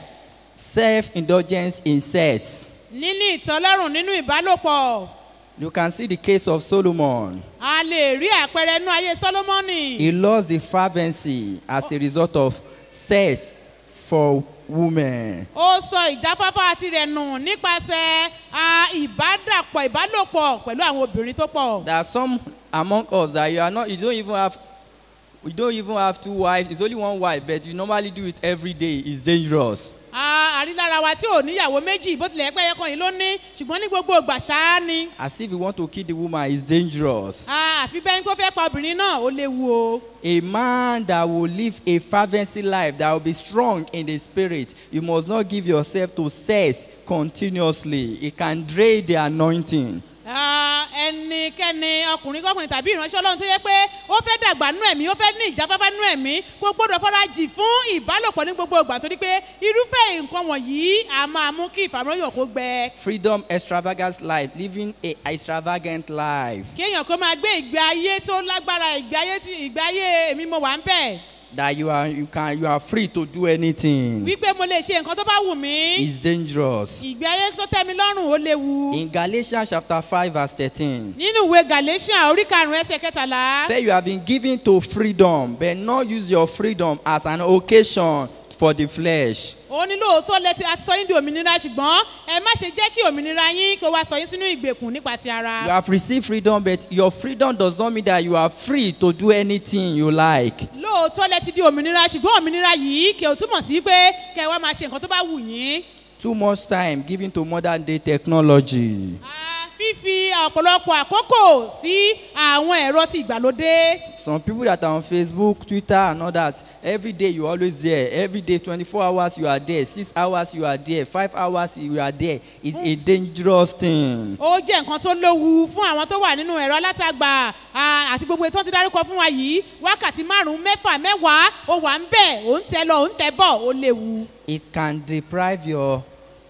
Self indulgence in sex. níní ìtọ́lọ́rùn nínú ìbálòpọ̀ You can see the case of Solomon. a lè rí àpẹẹrẹ inú ayé sólómọ́nì. He lost the fervency as a result of sex for women. ó sọ ìjáfáfá tirẹ̀ nù nípasẹ̀ a, ìbádàpọ̀ ìbálòpọ̀ pẹ̀lú àwọn obìnrin tó pọ̀. There are some among us that you are not, you don't even have, you don't even have two wives. It's only one wife, but you normally do it every day. It's dangerous. A, àrílára wa tí ò níyàwó méjì bó tilẹ̀ pẹ́ ẹyọkan yìí ló ní ṣùgbọ́n ní gbogbo ìgbà ṣáá ni. As if you want to kill the woman, it's dangerous. A, àfi bẹ́ẹ̀ ni kó fẹ́ pa obìnrin náà ó léwu o. A man that will live a fervency life, that will be strong in the spirit, you must not give yourself to sex continuously. It can drain the anointing. A, ẹnikẹ́ni ọkùnrin kọkùnrin tàbí ìránṣẹ́ ọlọ́run tó yẹ pé ó fẹ́ dàgbà nú ẹ̀mí ó fẹ́ ní ìjáfáfá nú ẹ̀mí kó gbọ́dọ̀ fọ́ra jì fún ìbálòpọ̀ ní gbogbo ìgbà torí pé irúfẹ́ nǹkan wọ̀nyí a máa mú kí ìfàmúlòyàn kó gbẹ. Freedom, extravagant life, living a extravagant life. kéèyàn kó máa gbé ìgbé ayé tó lágbára ìgbé ayé tí ìgbé ayé èmi mo wà ń bẹ̀. that you are you can you are free to do anything wípé mo lè ṣe nǹkan tó bá wù mí is dangerous. ìgbé ayé tó tẹ́ mi lọ́rùn ó léwu In Galatians chapter 5 verse 13, nínú ìwé galatian orí karùn-ún ẹsẹ̀ kẹtàlá say you have been given to freedom, but not use your freedom as an occasion for the flesh. ó ní lóòótọ́ lẹ́tí àti sọ yín di òmìnira ṣùgbọ́n ẹ má ṣe jẹ́ kí òmìnira yín kó wá sọ yín sínú ìgbèkùn nípa ti ara. You have received freedom, but your freedom does not mean that you are free to do anything you like. lóòótọ́ lẹ ti di òmìnira ṣùgbọ́n òmìnira yìí kì í túmọ̀ sí pé kẹ wá máa ṣe nǹkan tó bá wù yín. Too much time given to modern day technology. Ah, fífi ọ̀pọ̀lọpọ̀ àkókò sí àwọn ẹ̀rọ ti ìgbàlódé. Some people that are on Facebook, Twitter, and all that, every day you always there. Every day, 24 hours you are there. Six hours you are there. Five hours you are there. It's a dangerous thing. ó jẹ́ nǹkan tó léwu fún àwọn tó wà nínú ẹ̀rọ alátagbà ah, àti gbogbo ètò tí dárúkọ fún wa yìí wákàtí márùn-ún mẹ́fà mẹ́wàá ó wà ń bẹ̀ ó ń tẹ lọ ó ń tẹ bọ̀ ó léwu. It can deprive your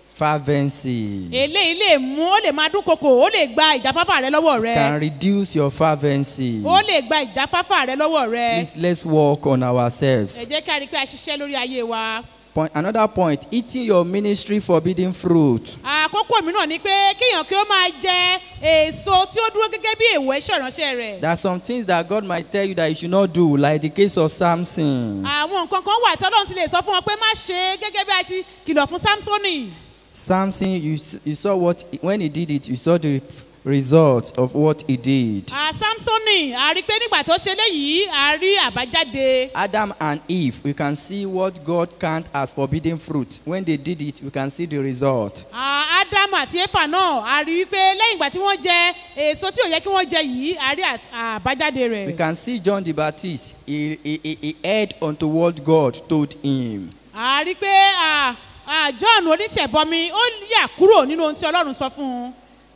fervency. eléyìí lè mú ó lè máa dúnkokò ó lè gba ìjáfáfá rẹ lọ́wọ́ rẹ. Can reduce your fervency. ó lè gba ìjáfáfá rẹ lọ́wọ́ rẹ. Please let's work on ẹ ourselves. jẹ́ ká rí i pé a ṣiṣẹ́ lórí ayé wa. Point, another point, eating your ministry forbidden fruit. àkókò mìíràn ni pé kéèyàn kí ó máa jẹ èso tí ó dúró gẹ́gẹ́ bí èèwọ̀ iṣẹ́ ìránṣẹ́ rẹ̀. There are some things that God might tell you that you should not do, like the case of Samson. àwọn nǹkan kan wà tí ọlọ́run ti lè sọ fún wọn pé má ṣe é gẹ́gẹ́ bí a ti kìlọ̀ fún samsoni. Samson, you, s- you saw what, when he did it, you saw the result of what he did. à samsoni a rí i pé nígbà tó ṣe léyìí a rí àbájáde. Adam and Eve, we can see what God count as forbidden fruit. When they did it, we can see the result. À, ádámù àti éfà náà a rí i pé lẹ́yìn ìgbà tí wọ́n jẹ èso tí ò yẹ kí wọ́n jẹ yìí a rí àt- àbájáde We rẹ̀. can see John the Baptist, he, he, he, he heard unto what God told him. a rí i pé à, à, john onítẹ̀bọmi ó yà kúrò nínú ohun tí ọlọ́run sọ fún un.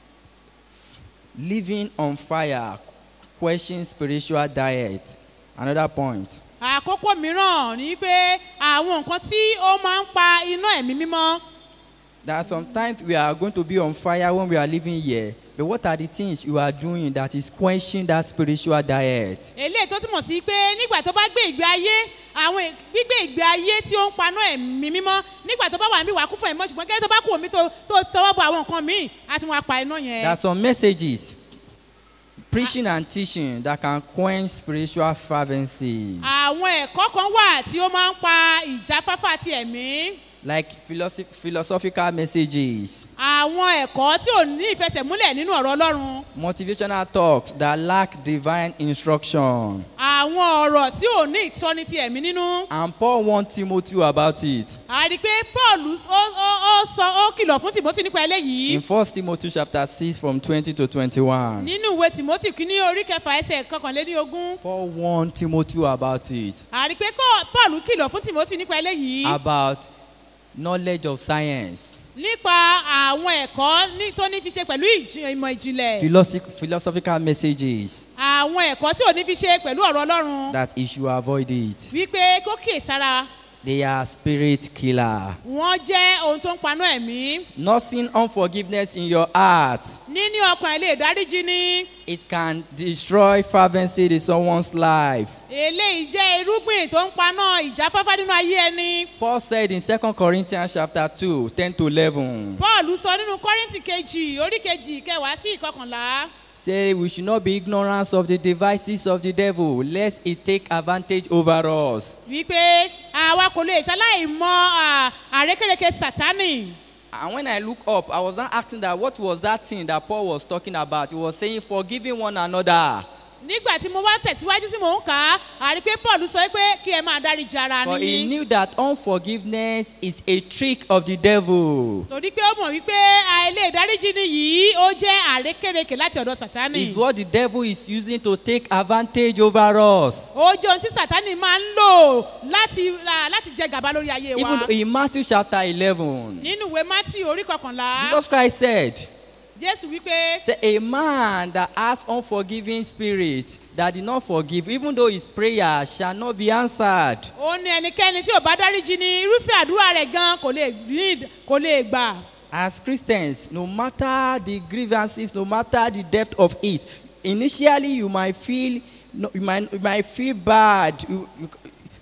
Living on fire, question spiritual diet. Another point. àkókò mìíràn ni pé àwọn nǹkan tí ó máa ń pa iná ẹ̀mí mímọ́. There are sometimes we are going to be on fire when we are living here. But what are the things you are doing that is quenching that spiritual diet? eléyìí tó túmọ̀ sí pé nígbà tó bá gbé ìgbé ayé àwọn ì- gbígbé ìgbé ayé tí ó ń paná ẹ̀mí mímọ́ nígbà tó bá wà níbí wà kún fún ẹ̀mọ́ ṣùgbọ́n kẹ́lẹ́ tó bá kú omi tó tó tọwọ́ bọ àwọn nǹkan míì á ti wọn apá iná There yẹn. are some messages, preaching and teaching that can quench spiritual fervency, àwọn ẹ̀kọ́ kan wà tí ó máa ń pa ìjáfáfá ti ẹ̀mí. like philosoph- philosophical messages, àwọn ẹ̀kọ́ tí ò ní ìfẹsẹ̀múlẹ̀ nínú ọ̀rọ̀ ọlọ́run. motivational talks that lack divine instruction. àwọn ọ̀rọ̀ tí ò ní ìtọ́ni ti ẹ̀mí nínú. And Paul warned Timothy about it. a rí i pé paul ó ó ó sọ ó kìlọ̀ fún timothy nípa eléyìí. In 1 Timothy chapter 6 from 20 to 21. nínú ìwé timothy kìíní orí kẹfà ẹsẹ̀ kọkànléní ogún. Paul warned Timothy about it. a rí i pé kọ́- paul kìlọ̀ fún timothy nípa eléyìí. About knowledge of science, nípa àwọn ẹ̀kọ́ ní- tó ní fi ṣe pẹ̀lú ìjì- ìmọ̀ ìjìnlẹ̀. philosoph- philosophical messages àwọn ẹ̀kọ́ tí ò ní fi ṣe pẹ̀lú ọ̀rọ̀ ọlọ́run. that he should avoid it. wípé kó kè sára They are spirit killer. wọ́n jẹ́ ohun tó ń paná ẹ̀mí. Nursing unforgiveness in your heart. níní ọkàn ẹ̀ lè dáríjì ní. It can destroy fervency in someone's life. eléyìí jẹ́ irúgbìn tó ń paná ìjáfáfá nínú ayé ẹni. Paul said in 2 Corinthians chapter 2, 10 to 11. paul sọ nínú kọ́rìntì kejì orí kejì kẹwàá sí ìkọkànlá. Say we should not be ignorant of the devices of the devil, lest he take advantage over us. wípé àwa kò lè ṣaláì mọ à, àrékérekè sátánì. And when I look up, I was not asking that what was that thing that Paul was talking about. He was saying forgiving one another. nígbà tí mo wá tẹ̀síwájú sí mò ń kà á àrí pé paul sọ pé kí ẹ máa dáríjì ara But he níyìn. knew that unforgiveness is a trick of the devil. torí pé ó mọ̀ wípé àìlè ìdáríjì nìyí ó jẹ́ àrékérekè láti ọ̀dọ̀ sátánì. It's what the devil is using to take advantage over us. ó jẹ́ ohun tí sátánì máa ń lò láti ra- láti jẹ gàba lórí ayé wa. Even in Matthew chapter 11, nínú ìwé mátì orí kọkànlá Jesus Christ said, jésù wípé Say a man that has unforgiving spirit that did not forgive, even though his prayer shall not be answered. ó ní ẹnikẹ́ni tí ò bá dáríjì ni irúfẹ́ àdúrà rẹ̀ gan kò lè ní kò lè gbà. As Christians, no matter the grievances, no matter the depth of it, initially you might feel, no, you might, you might feel bad. You, you,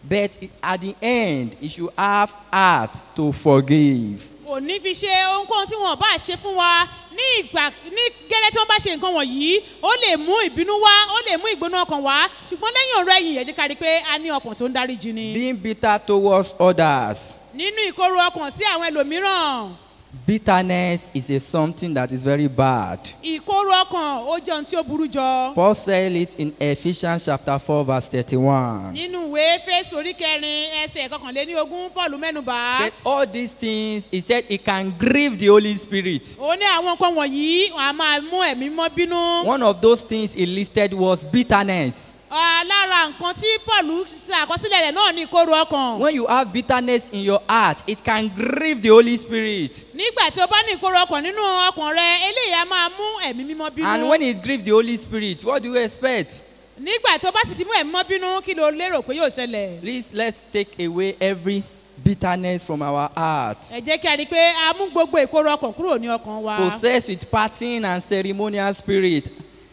But i- at the end, you should have heart to forgive. òní fi ṣe ohunkóhun tí wọn bá ṣe fún wa ní ìgbà ní gẹ́lẹ́ tí wọ́n bá ṣe nǹkan wọ̀nyí ó lè mú ìbínú wá ó lè mú ìgbóná ọkàn wá ṣùgbọ́n lẹ́yìn ọ̀rọ̀ ẹ̀yìn ẹ̀jẹ̀ kárí pé a ní ọkàn tó ń dáríjì ni. Being bitter towards others. nínú ìkorò ọkàn sí àwọn ẹlòmíràn Bitterness is a something that is very bad. ìkorò ọkàn ó jẹ́ ohun tí ó burú jọ. Paul said it in Ephesians chapter 4, verse 31. nínú ìwé fésì orí kẹrin ẹsẹ̀ kọkànléní ogún paul mẹ́nubà Said all these things, he said it can grieve the Holy Spirit. ó ní àwọn nǹkan wọ̀nyí wọn a máa mú ẹ̀mí mọ́ bínú. One of those things he listed was bitterness. Ah, lára nǹkan tí paul ṣe àkọsílẹ̀ rẹ̀ náà ní ìkorò ọkàn. When you have bitterness in your heart, it can grieve the Holy Spirit. nígbà tí o bá ní ìkorò ọkàn nínú ọkàn rẹ eléyìí a máa mú ẹ̀mí mímọ́ bínú. And when it grieves the Holy Spirit, what do you expect? nígbà tí o bá sì ti mú ẹ̀mí mọ́ bínú kí ló lérò pé yóò ṣẹlẹ̀. Please let's take away every bitterness from our heart. ẹ jẹ́ kí a rí i pé a mú gbogbo ìkorò ọkàn kúrò ní ọkàn wa. Possessed with partying and ceremonial spirit.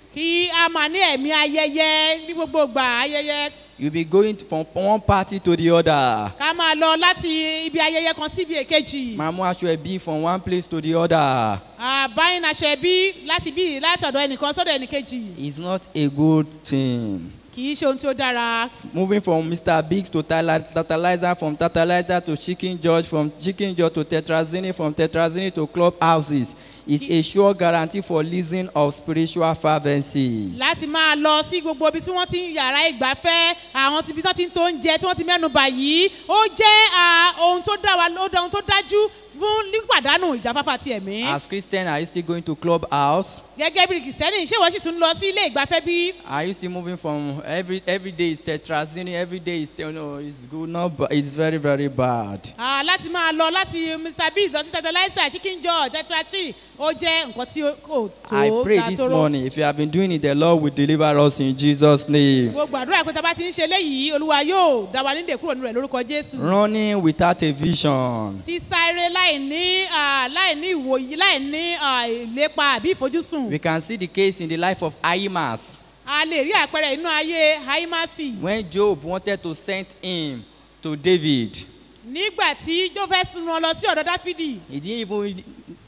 kí a máa ní ẹ̀mí ayẹyẹ ní gbogbo ìgbà ayẹyẹ You'll be going from one party to the other. ká máa lọ láti ibi ayẹyẹ kan sí ibi èkejì. Mamu Ashwebi from one place to the other. báyìí aṣọ ẹbí láti bí láti ọ̀dọ̀ ẹnìkan sọ́dọ̀ ẹnìkejì It's not a good thing. kì í ṣe ohun tí ó dára. Moving from Mr. Biggs to Tala- Tantalizer, from Tantalizer to Chicken George, from Chicken George to Tetrazini, from Tetrazini to club houses is a sure guarantee for leasing of spiritual fervency. láti máa lọ sí gbogbo ibi tí wọ́n ti ń yàrá ìgbafẹ́ àwọn ibi tí wọ́n ti ń tó oúnjẹ tí wọ́n ti mẹ́nu bà yìí ó jẹ́ ah, ohun tó dá wa ó dá ohun tó dájú fún lípàdánù ìjáfáfá ti ẹ̀mí. As Christian, are you still going to club house? gẹ́gẹ́ bí kìsẹ́nì ṣé wọ́n sì tún lọ sí ilé ìgbafẹ́ bí? Are you still moving from every every day is Tetrazini, every day is no, it's good, not ba- it's very very bad. Ah, láti máa lọ láti mr biggs lọ sí tẹtẹláìsà chicken george tetrachi ó jẹ́ nǹkan tí ó kò tó I pray ga this tóró. morning, if you have been doing it, the Lord will deliver us in Jesus' name. mo gbàdúrà pé tá a bá ti ń ṣe léyìí olúwa yóò dá wa nídè kúrò nínú rẹ̀ lórúkọ jésù. Running without a vision. sísáré láì ní ah, láì ní ìwòyí láì ní ah, ìlépa àbí ìfojúsùn. We can see the case in the life of Ahimas. a lè rí àpẹẹrẹ inú ayé haimasi When Job wanted to send him to David, nígbà tí jó fẹ́ sun wọn lọ sí ọ̀dọ̀ dáfídì he didn't even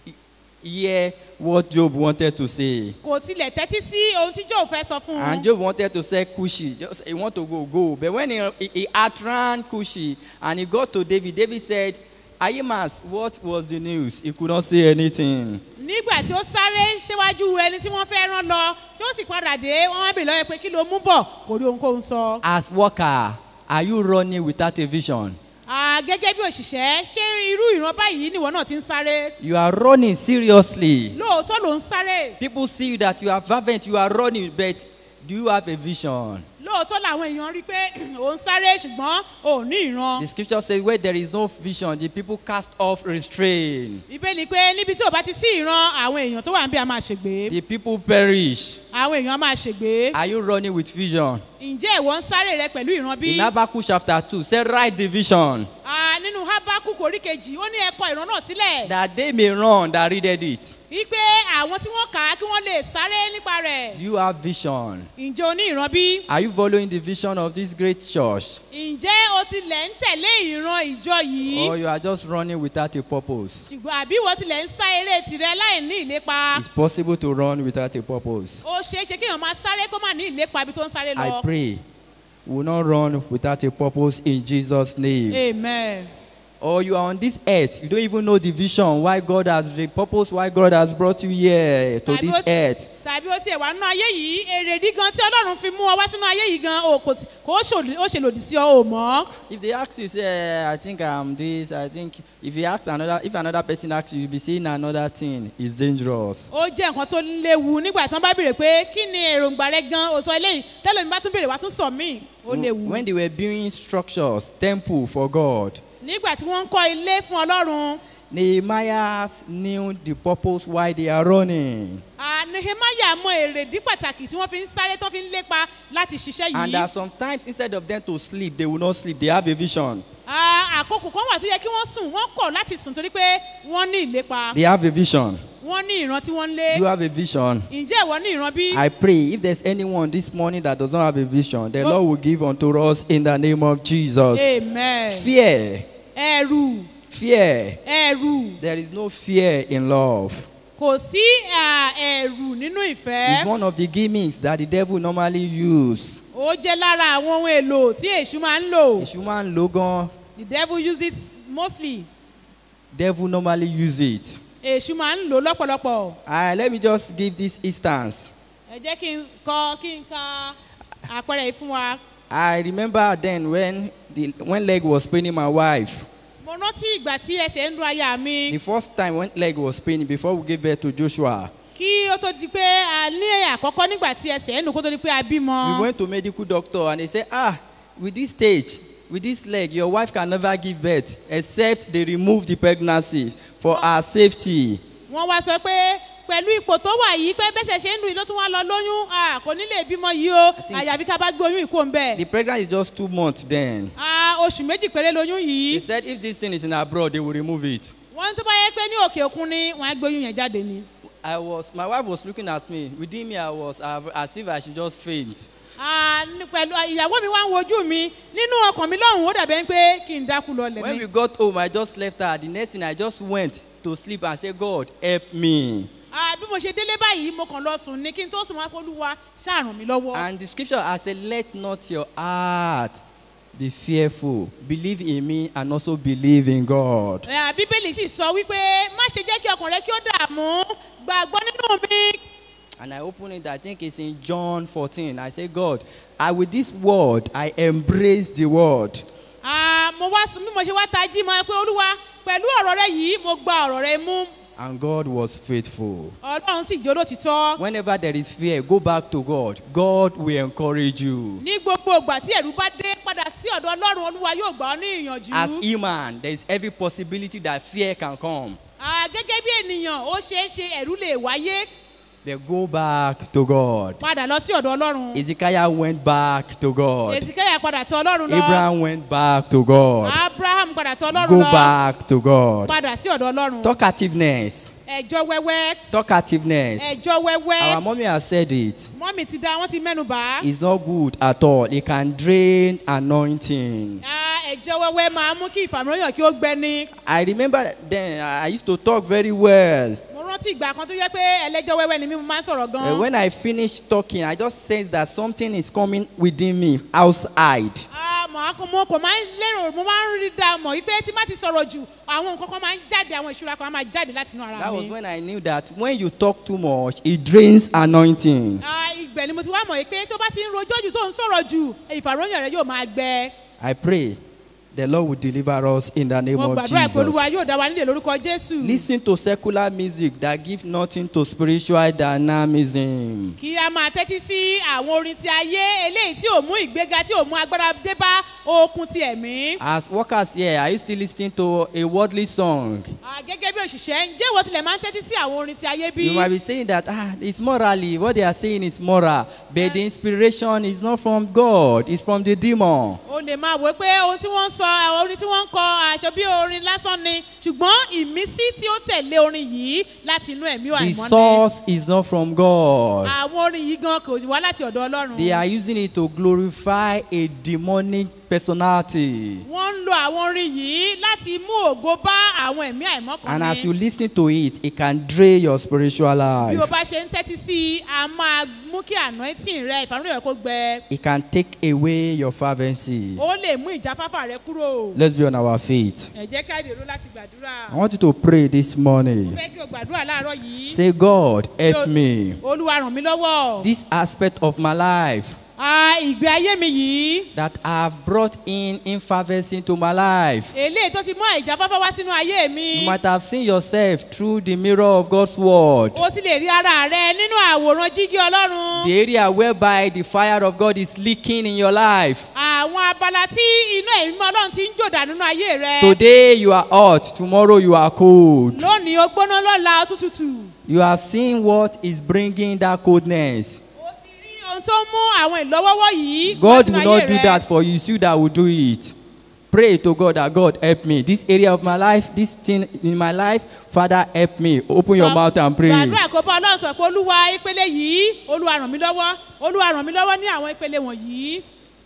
hear what Job wanted to say. kò tilẹ̀ tẹ́tí sí ohun tí jó fẹ́ sọ fún un. And Job wanted to say Cushi. Just he want to go, go. But when he, he, he outran Cushi and he got to David, David said, Ahimas, what was the news? He could not say anything. nígbà tí ó sáré síwájú ẹni tí wọ́n fẹ́ rán lọ tí ó sì padà dé wọ́n wá bèèrè lọ́wọ́ pé kí ló mú bọ̀ kò rí ohunkóhun sọ. As worker, are you running without a vision? Ah, gẹ́gẹ́ bí òṣìṣẹ́ ṣé irú ìran báyìí nìwọ náà ti ń sáré You are running seriously. lóòótọ́ ló ń sáré People see you that you are fervent, you are running, but do you have a vision? lóòótọ́ làwọn èèyàn rí i pé ò ń sáré ṣùgbọ́n ò ní ìran. The scripture says, where there is no vision, the people cast off restraint. ìbéèlì pé níbi tí ò bá ti sí ìran àwọn èèyàn tó wà ń bí a máa ṣègbè The people perish. àwọn èèyàn á máa ṣègbè Are you running with vision? ǹjẹ́ ìwọ ń sáré rẹ pẹ̀lú ìran bí? In Habakkuk chapter 2, say, write the vision Ah, nínú habakkuk orí kejì ó ní ẹ̀kọ́ ìran náà sílẹ̀ that they may run that readed it. wípé àwọn tí wọ́n kà á kí wọ́n lè sáré nípa rẹ̀ Do you have vision? ǹjẹ́ o ní ìran bí? Are you following the vision of this great church? ǹjẹ́ o tilẹ̀ ń tẹ̀lé ìran ìjọ yìí? Or you are just running without a purpose? ṣùgbọ́n àbí ìwọ tilẹ̀ ń sá eré tirẹ̀ láì ní ìlépa? It's possible to run without a purpose. ó ṣeé ṣe kéèyàn máa sáré kó má ní ìlépa ibi tó ń sáré I lọ. pray we will not run without a purpose in Jesus' name. amen. Or you are on this earth, you don't even know the vision, why God has, the purpose why God has brought you here to Tàbí this ó- earth. tàbí ó sì wà nínú ayé yìí èrèdí gan tí ọlọ́run fi mú ọ wá sínú ayé yìí gan o kò tí- kò ó ṣòlì- ó ṣe lòdì sí ọ ò mọ́. If they ask you, say, "Eh, I think I'm this, I think, if you ask another, if another person asks you, you'll be saying another thing, it's dangerous. ó jẹ́ nǹkan tó léwu nígbà tí wọ́n bá béèrè pé kí ni èròǹgbà rẹ gan o sọ eléyìí tẹ́lẹ̀ mi bá tún béèrè wá tún sọ míì ó léwu. When they were building structures, temple for God, nígbà tí wọ́n ń kọ́ ilé fún ọlọ́run Nehemiah knew the purpose why they are running. ah, nehemiah mọ èrèdí pàtàkì tí wọ́n fi ń sáré tó fi ń lépa láti ṣiṣẹ́ And yìí. that sometimes instead of them to sleep, they will not sleep. They have a vision. Ah, àkókò kan wà tó yẹ kí wọ́n sùn wọ́n kọ̀ láti sùn torí pé wọ́n ní ìlépa They have a vision. wọ́n ní ìran tí wọ́n ń lé Do you have a vision? ǹjẹ́ ìwọ ní ìran bí? I pray if there's anyone this morning that does not have a vision, the Lord will give unto us in the name of Jesus. amen Fear, ẹ̀rù fear. ẹ̀rù There is no fear in love. kò sí à, ẹ̀rù nínú It's ìfẹ́ one of the gimmicks that the devil normally use. ó jẹ́ lára àwọn ohun èlò tí èṣù máa ń lò Èṣù máa ń lo gan. the devil use it mostly Devil normally use it. èṣù máa ń lò lọ́pọ̀lọpọ̀ Uh, let me just give this instance. ẹ jẹ́ kí n kọ kí n ka àpẹẹrẹ yìí fún wa I remember then when the when leg was paining my wife. mo rántí ìgbà tí ẹsẹ̀ ń dun aya mi The first time when leg was paining before we gave birth to Joshua, kí ó tó di pé a ní àkọ́kọ́ nígbà tí ẹsẹ̀ ń dùn kó tó di pé a bímọ we went to medical doctor and they said, ah, with this stage, with this leg, your wife can never give birth except they remove the pregnancy for her safety. wọ́n wá sọ pé pẹ̀lú ipò tó wà yìí pé bẹ́sẹ̀ ṣe ń dùn yìí ló tún wá lọ lóyún à, kò ní lè bímọ yìí o think- àyàfi ká bá gbé oyún ìkó ń bẹ̀ The pregnancy is just two months then. À, oṣù méjì péré lóyún He yìí said if this thing is in abroad, they will remove it. wọ́n tó bá yẹ pé ní òkè òkun ni wọ́n á gbé oyún yẹn jáde ni. I was, my wife was looking at me. Within me, I was uh, as if I should just faint. À, ní- pẹ̀lú ìyàwó mi wá ń wojú mi nínú ọkàn mi lọ́hùn ó dàbẹ́ pé kí n dákú lọ lẹ̀ When mi. we got home, I just left her. The next thing, I just went to sleep and said, God, help me. À, bí mo ṣe délé báyìí mo kàn lọ sùn ní kí n tó sùn wá pé olúwa ṣàrùn mi lọ́wọ́. And the scripture has said, Let not your heart be fearful. Believe in me and also believe in God. Ẹ̀, bíbélì sì sọ wípé má ṣe jẹ́ kí ọkàn rẹ kí ó dààmú gbàgbọ́ nínú mi. And I open it, I think it's in John 14. I say, God, I with this word, I embrace the word. Ah, mo wá sùn bí mo ṣe wá tají mo pé olúwa pẹ̀lú ọ̀rọ̀ rẹ yìí mo gba ọ̀rọ̀ rẹ mú And God was faithful. ọlọ́run sì jẹ́ olótìtọ́. Whenever there is fear, go back to God. God will encourage you. ní gbogbo ìgbà tí ẹ̀rù bá dé padà sí ọ̀dọ̀ ọlọ́run olúwa yóò gbà ọ́ ní ìyànjú. As human, there is every possibility that fear can come. Ah, gẹ́gẹ́ bí ènìyàn ó ṣeé ṣe ẹ̀rú lè wáyé But go back to God. padà lọ sí ọ̀dọ̀ ọlọ́run. Ezekiel went back to God. èsìkẹ́yà padà tọ ọlọ́run lọ. Abraham went back to God. abraham padà tọ ọlọ́run Go lọ. back to God. padà sí ọ̀dọ̀ ọlọ́run. Talkativeness. ẹjọ́ wẹ́wẹ́ Talkativeness. ẹjọ́ wẹ́wẹ́ Our mommy has said it. mọ́mì ti dá wọ́n ti mẹ́nu bà á. It's not good at all. It can drain anointing. Ah, ẹjọ́ wẹ́wẹ́ máa mú kí ìfàmìlóyàn kí ó gbẹni. I remember then I used to talk very well. mo rántí ìgbà kan tó yẹ pé ẹlẹ́jọ́ wẹ́wẹ́ ni mí mo máa ń sọ̀rọ̀ Uh, gan-an. when I finished talking, I just sensed that something is coming within me outside. Ah, màá kò mo kò máa ń lérò mo máa ń rí da mọ̀ wípé tí má ti sọ̀rọ̀ jù àwọn nǹkan kan máa ń jáde àwọn ìṣúra kan máa jáde láti inú ara That was mi. when I knew that when you talk too much, it drains anointing. Ah, ìgbẹ́ ni mo ti wá mọ̀ wípé tó bá ti ń rojọ́ jù tó ń sọ̀rọ̀ jù ìfàròyìn rẹ yóò máa gbẹ. I pray the Lord will deliver us in the name mo of gbàdúrà pé olúwa Jesus. yóò dá wa nílé lórúkọ jésù. Listen to secular music that give nothing to spiritual dynamism. kí a máa tẹ́tí sí àwọn orin ti ayé eléyìí tí ò mú ìgbéga tí ò mú agbára dé bá okun ti ẹ̀mí. As workers here, are you still listening to a worldly song? Ah, gẹ́gẹ́ bí òṣìṣẹ́ ǹjẹ́ ìwọ tilẹ̀ máa ń tẹ́tí sí àwọn orin ti ayé bí? You might be saying that ah, it's morally, what they are saying is moral, but the inspiration is not from God, it's from the demon. o lè máa wò pé ohun tí wọ́n ń sọ àwọn orin tí wọ́n ń kọ aṣọ bí orin lásán ni ṣùgbọ́n ìmísí tí ó tẹ̀lé orin yìí láti inú ẹ̀mí The àìmọ́ ni. source is not from God. àwọn orin yìí gan kò wá láti ọ̀dọ̀ ọlọ́run. They are using it to glorify a demonic personality. wọ́n ń lo àwọn orin yìí láti mú ògo bá àwọn ẹ̀mí àìmọ́ kan And as you ní. listen to it, it can drain your spiritual bí o life. bá ṣe ń tẹ́tí sí i a máa mú kí anointing rẹ ìfàmúlò rẹ kó gbẹ. It can take away your fervency. ó lè mú ìjáfáfá rẹ kúrò. Let's be on our feet. ẹ jẹ́ ká dèrò láti gbàdúrà. I want you to pray this mo morning. fẹ́ kí o gbàdúrà láàárọ̀ yìí. Say, God, help me. olúwa ràn mí lọ́wọ́. This aspect of my life Ah, ìgbé ayé mi yìí. that have brought in infervency into my life. eléyìí tó ti mú àìjáfáfá wá sínú ayé mi. You might have seen yourself through the mirror of God's word. o sì lè rí ara rẹ nínú àwòrán jíjí ọlọ́run. The area whereby the fire of God is leaking in your life. àwọn abala tí iná ẹ̀mí mọ́ ọlọ́run ti ń jòdà nínú ayé rẹ. Today you are hot, tomorrow you are cold. lónìí o gbóná lọ́la ó tún tutù. You have seen what is bringing that coldness. o ti rí ohun tó mú àwọn ìlọ́wọ́wọ́ yìí wá God sínú will ayé not do rẹ. that for you, it's you that will do it. pray to God that God help me. This area of my life, this thing in my life, Father help me. Open your Sọ- mouth and pray. gbàdúrà kó bá ọlọ́run sọ pé olúwa ìpele yìí olúwa ràn mí lọ́wọ́ olúwa ràn mí lọ́wọ́ ní àwọn ìpele wọ̀nyí.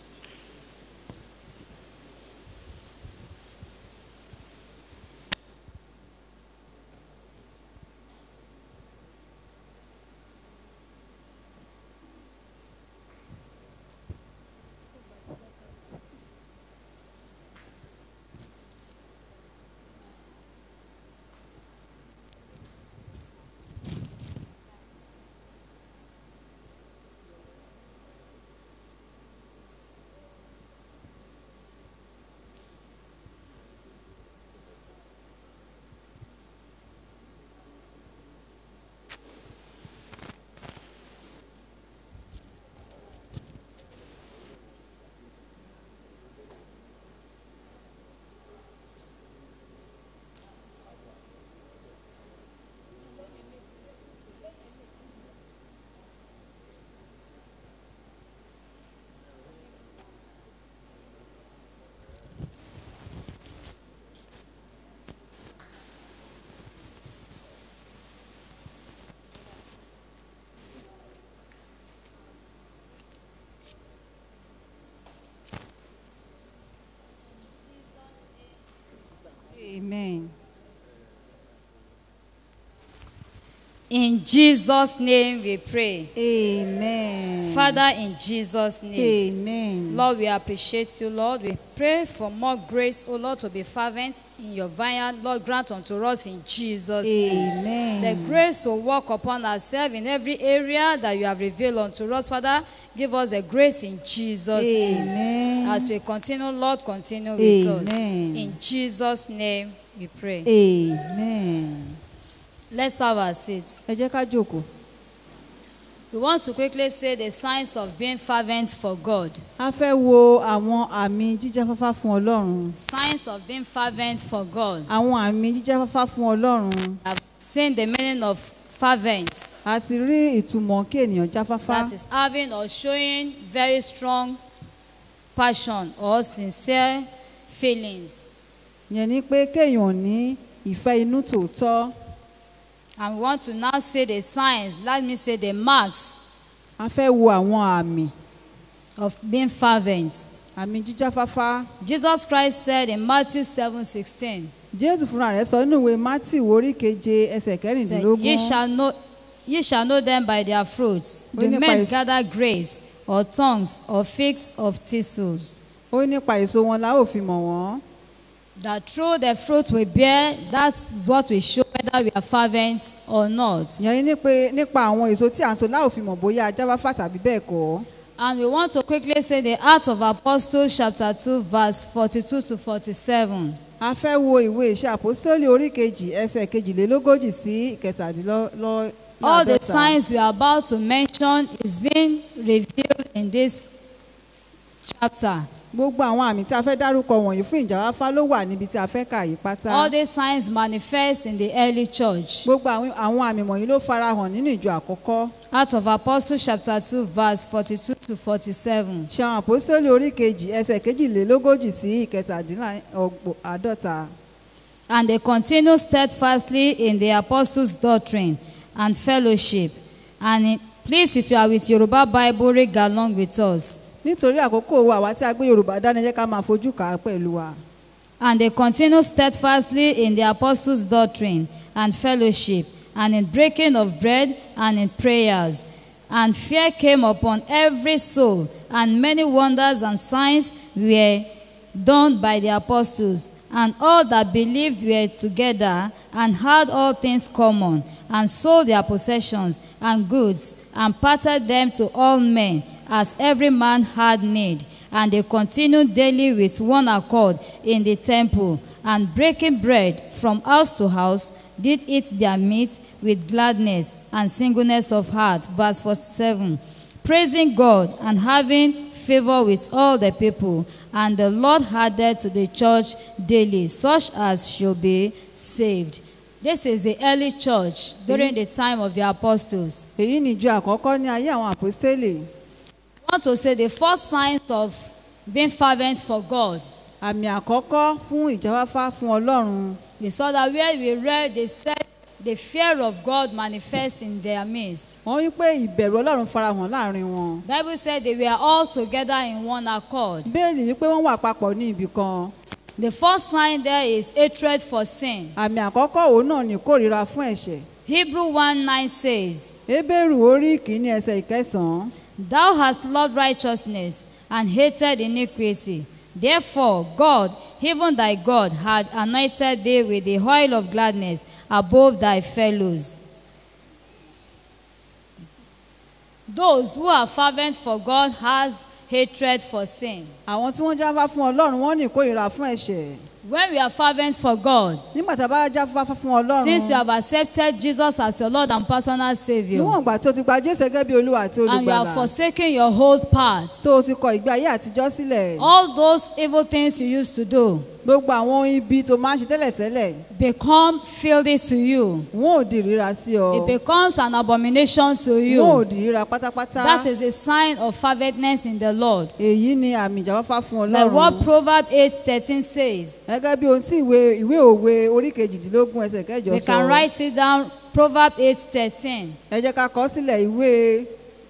Amen. In Jesus' name we pray. Amen. Father, in Jesus' name. Amen. Lord, we appreciate you, Lord. We pray for more grace, oh Lord, to be fervent in your vineyard. Lord, grant unto us in Jesus' name. Amen. The grace to walk upon ourselves in every area that you have revealed unto us, Father. Give us the grace in Jesus' name. Amen. As we continue, Lord, continue with us. Amen. In Jesus' name we pray. Amen. Let's have our seats. Ẹ jẹ́ ká jókòó. We want to quickly say the signs of being fervent for God. A fẹ́ wo àwọn àmì jíjáfáfá fún Ọlọ́run. Signs of being fervent for God. Àwọn àmì jíjáfáfá fún Ọlọ́run. I've seen the meaning of fervent. A ti rí ìtumọ̀ kí ènìyàn jáfáfá. That is having or showing very strong passion or sincere feelings. Yẹn ni pé kéèyàn ní ìfẹ́ inú tòótọ́. And we want to now say the signs, let me say the marks A fẹ́ wo àwọn àmì. of being fervent. Àmì jíjáfáfá. Jesus Christ said in Matthew 7 16, Jésù fúnra rẹ̀ sọ nínú ìwé Mátì orí keje ẹsẹ̀ said, kẹrìndínlógún. ye, shall know, ye shall know them by their fruits. Ó Do nípa men èso- gather grapes or tongues or figs of thistles? Ó ní nípa èso wọn la ó fi mọ̀ wọ́n. That through the fruit we bear, that's what we show whether we are fervent or not. Yẹn ni pé nípa àwọn èso tí à ń so la ó fi mọ̀ bóyá ajáfáfá tàbí bẹ́ẹ̀ kọ́. And we want to quickly say the Acts of Apostles, chapter 2, verse 42 to 47. A fẹ́ wo ìwé ìṣe àpòstólì orí kejì ẹsẹ̀ kejìlélógójì sí ìkẹtàdínlọ́ All the láàdọ́ta. signs we are about to mention is being revealed in this chapter. Gbogbo àwọn àmì tí a fẹ́ dárúkọ wọ̀nyí fún ìjáfáfá ló wà níbi tí a fẹ́ kà yí pátá. All these signs manifest in the early church. Gbogbo àwọn àwọn àmì wọ̀nyí ló farahàn nínú ìjọ àkọ́kọ́. Acts of Apostles, chapter 2, verse 42 to 47. Ṣe àwọn àpòstólì orí kejì ẹsẹ̀ kejìlélógójì sí ìkẹtàdínláàdọ́ta. And they continued steadfastly in the apostles' doctrine and fellowship. And in, please, if you are with Yoruba Bible, read along with us. Nítorí àkókò wa àwa tí a gbé Yorùbá dání ẹ jẹ́ ká máa fojú kà á pẹ̀lú wa. And they continued steadfastly in the apostles' doctrine and fellowship, and in breaking of bread and in prayers. And fear came upon every soul, and many wonders and signs were done by the apostles. And all that believed were together and had all things common, and sold their possessions and goods, and parted them to all men, as every man had need. And they continued daily with one accord in the temple, and breaking bread from house to house, did eat their meat with gladness and singleness of heart. Verse 47. Praising God and having favor with all the people, and the Lord added to the church daily such as should be saved. This is the early church during the time of the apostles. Èyí ni ìjọ àkọ́kọ́ ní ayé àwọn àpòstélì. I want to say the first signs of being fervent for God àmì àkọ́kọ́ fún ìjáfáfá fún ọlọ́run We saw that where we read, they said the fear of God manifests in their midst. wọ́n wí pé ìbẹ̀rù ọlọ́run farahàn láàrin wọn Bible said they were all together in one accord. bẹ́ẹ̀lì wípé wọ́n wà papọ̀ ní ibì kan The first sign there is hatred for sin. àmì àkọ́kọ́ òun náà ní kórìíra fún ẹ̀ṣẹ̀ Hebrew 1 9 says, Hébérù orí kìíní ẹsẹ̀ ìkẹsàn-án Thou hast loved righteousness and hated iniquity. Therefore, God, even thy God, had anointed thee with the oil of gladness above thy fellows. Those who are fervent for God have hatred for sin. àwọn tí wọ́n jáfá fún ọlọ́run wọ́n ní ìkórìíra fún ẹ̀ṣẹ̀ When we are fervent for God, nígbà tá a bá jáfá fún ọlọ́run since you have accepted Jesus as your Lord and personal Savior, níwọ̀n ìgbà tí o ti gba jésù gẹ́gẹ́ bí olúwa àti and you have olùgbàlà forsaken your old past, tó o ti kọ ìgbé ayé àtijọ́ sílẹ̀ all those evil things you used to do gbogbo àwọn ohun ibi tó máa ń ṣe tẹ́lẹ̀tẹ́lẹ̀ become filthy to you. wọn ò di ìríra sí ọ It becomes an abomination to wọn ò you. di ìríra pátápátá That is a sign of ferventness in the Lord. èyí ni àmì ìjáfáfá fún Like what ọlọ́run Proverbs 8:13 says. gẹ́gẹ́ bí ohun tí ìwé ìwé òwe orí kejìdínlógún ẹsẹ̀ kẹjọ We sọ can write it down. Proverbs 8:13. ẹ jẹ́ ká kọ sílẹ̀ ìwé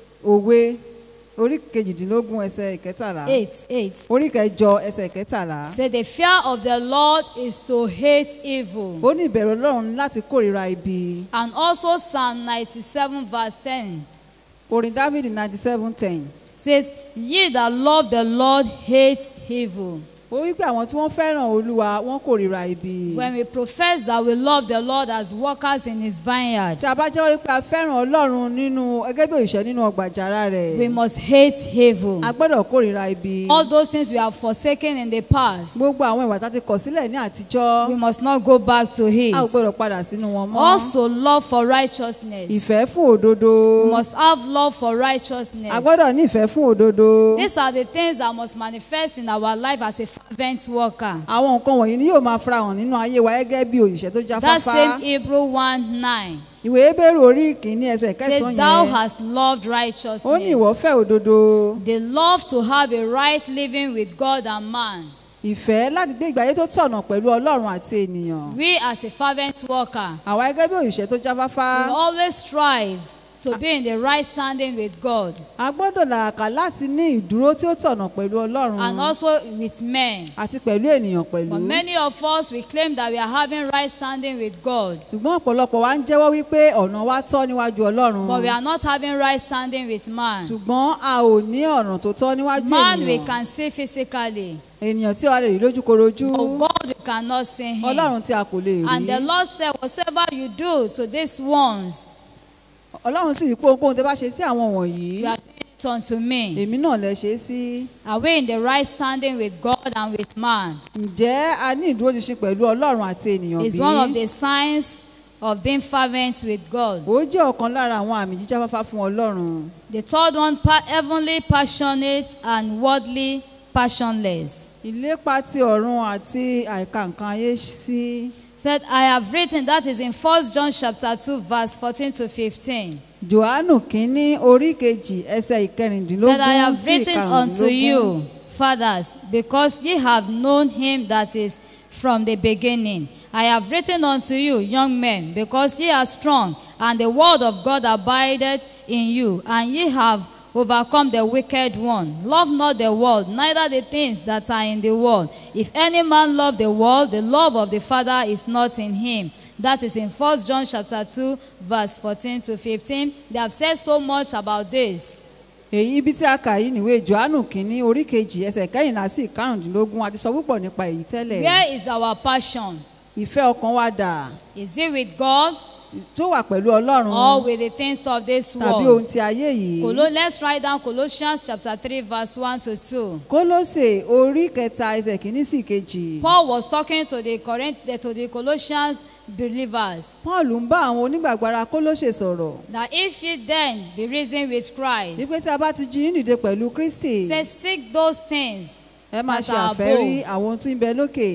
òwe orí kejìdínlógún ẹsẹ̀ ìkẹtàlá 8 8. orí kẹjọ ẹsẹ̀ ìkẹtàlá Say the fear of the Lord is to hate evil. ó ní ìbẹ̀rù ọlọ́run láti kórìíra ibi And also Psalm 97 verse 10 orin david ninety seven ten says, Ye that love the Lord hate evil. ó wí pé àwọn tí wọ́n fẹ́ràn olúwa wọ́n kórìíra ibi When we profess that we love the Lord as workers in his vineyard, tí a bá jẹ́ wípé a fẹ́ràn ọlọ́run nínú gẹ́gẹ́ bí òṣìṣẹ́ nínú ọgbà àjàrà rẹ̀ we must hate evil. a gbọ́dọ̀ kórìíra ibi All those things we have forsaken in the past, gbogbo àwọn ìwà tá a ti kọ̀ sílẹ̀ ní àtijọ́ we must not go back to it. a ò gbọ́dọ̀ padà sínú wọn mọ́ Also, love for righteousness. ìfẹ́ fún òdodo We must have love for a righteousness. gbọ́dọ̀ ní ìfẹ́ fún òdodo These are the things that must manifest in our life as a fervent worker. àwọn nǹkan wọ̀nyí ni yóò máa farahàn nínú ayé wa gẹ́gẹ́ bí òṣìṣẹ́ tó That jáfáfá same Hebrew 1 9 ìwé Hébérù orí kìíní ẹsẹ̀ says, kẹsàn-án Thou yẹn hast loved ó ní ìwọ righteousness. fẹ́ òdodo The love to have a right living with God and man. ìfẹ́ láti gbé ìgbé ayé tó tọ̀nà pẹ̀lú ọlọ́run àti ènìyàn We, as a fervent worker, àwa gẹ́gẹ́ bí òṣìṣẹ́ tó jáfáfá we always strive to be in the right standing with God a gbọ́dọ̀ làkà láti ní ìdúró tí ó tọ̀nà pẹ̀lú ọlọ́run and also with men. àti pẹ̀lú ènìyàn pẹ̀lú But many of us, we claim that we are having right standing with God, ṣùgbọ́n ọ̀pọ̀lọpọ̀ wa ń jẹ́wọ́ wípé ọ̀nà wa tọ́ níwájú ọlọ́run but we are not having right standing with man. ṣùgbọ́n a ò ní ọ̀nà tó tọ́ níwájú Man we ènìyàn can see physically, ènìyàn tí a lè rí lójúkorojú but God we cannot see him. ọlọ́run tí a kò lè And the rí Lord said, Whatsoever you do to these ones, ọlọ́run sì yí pé ohunkóhun tẹ́ bá ṣe sí àwọn wọ̀nyí you are doing it unto me. èmi náà lẹ ṣe é sí Are we in the right standing with God and with man? ǹjẹ́ a ní ìdúróṣinṣin pẹ̀lú ọlọ́run àti ènìyàn It's bí? one of the signs of being fervent with God. ó jẹ́ ọ̀kan lára àwọn àmì jíjáfáfá fún ọlọ́run The third one, pa- heavenly, passionate, and worldly, passionless. ìlépa ti ọ̀run àti àìka nǹkan ayé sí Said, I have written, that is in 1 John chapter 2, verse 14 to 15. johannu kínní orí kejì ẹsẹ̀ ìkẹrìndínlógún Said, I have sí written unto ìkarùndínlógún you, fathers, because ye have known him that is from the beginning. I have written unto you, young men, because ye are strong, and the word of God abideth in you, and ye have overcome the wicked one. Love not the world, neither the things that are in the world. If any man love the world, the love of the Father is not in him. That is in 1 John chapter 2, verse 14 to 15. They have said so much about this. èyí ibi tí a kà yìí níwèé johannu kínní orí kejì ẹsẹ̀ kẹrìnlá sí ìkarùndínlógún a ti sọ púpọ̀ nípa èyí tẹ́lẹ̀ Where is our passion? ìfẹ́ ọkàn wa dà Is it with God tó wà pẹ̀lú ọlọ́run or with the things of this tàbí ohun world? ti ayé yìí Colo- let's write down Colossians chapter 3, verse 1 to 2. kólósè orí kẹta ẹsẹ̀ kìíní sí kejì Paul was talking to the Corinth, to the Colossians believers paul ń bá àwọn onígbàgbọ́ ara kólósè sọ̀rọ̀ that if ye then be risen with Christ, wípé tí a bá ti jí yín dìde pẹ̀lú kristi say seek those things ẹ máa that ṣe are àfẹ́rí above, àwọn ohun tí ń bẹ lókè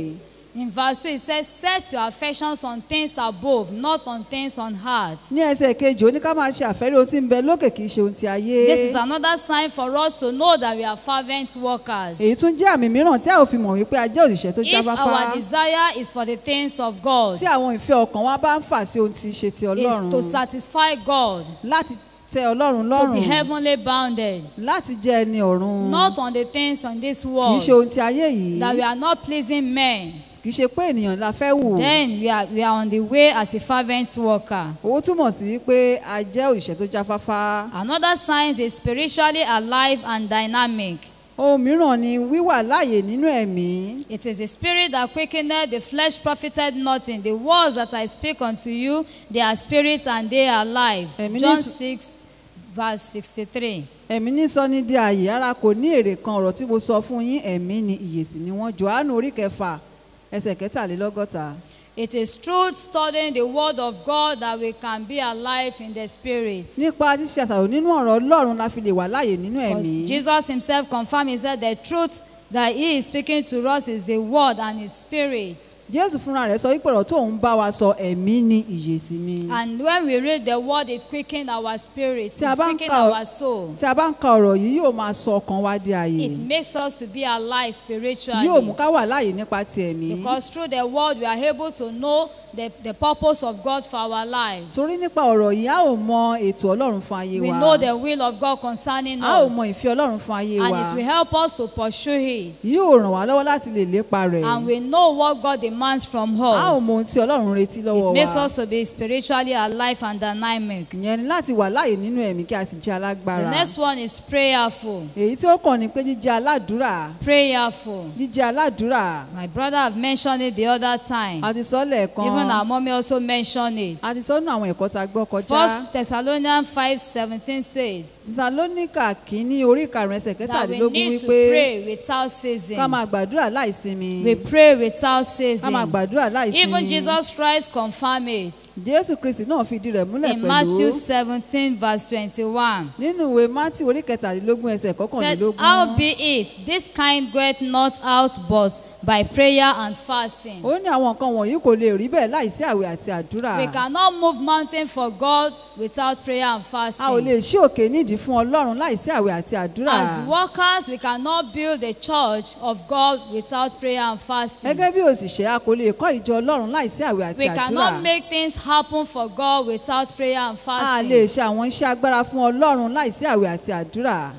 In verse 2, it says, Set your affections on things above, not on things on earth. ní ẹsẹ̀ kejì ó ní ká máa ṣe àfẹ́rí ohun tí ń bẹ lókè kì í ṣe ohun ti ayé This is another sign for us to know that we are fervent workers. èyí tún jẹ́ àmì mìíràn tí a ò fi mọ̀ wípé a jẹ́ òṣìṣẹ́ tó If jáfáfá our desire is for the things of God, tí àwọn ìfẹ́ ọkàn wa bá ń fà sí ohun tí í ṣe ti is ọlọ́run to satisfy God, láti tẹ ọlọ́run to be lọ́rùn heavenly bounded, láti jẹ́ ẹni ọ̀run not on the things on this kì í world, ṣe ohun ti ayé yìí that we are not pleasing men. kì í ṣe pé ènìyàn la fẹ́ wù Then we are, we are on the way as a fervent worker. owó túmọ̀ sí wípé a jẹ́ òṣìṣẹ́ tó jáfáfá Another sign is spiritually alive and dynamic. ohun mìíràn ni wíwà láàyè nínú ẹ̀mí It is the spirit that quickened the flesh profited nothing. The words that I speak unto you, they are spirits and they are life. Ẹ̀mí ní John sù- 6, verse 63. ẹ̀mí ní sọ ní di ààyè ara kò ní èrè kan ọ̀rọ̀ tí mo sọ fún yín ẹ̀mí ni ìyè sì ni wọ́n johannu orí kẹfà ẹsẹ̀ kẹtàlélọ́gọ́ta It is through studying the word of God that we can be alive in the spirit. nípa ṣíṣe àṣàrò nínú ọ̀rọ̀ ọlọ́run la fi lè wà láàyè nínú Because ẹ̀mí Jesus himself confirmed, he said, the truth that he is speaking to us is the word and his spirit. jésù fúnra rẹ̀ sọ wípé ọ̀rọ̀ tó ń bá wa sọ ẹ̀mí ni ìyè sì ni And when we read the word, it quickens our spirit, Tí a it bá ń quickens ka- our soul. tí a bá ń ka ọ̀rọ̀ yìí yóò máa sọ ọkàn wa di ààyè It makes us to be alive spiritually. yóò mú ká wà láàyè nípa ti ẹ̀mí Because through the word, we are able to know the, the purpose of God for our life. torí nípa ọ̀rọ̀ yìí a ò mọ ètò ọlọ́run fún ayé We wa know the will of God concerning a ò us. mọ ìfẹ́ ọlọ́run fún ayé And wa it will help us to pursue it. yóò ràn wá lọ́wọ́ láti lè lépa rẹ̀ And we know what God demands from a ò us. mọ ohun tí ọlọ́run retí lọ́wọ́ It makes wa us to be spiritually alive and dynamic. ìyẹn ni láti wà láàyè nínú ẹ̀mí kí a sì jẹ́ alágbára The next one is prayerful. èyí tí ó kàn ní pé jíjẹ́ aládùúrà Prayerful. jíjẹ́ aládùúrà My brother have mentioned it the other time. a ti sọ lẹ́ẹ̀kan Even our mommy also mentioned it. a ti sọ nínú àwọn ẹ̀kọ́ tá a gbọ́ kọjá First Thessalonians five seventeen says Thessalonica kìíní orí karùn-ún ẹsẹ̀ that we kẹtàdínlógún need to wípé pray without ká ceasing. máa gbàdúrà láìsinmi We pray without ká máa ceasing. gbàdúrà Even láìsinmi Jesus Christ confirmed it jésù kristi náà fìdí rẹ̀ múlẹ̀ in Matthew pẹ̀lú seventeen verse twenty-one. nínú ìwé mátì orí kẹtàdínlógún ẹsẹ̀ Said, kọkànlélógún How be it, this kind goeth not out but by prayer and fasting. ó ní àwọn nǹkan wọ̀nyí kò lè rí bẹ́ẹ̀ láìsí àwẹ̀ àti àdúrà We cannot move mountain for God without prayer and a ò fasting. lè ṣí òkè nídìí fún ọlọ́run láìsí àwẹ̀ àti àdúrà As workers, we cannot build the church of God without prayer and fasting. gẹ́gẹ́ bí òṣìṣẹ́ a kò lè kọ́ ìjọ ọlọ́run láìsí àwẹ̀ àti We àdúrà cannot make things happen for God without prayer and a lè fasting. ṣe àwọn iṣẹ́ agbára fún ọlọ́run láìsí àwẹ̀ àti àdúrà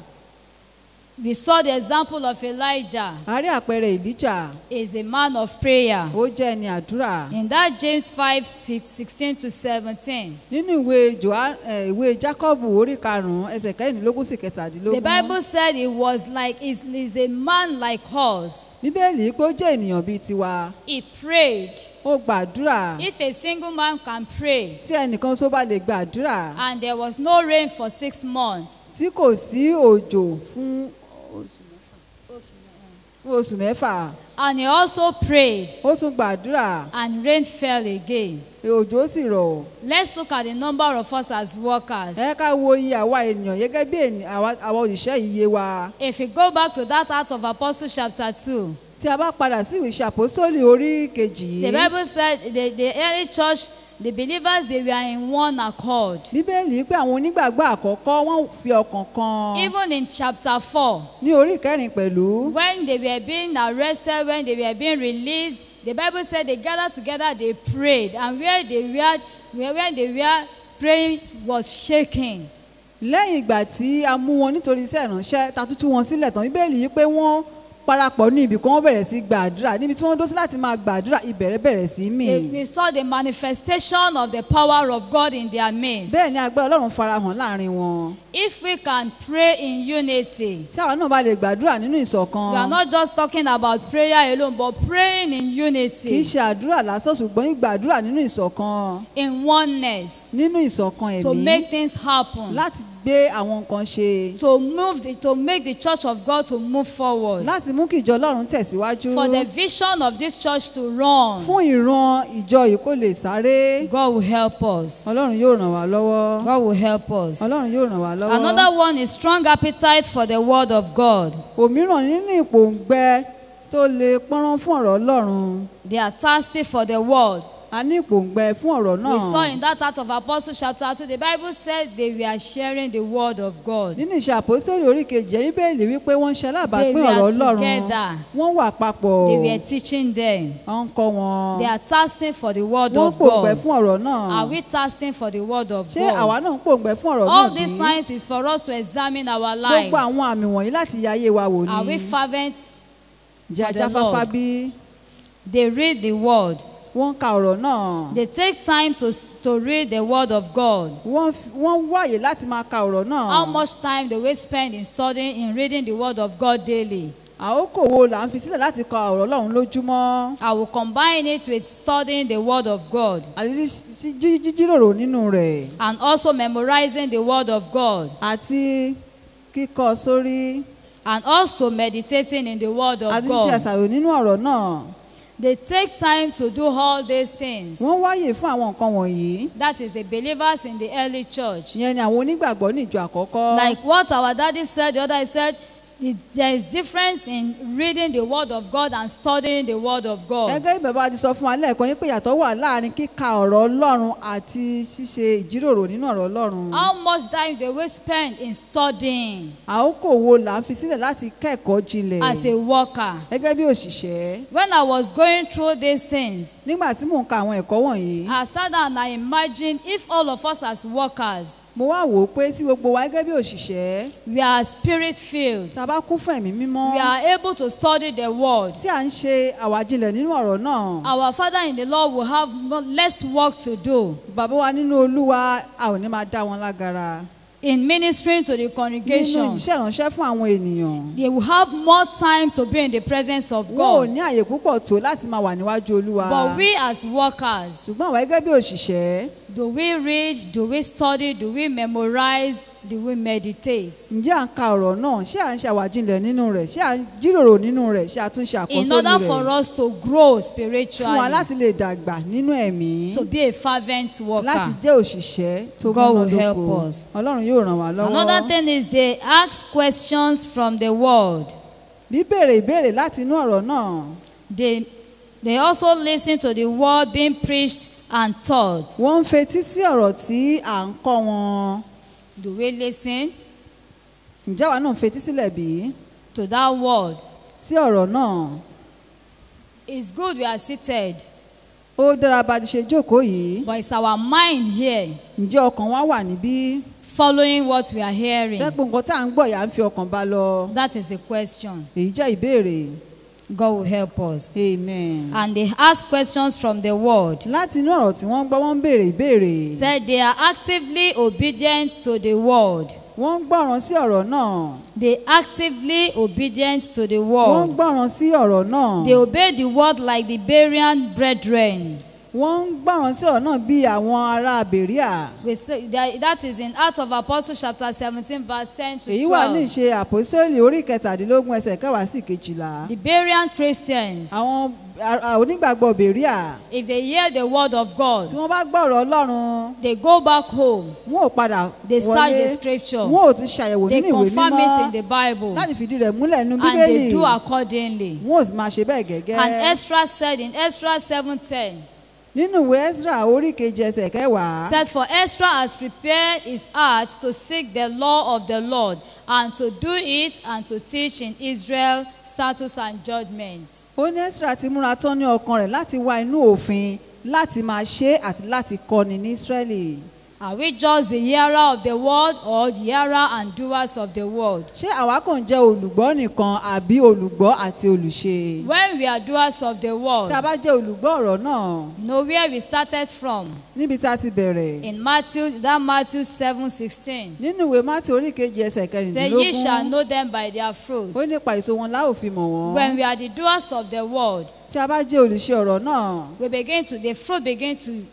We saw the example of Elijah. a rí àpẹẹrẹ ìlíjà is a man of prayer. ó jẹ́ ẹni àdúrà In that James 5 16 to 17, nínú ìwé Jòhá- eh, ìwé jákọ́bù orí karùn-ún ẹsẹ̀ kẹrìndínlógún sí the kẹtàdínlógún Bible said he was like, is is a man like us. bíbélì pé ó jẹ́ ènìyàn bíi tiwa He prayed. ó gbàdúrà If a single man can pray, tí ẹnìkan tó bá lè gbàdúrà and there was no rain for six months, tí kò sí òjò fún fún oṣù mẹ́fà and he also prayed, ó tún gbàdúrà and rain fell again. òjò sì rọ̀ Let's look at the number of us as workers. ẹ ká wo iye àwa ènìyàn gẹ́gẹ́ bí ènì- àwa àwa òṣìṣẹ́ iye wa If we go back to that Act of Apostles chapter 2, tí a bá padà sí ìwé ìṣàpòsólì orí kejì the yìí Bible said the, the early church, the believers, they were in one accord. bíbélì pé àwọn onígbàgbọ́ àkọ́kọ́ wọ́n fi ọkàn kan Even in chapter 4, ní orí ìkẹrin pẹ̀lú when they were being arrested, when they were being released, the Bible said they gathered together, they prayed, and where they were, where where they were praying was shaking. lẹ́yìn ìgbà tí a mú wọn nítorí iṣẹ́ ìránṣẹ́ ta tútú wọn sílẹ̀ tán bíbélì yìí pé wọ́n parapọ̀ ní ibì kan wọ́n bẹ̀rẹ̀ sí gbàdúrà níbi tí wọ́n dó sí láti máa gbàdúrà ìbẹ̀rẹ̀ bẹ̀rẹ̀ sí mì They, we saw the manifestation of the power of God in their midst. bẹ́ẹ̀ ni agbára ọlọ́run farahàn láàrin wọn If we can pray in unity, tí àwọn náà bá lè gbàdúrà nínú ìṣọ̀kan we are not just talking about prayer alone, but praying in kì í unity, ṣe àdúrà lásán ṣùgbọ́n ìgbàdúrà nínú ìṣọ̀kan in oneness, nínú ìṣọ̀kan to ẹ̀mí make things happen. láti gbé àwọn nǹkan ṣe to move the, to make the church of God to move forward láti mú kí ìjọ ọlọ́run tẹ̀síwájú for the vision of this church to run fún ìran ìjọ yìí kó lè sáré God will help us ọlọ́run yóò ràn wá lọ́wọ́ God will help us ọlọ́run yóò ràn wá lọ́wọ́. another one is strong appetite for the word of God òmíràn nínú ìpòǹgbẹ tó le pọ́nrán fún ọ̀rọ̀ ọlọ́run They are thirsty for the word. a ní ìpòǹgbẹ fún ọ̀rọ̀ We saw náà in that Act of Apostles chapter 2, the Bible said they were sharing the word of God. nínú ìṣe àpòsítélì orí kejì ẹ̀yìn bẹ́ẹ̀lì wípé wọ́n ń ṣe alábàápín They were ọ̀rọ̀ ọlọ́run together. wọ́n wà papọ̀ They were teaching them. wọ́n ń kọ́ wọn They are thirsting for the word wọ́n of pòǹgbẹ God. fún ọ̀rọ̀ náà Are we thirsting for the word of ṣé àwa God? náà ń pòǹgbẹ fún ọ̀rọ̀ náà All bí these signs is for us to examine our lives. gbogbo àwọn àmì wọ̀nyí láti yẹ ayé wa wò Are ni we fervent? jẹ́ for the ajáfáfá Lord? bí They read the word. wọ́n ń ka ọ̀rọ̀ náà They take time to, to read the word of God. wọ́n f- wọ́n wáyè láti máa ka ọ̀rọ̀ náà How much time do we spend in studying, in reading the word of God daily? àkókò wo là ń fi sílẹ̀ láti ka ọ̀rọ̀ ọlọ́run lójúmọ́ I will combine it with studying the word of God àti sí- sí- jí- jíjíròrò nínú rẹ̀ and also memorizing the word of God àti kíkọ sórí and also meditating in the word of àti ṣíṣe God. àṣàrò nínú ọ̀rọ̀ náà They take time to do all these things. wọ́n wáyè fún àwọn nǹkan wọ̀nyí That is the believers in the early church. ìyẹn ni àwọn onígbàgbọ́ ní ìjọ àkọ́kọ́ Like what our daddy said, the other I said, the- there is difference in reading the word of God and studying the word of God. gẹ́gẹ́ bí bàbá ti sọ fún wa lẹ́ẹ̀kan yín pé ìyàtọ̀ wà láàrin kíka ọ̀rọ̀ ọlọ́run àti ṣíṣe ìjíròrò nínú ọ̀rọ̀ ọlọ́run How much time do we spend in studying àkókò wo là ń fi sílẹ̀ láti kẹ́kọ̀ọ́ jinlẹ̀ as a worker? gẹ́gẹ́ bí òṣìṣẹ́ When I was going through these things, nígbà tí mò ń ka àwọn ẹ̀kọ́ wọ̀nyí I sat down and I imagined if all of us as workers, mo wá wò ó pé tí gbogbo wa gẹ́gẹ́ bí òṣìṣẹ́ we are spirit filled, tá a bá kún fún ẹ̀mí mímọ́ we are able to study the word. tí à ń ṣe àwàjinlẹ̀ nínú ọ̀rọ̀ náà Our Father in the Lord will have mo- less work to do bàbá wa nínú olúwa a ò ní máa dá wọn lágara in ministering to the nínú congregation. iṣẹ́ ìránṣẹ́ fún àwọn ènìyàn They will have more time to be in the presence of wọn ò God. ní àyè púpọ̀ tó láti máa wà níwájú olúwa But we as workers, ṣùgbọ́n àwa gẹ́gẹ́ bí òṣìṣẹ́ do we read, do we study, do we memorize, do we meditate? ǹjẹ́ à ń ka ọ̀rọ̀ náà ṣé à ń ṣe àwàjinlẹ̀ nínú rẹ̀ ṣé à ń jíròrò nínú rẹ̀ ṣé à tún ṣe In àkóso order rẹ̀ for us to grow fún wa spiritually, láti lè dàgbà nínú ẹ̀mí to be a fervent láti worker. jẹ́ òṣìṣẹ́ tó God will help múnádóko us. ọlọ́run yóò ràn wá lọ́wọ́ Another thing is they ask questions from the word. bíbèrè ìbéèrè láti inú ọ̀rọ̀ náà They, they also listen to the word being preached and taught. wọ́n ń fetí sí ọ̀rọ̀ tí à ń kọ́ wọn Do we listen ǹjẹ́ àwa náà ń fetí sílẹ̀ bí to that word? sí ọ̀rọ̀ náà It's good we are seated, ó dára bá ti ṣe jókòó yìí but it's our mind here ǹjẹ́ ọkàn wa wà níbí following what we are hearing. sẹ́pọ̀ nǹkan tá à ń gbọ́ yà ń fi ọkàn bá lọ That is a question. èyí jẹ́ ìbéèrè God will help us. amen. And they ask questions from the word. láti inú ọ̀rọ̀ tí wọ́n ń gbọ́ wọ́n ń béèrè ìbéèrè Said they are actively obedient to the word. wọ́n ń gbọ́ràn sí ọ̀rọ̀ náà They actively obedient to the wọ́n ń word. gbọ́ràn sí ọ̀rọ̀ náà They obey the word like the Berean brethren. wọ́n ń gbọ́ràn sí ọ̀rọ̀ náà bí àwọn ará bèríà We say that, that is in Acts of Apostles chapter 17 verse 10 to èyí wà ní 12. ìṣe àpòsílẹ̀ orí kẹtàdínlógún ẹsẹ̀ kẹwàá sí kejìlá The Berean Christians, àwọn a- a- onígbàgbọ́ bèríà if they hear the word of tí God, wọ́n bá gbọ́rọ̀ ọlọ́run they go back home. wọn ò padà They search wọlé the scripture. wọn ò tún ṣàyẹ̀wò They nínú ìwé confirm it in mímọ́ the Bible. láti fìdí rẹ̀ múlẹ̀ nínú And bíbélì they do accordingly. wọn ò sì máa ṣe bẹ́ẹ̀ gẹ́gẹ́ And Ezra said in Ezra 7:10, nínú ìwé ezra orí kejì ẹsẹ̀ kẹwàá said, For Ezra has prepared his heart to seek the law of the Lord and to do it and to teach in Israel statutes and judgments. ó ní ezra ti múra tán ní ọkàn rẹ̀ láti wá inú òfin láti máa ṣe é àti láti kọ́ni ní israeli Are we just the hearer of the word or the hearer and doers of the word? ṣé àwa kàn jẹ́ olùgbọ́ nìkan àbí olùgbọ́ àti olùṣe When we are doers of the tí a word, bá jẹ́ olùgbọ́ ọ̀rọ̀ náà you know where we started from. níbi tá a ti bẹ̀rẹ̀ In Matthew, that Matthew 7 16. nínú ìwé mátì orí kejì ẹsẹ̀ Say, Ye shall kẹrìndínlógún know them by their fruit. ó nípa èso wọn láò fi mọ̀ wọ́n When we are the doers of the word, tí a bá jẹ́ olùṣe ọ̀rọ̀ náà we begin to, the fruit begin to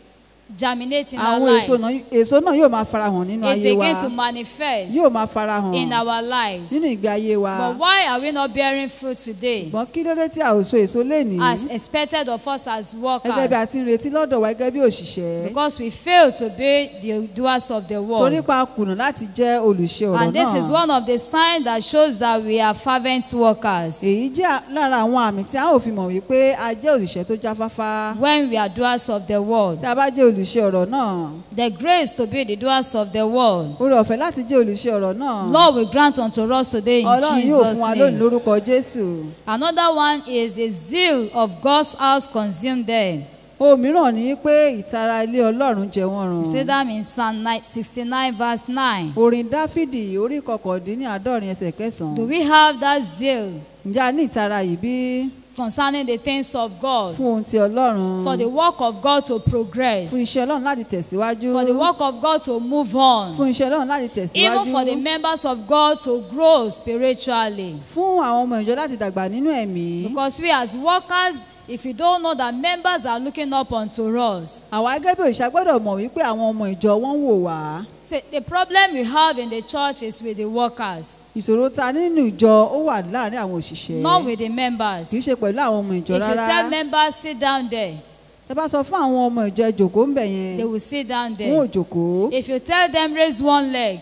germinate in our àwọn èso lives. náà èso náà yóò máa farahàn nínú It ayé wa begins to manifest yóò máa farahàn in our lives. nínú ìgbé ayé wa But why are we not bearing fruit today ṣùgbọ́n kí ló dé tí a ò so èso lénìí as expected of us as gẹ́gẹ́ bí a workers? ti ń retí lọ́dọ̀ wa gẹ́gẹ́ bí òṣìṣẹ́ Because we fail to be the doers of the torí word. pa kùnà láti jẹ́ olùṣe ọ̀rọ̀ And this is náà one of the signs that shows that we are fervent workers. èyí jẹ́ lára àwọn àmì tí a ò fi mọ̀ wípé a jẹ́ òṣìṣẹ́ tó jáfáfá When we are doers of the word. tí a bá jẹ́ olùṣe ọ̀rọ̀ náà The grace to be the doers of the word. oore ọ̀fẹ́ láti jẹ́ olùṣe ọ̀rọ̀ náà Lord will grant unto us today in ọlọ́run yóò Jesus' fún wa lónìí name. lórúkọ jésù Another one is the zeal of God's house consumed them. ohun mìíràn ni pé ìtara ilé ọlọ́run jẹ wọ́n You run see that in Psalm 9 69 verse 9. orin dáfídì orí kọkàndínláàádọ́rin ẹsẹ̀ Do kẹsàn-án we have that zeal ǹjẹ́ a ní ìtara yìí bí concerning the things of God? fún ohun ti ọlọ́run For the work of God to fún progress. iṣẹ́ ọlọ́run láti tẹ̀síwájú For the work of God to move on. fún iṣẹ́ ọlọ́run láti Even for the tẹ̀síwájú members of God to grow spiritually. fún àwọn ọmọ ìjọ láti dàgbà nínú ẹ̀mí Because we as workers, if you don't know that members are looking up unto us. àwa gẹ́gẹ́ bí òṣìṣẹ́ gbọ́dọ̀ mọ̀ wípé àwọn ọmọ ìjọ wọ́n ń wò wá See, the problem we have in the church is with the workers, ìṣòro ta nínú ìjọ ó wà láàrin àwọn òṣìṣẹ́ not with the members. kì í If ṣe pẹ̀lú àwọn ọmọ ìjọ you rárá tell members sit down there, ẹ bá sọ fún àwọn ọmọ ìjọ ẹ jòkó ń bẹ̀ yẹn they will sit down wọn ò there. jòkó If you tell them raise one leg,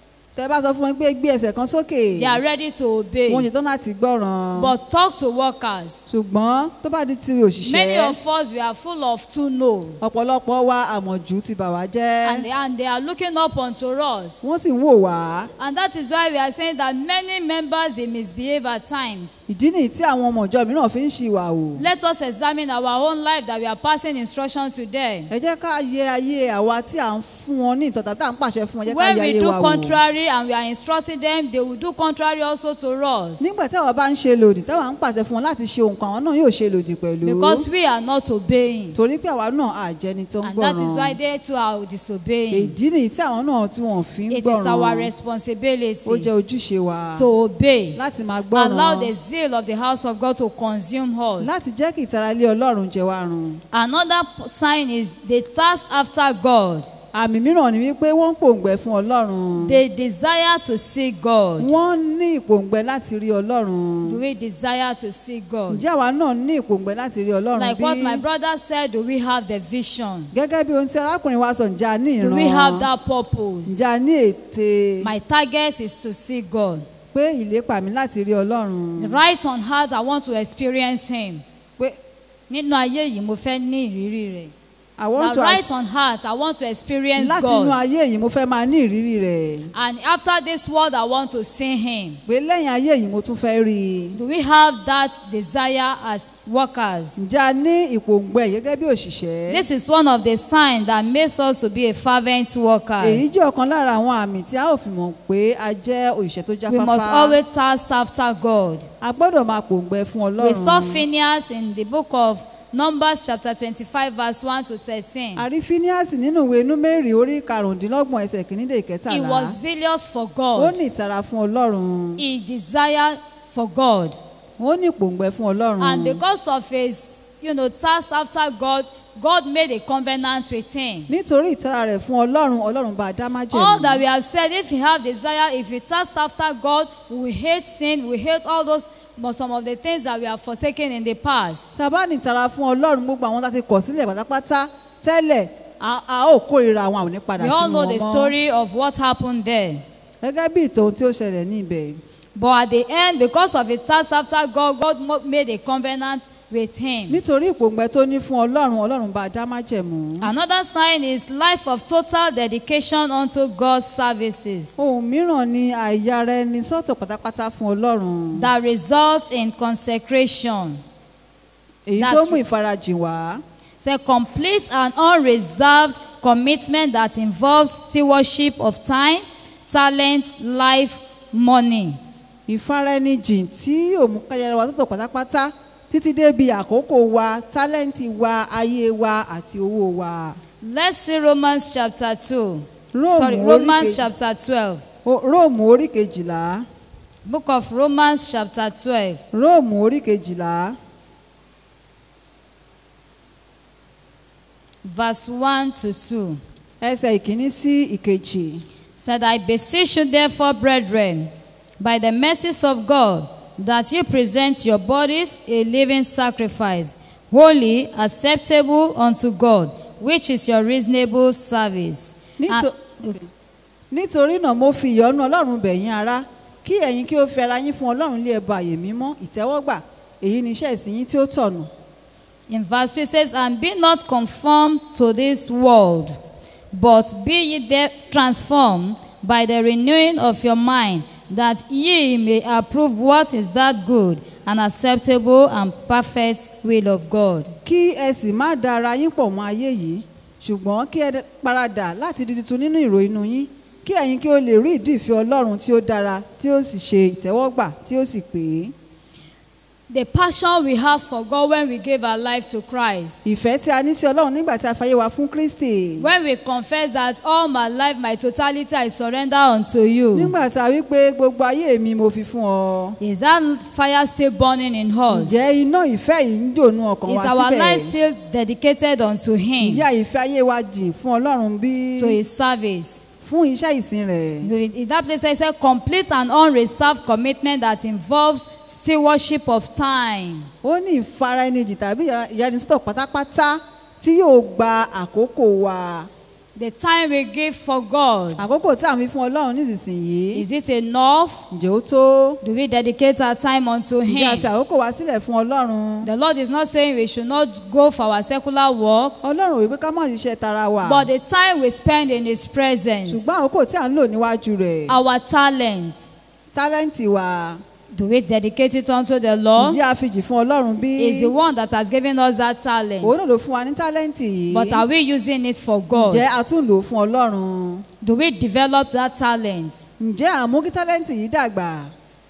tẹ bá sọ fún wọn pé gbé ẹsẹ̀ kan sókè they are ready to wọn obey. ṣetán láti gbọ́ràn But talk to workers. ṣùgbọ́n tó bá di ti Many òṣìṣẹ́ of us we are full of to know, ọ̀pọ̀lọpọ̀ wa àmọ̀jù ti bà wá jẹ́ and they, and they are looking up unto us. wọ́n sì ń wò wá And that is why we are saying that many members they misbehave at times. ìdí nìyí tí àwọn ọmọ ìjọ mìíràn fi ń ṣìwà wò Let us examine our own life that we are passing instructions to them. ẹ jẹ́ ká yẹ ayé àwa tí à ń fún wọn ní ìtọ́ta tá à ń pàṣẹ fún wọn ẹ jẹ́ ká When yẹ we ayé do wa wò contrary and we are instructing them, they will do contrary also to us. nígbà táwa bá ń ṣe lòdì táwa ń pàṣẹ fún wọn láti ṣe nǹkan àwọn náà yóò ṣe lòdì pẹ̀lú Because we are not obeying. torí pé àwa náà àjẹni tó ń And that is why gbọ́ràn they too are disobeying. ìdí nìyí tí àwọn náà tí wọn fi ń It is our gbọ́ràn ó responsibility jẹ́ ojúṣe wa to obey. láti máa Allow the gbọ́ràn zeal of the house of God to consume us. láti jẹ́ kí ìtara ilé ọlọ́run jẹ wá run Another p- sign is they thirst after God. àmì mìíràn ni wípé wọ́n ń pòǹgbẹ fún ọlọ́run They desire to see God. wọ́n ní ìpòǹgbẹ láti rí ọlọ́run Do we desire to see God? ǹjẹ́ àwa náà ní ìpòǹgbẹ láti rí ọlọ́run Like what my bí brother said, do we have the vision? gẹ́gẹ́ bí ohun tí arákùnrin wa sọ ǹjẹ́ a ní Do we have ìran that purpose? ǹjẹ́ a ní ète My target is to see God. pé ìlépa mi láti rí ọlọ́run Right on heart, I want to experience Him. pé Nínú ayé yìí, mo fẹ́ ní ìrírí rẹ̀. I want Now, to right on heart, I want to experience láti inú God. ayé yìí mo fẹ́ máa ní ìrírí rẹ̀ And after this world, I want to see Him. pé lẹ́yìn ayé yìí mo tún fẹ́ rí i Do we have that desire as workers? ǹjẹ́ a ní ìpòǹgbẹ gẹ́gẹ́ bí òṣìṣẹ́ This is one of the signs that makes us to be a fervent èyí worker. jẹ́ ọ̀kan lára àwọn àmì tí a ò fi mọ̀ pé a jẹ́ òṣìṣẹ́ tó We must jáfáfá always thirst after God. a gbọ́dọ̀ máa pòǹgbẹ fún We saw ọlọ́run Phineas in the book of Numbers, chapter 25, verse 1 to 13. àrí phineas nínú ìwé númérì orí karùndínlọ́gbọ̀n ẹsẹ̀ kìíní dé He ìkẹtàlá was zealous for ó God. ní ìtara fún ọlọ́run He desired for God. ó ní ìpòǹgbẹ fún ọlọ́run And because of his, you know, thirst after God, God made a covenant with him. nítorí ìtara rẹ̀ fún ọlọ́run ọlọ́run bá a dá All that májẹ̀mú we have said, if you have desire, if you thirst after God, we will hate sin, we hate all those, but some of the things that we have forsaken in the past. tá a bá ní ìtara fún ọlọ́run gbogbo àwọn tá a ti kọ̀ sílẹ̀ pátápátá tẹ́lẹ̀ a a ó kórìíra àwọn àwọn onípadà We all sínú know wọn the mọ́ story of what happened there. gẹ́gẹ́ bí ìtàn tí ó ṣẹlẹ̀ ní ibẹ̀ But at the end, because of his thirst after God, God mo- made a covenant with him. nítorí ìpòǹgbẹ tó ní fún ọlọ́run ọlọ́run bá a dá májẹ̀mú Another sign is life of total dedication unto God's services ohun mìíràn ni àìyára ẹni sọ́tọ̀ pátápátá fún ọlọ́run that results in consecration. èyí That's tó mú true. ìfarajìn wá It's a complete and unreserved commitment that involves stewardship of time, talent, life, money. ìfaraẹnijìn tí yóò mú káyára wa sọ́tọ̀ pátápátá títí débi àkókò wa tálẹ́ǹtì wa ayé wa àti owó wa. Let's see Romans chapter 2. Róòmù Sorry, orí Romans kejì- chapter 12. O- róòmù orí kejìlá Book of Romans chapter 12. róòmù orí kejìlá verse 1 to 2. ẹsẹ̀ ìkíní sí ìkejì. said, I beseech you, therefore, brethren, by the mercies of God, that you present your bodies a living sacrifice, holy, acceptable unto God, which is your reasonable service. Nítò- And- nítorí náà mo fi ìyọ́nú ọlọ́run bẹ̀ yín ará kí ẹ̀yin kí ó fi ara yín fún ọlọ́run lé ẹbọ àyè mímọ́ ìtẹ́wọ́gbà èyí ni iṣẹ́ ìsìn yín tí ó tọ̀nù. In verse 2 it says, And be not conformed to this world, but be ye de- transformed by the renewing of your mind, that ye may approve what is that good and acceptable and perfect will of God. kí ẹ sì má da ara yín pọ̀ mọ́ ayé yìí ṣùgbọ́n kí ẹ paradà láti di tuntun nínú ìrò inú yín kí ẹ̀yin kí ó lè rí ìdí ìfẹ́ ọlọ́run tí ó dára tí ó sì ṣe ìtẹ́wọ́gbà tí ó sì pé. The passion we have for God when we give our life to Christ. ìfẹ́ tí a ní sí ọlọ́run nígbà tí a fayé wa fún kristi. When we confess that all my life, my totality, I surrender unto you. nígbà tí a wí pé gbogbo ayé mi mo fi fún ọ. Is that fire still burning in us? ǹjẹ́ iná ìfẹ́ yìí ń dònú ọkàn Is wa our life síbẹ̀? still dedicated unto Him, ǹjẹ́ ìfẹ́ ayé wa jìn fún ọlọ́run bí? to His service? fún iṣẹ́ ìsìn rẹ̀. In that place, I said, complete and unreserved commitment that involves stewardship of time. ó ní ìfara ẹni jì tàbí ìyanisítọ̀ pátápátá tí yóò gba àkókò wa. The time we give for God, àkókò tí à ń fi fún ọlọ́run nísinsìnyí. is it enough? ǹjẹ́ ó tó? Do we dedicate our time unto ǹjẹ́ a fi Him? àkókò wa sílẹ̀ fún ọlọ́run? The Lord is not saying we should not go for our secular work, ọlọ́run ò wí pé ká má ṣiṣẹ́ tara wa. but the time we spend in His presence, ṣùgbọ́n àkókò tí à ń lò níwájú rẹ̀. our talents, tálẹ́ǹtì wa. do we dedicate it unto the Lord? ǹjẹ́ a fi jì fún ọlọ́run bí? Is the one that has given us that talent. òun náà ló fún wa ní tálẹ́ǹtì yìí. But are we using it for God? ǹjẹ́ a tún lò ó fún ọlọ́run? Do we develop that talent? ǹjẹ́ àmú kí tálẹ́ǹtì yìí dàgbà?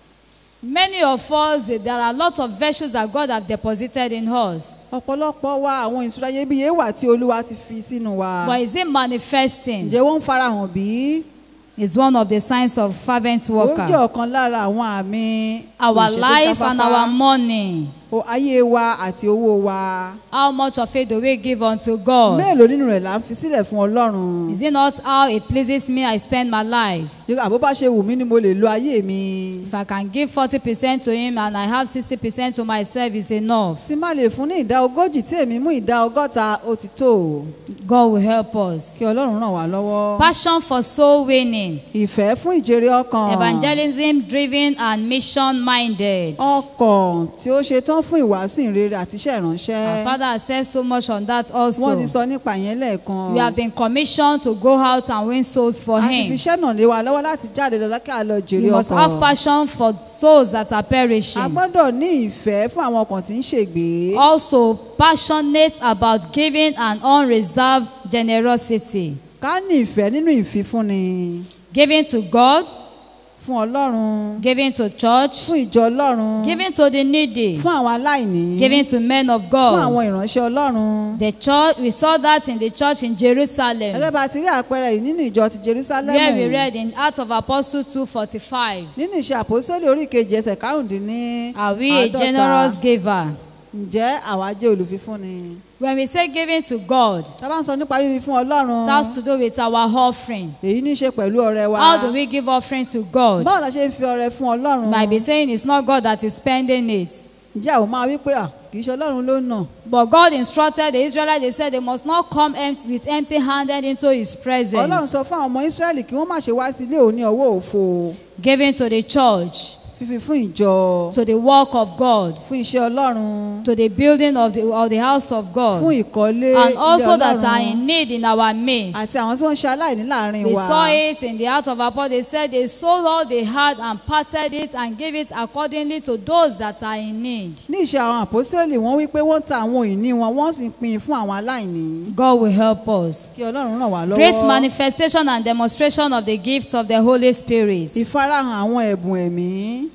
Many of us, there are a lot of virtues that God have deposited in us. ọ̀pọ̀lọpọ̀ wa àwọn ìṣúra iyebíye wà tí olúwa ti fi sínú wa. But is it manifesting? ǹjẹ́ wọ́n ń farahàn bí? Is one of the signs of fervent ó jẹ́ worker. ọ̀kan lára àwọn àmì Our ìṣe tó life and jáfáfá. our money. O- ayé wa àti owó wa. How much of it do we give unto God? mélòó nínú rẹ̀ là ń fi sílẹ̀ fún ọlọ́run? Is it not how it pleases me I spend my life? Yóò àbó bá ṣe wù mí ni mo lè lo ayé mi. If I can give 40% to Him and I have 60% to myself, is enough. tí má lè fún ní ìdá ogójì tí èmi mú ìdá ọgọ́ta ó ti tó. God will help us. kí ọlọ́run ràn wá lọ́wọ́. Passion for soul winning. ìfẹ́ fún ìjèrè ọkàn. Evangelism driven and mission minded. ọkàn tí ó ṣe tán fún ìwàásù ìrere àti iṣẹ́ Our ìránṣẹ́. Father has said so much on that wọ́n ti also. sọ nípa yẹn lẹ́ẹ̀kan. We have been commissioned to go out and win souls for a ti fi Him. iṣẹ́ náà lé wa lọ́wọ́ láti jáde lọ kí a lọ jèrè We must have ọkàn. passion for souls that are a perishing. gbọ́dọ̀ ní ìfẹ́ fún àwọn ọkàn tí ń ṣègbè. Also, passionate about giving and unreserved generosity. ká ní ìfẹ́ nínú ìfifúnni Giving to God, fún ọlọ́run giving to church, fún ìjọ ọlọ́run giving to the needy, fún àwọn aláìní giving to men of fún God. àwọn ìránṣẹ́ ọlọ́run. The church, we saw that in the church in Jerusalem. gẹ́gẹ́ bá a ti rí àpẹẹrẹ yìí nínú ìjọ ti jerusalem where we read in Acts of Apostles 2:45. nínú ìṣe àpòsílẹ̀ orí kejì ẹsẹ̀ karùndínní Are we a generous giver? ǹjẹ́ àwa jẹ́ olùfifúnni. When we say giving to God, tá a bá ń sọ nípa fífi fún ọlọ́run it has to do with our offering. èyí ní í ṣe pẹ̀lú ọrẹ wa. How do we give offering to God? báwo la ṣe ń fi ọrẹ fún ọlọ́run. Might be saying it's not God that is spending it. ǹjẹ́ àwọn máa wí pé à kì í ṣe ọlọ́run ló ń nà. But God instructed the Israelites, they said they must not come empty, with empty handed into His ọlọ́run presence. sọ fún àwọn ọmọ israẹli kí wọ́n má ṣe wá sí ilé òun ní ọwọ́ òfo Giving to the church, fífi fún ìjọ to the work of God, fún iṣẹ́ ọlọ́run to the building of the, of the house of fún God, ìkọ́lé and ilé also that are ọlọ́run in need in our midst. àti àwọn tí wọ́n ń ṣe aláìní láàrin We wa. saw it in the Acts of Apostles. They said they sold all they had and parted it and gave it accordingly to those that are in need. ní ìṣe àwọn àpòsílẹ̀ wọ́n wí pé wọ́n ta àwọn ìní wọn wọ́n sì ń pín in fún àwọn aláìní. God will help us. kí ọlọ́run ràn wá lọ́wọ́. Great manifestation and demonstration of the gift of the Holy Spirit. ìfarahàn àwọn ẹ̀bùn ẹ̀mí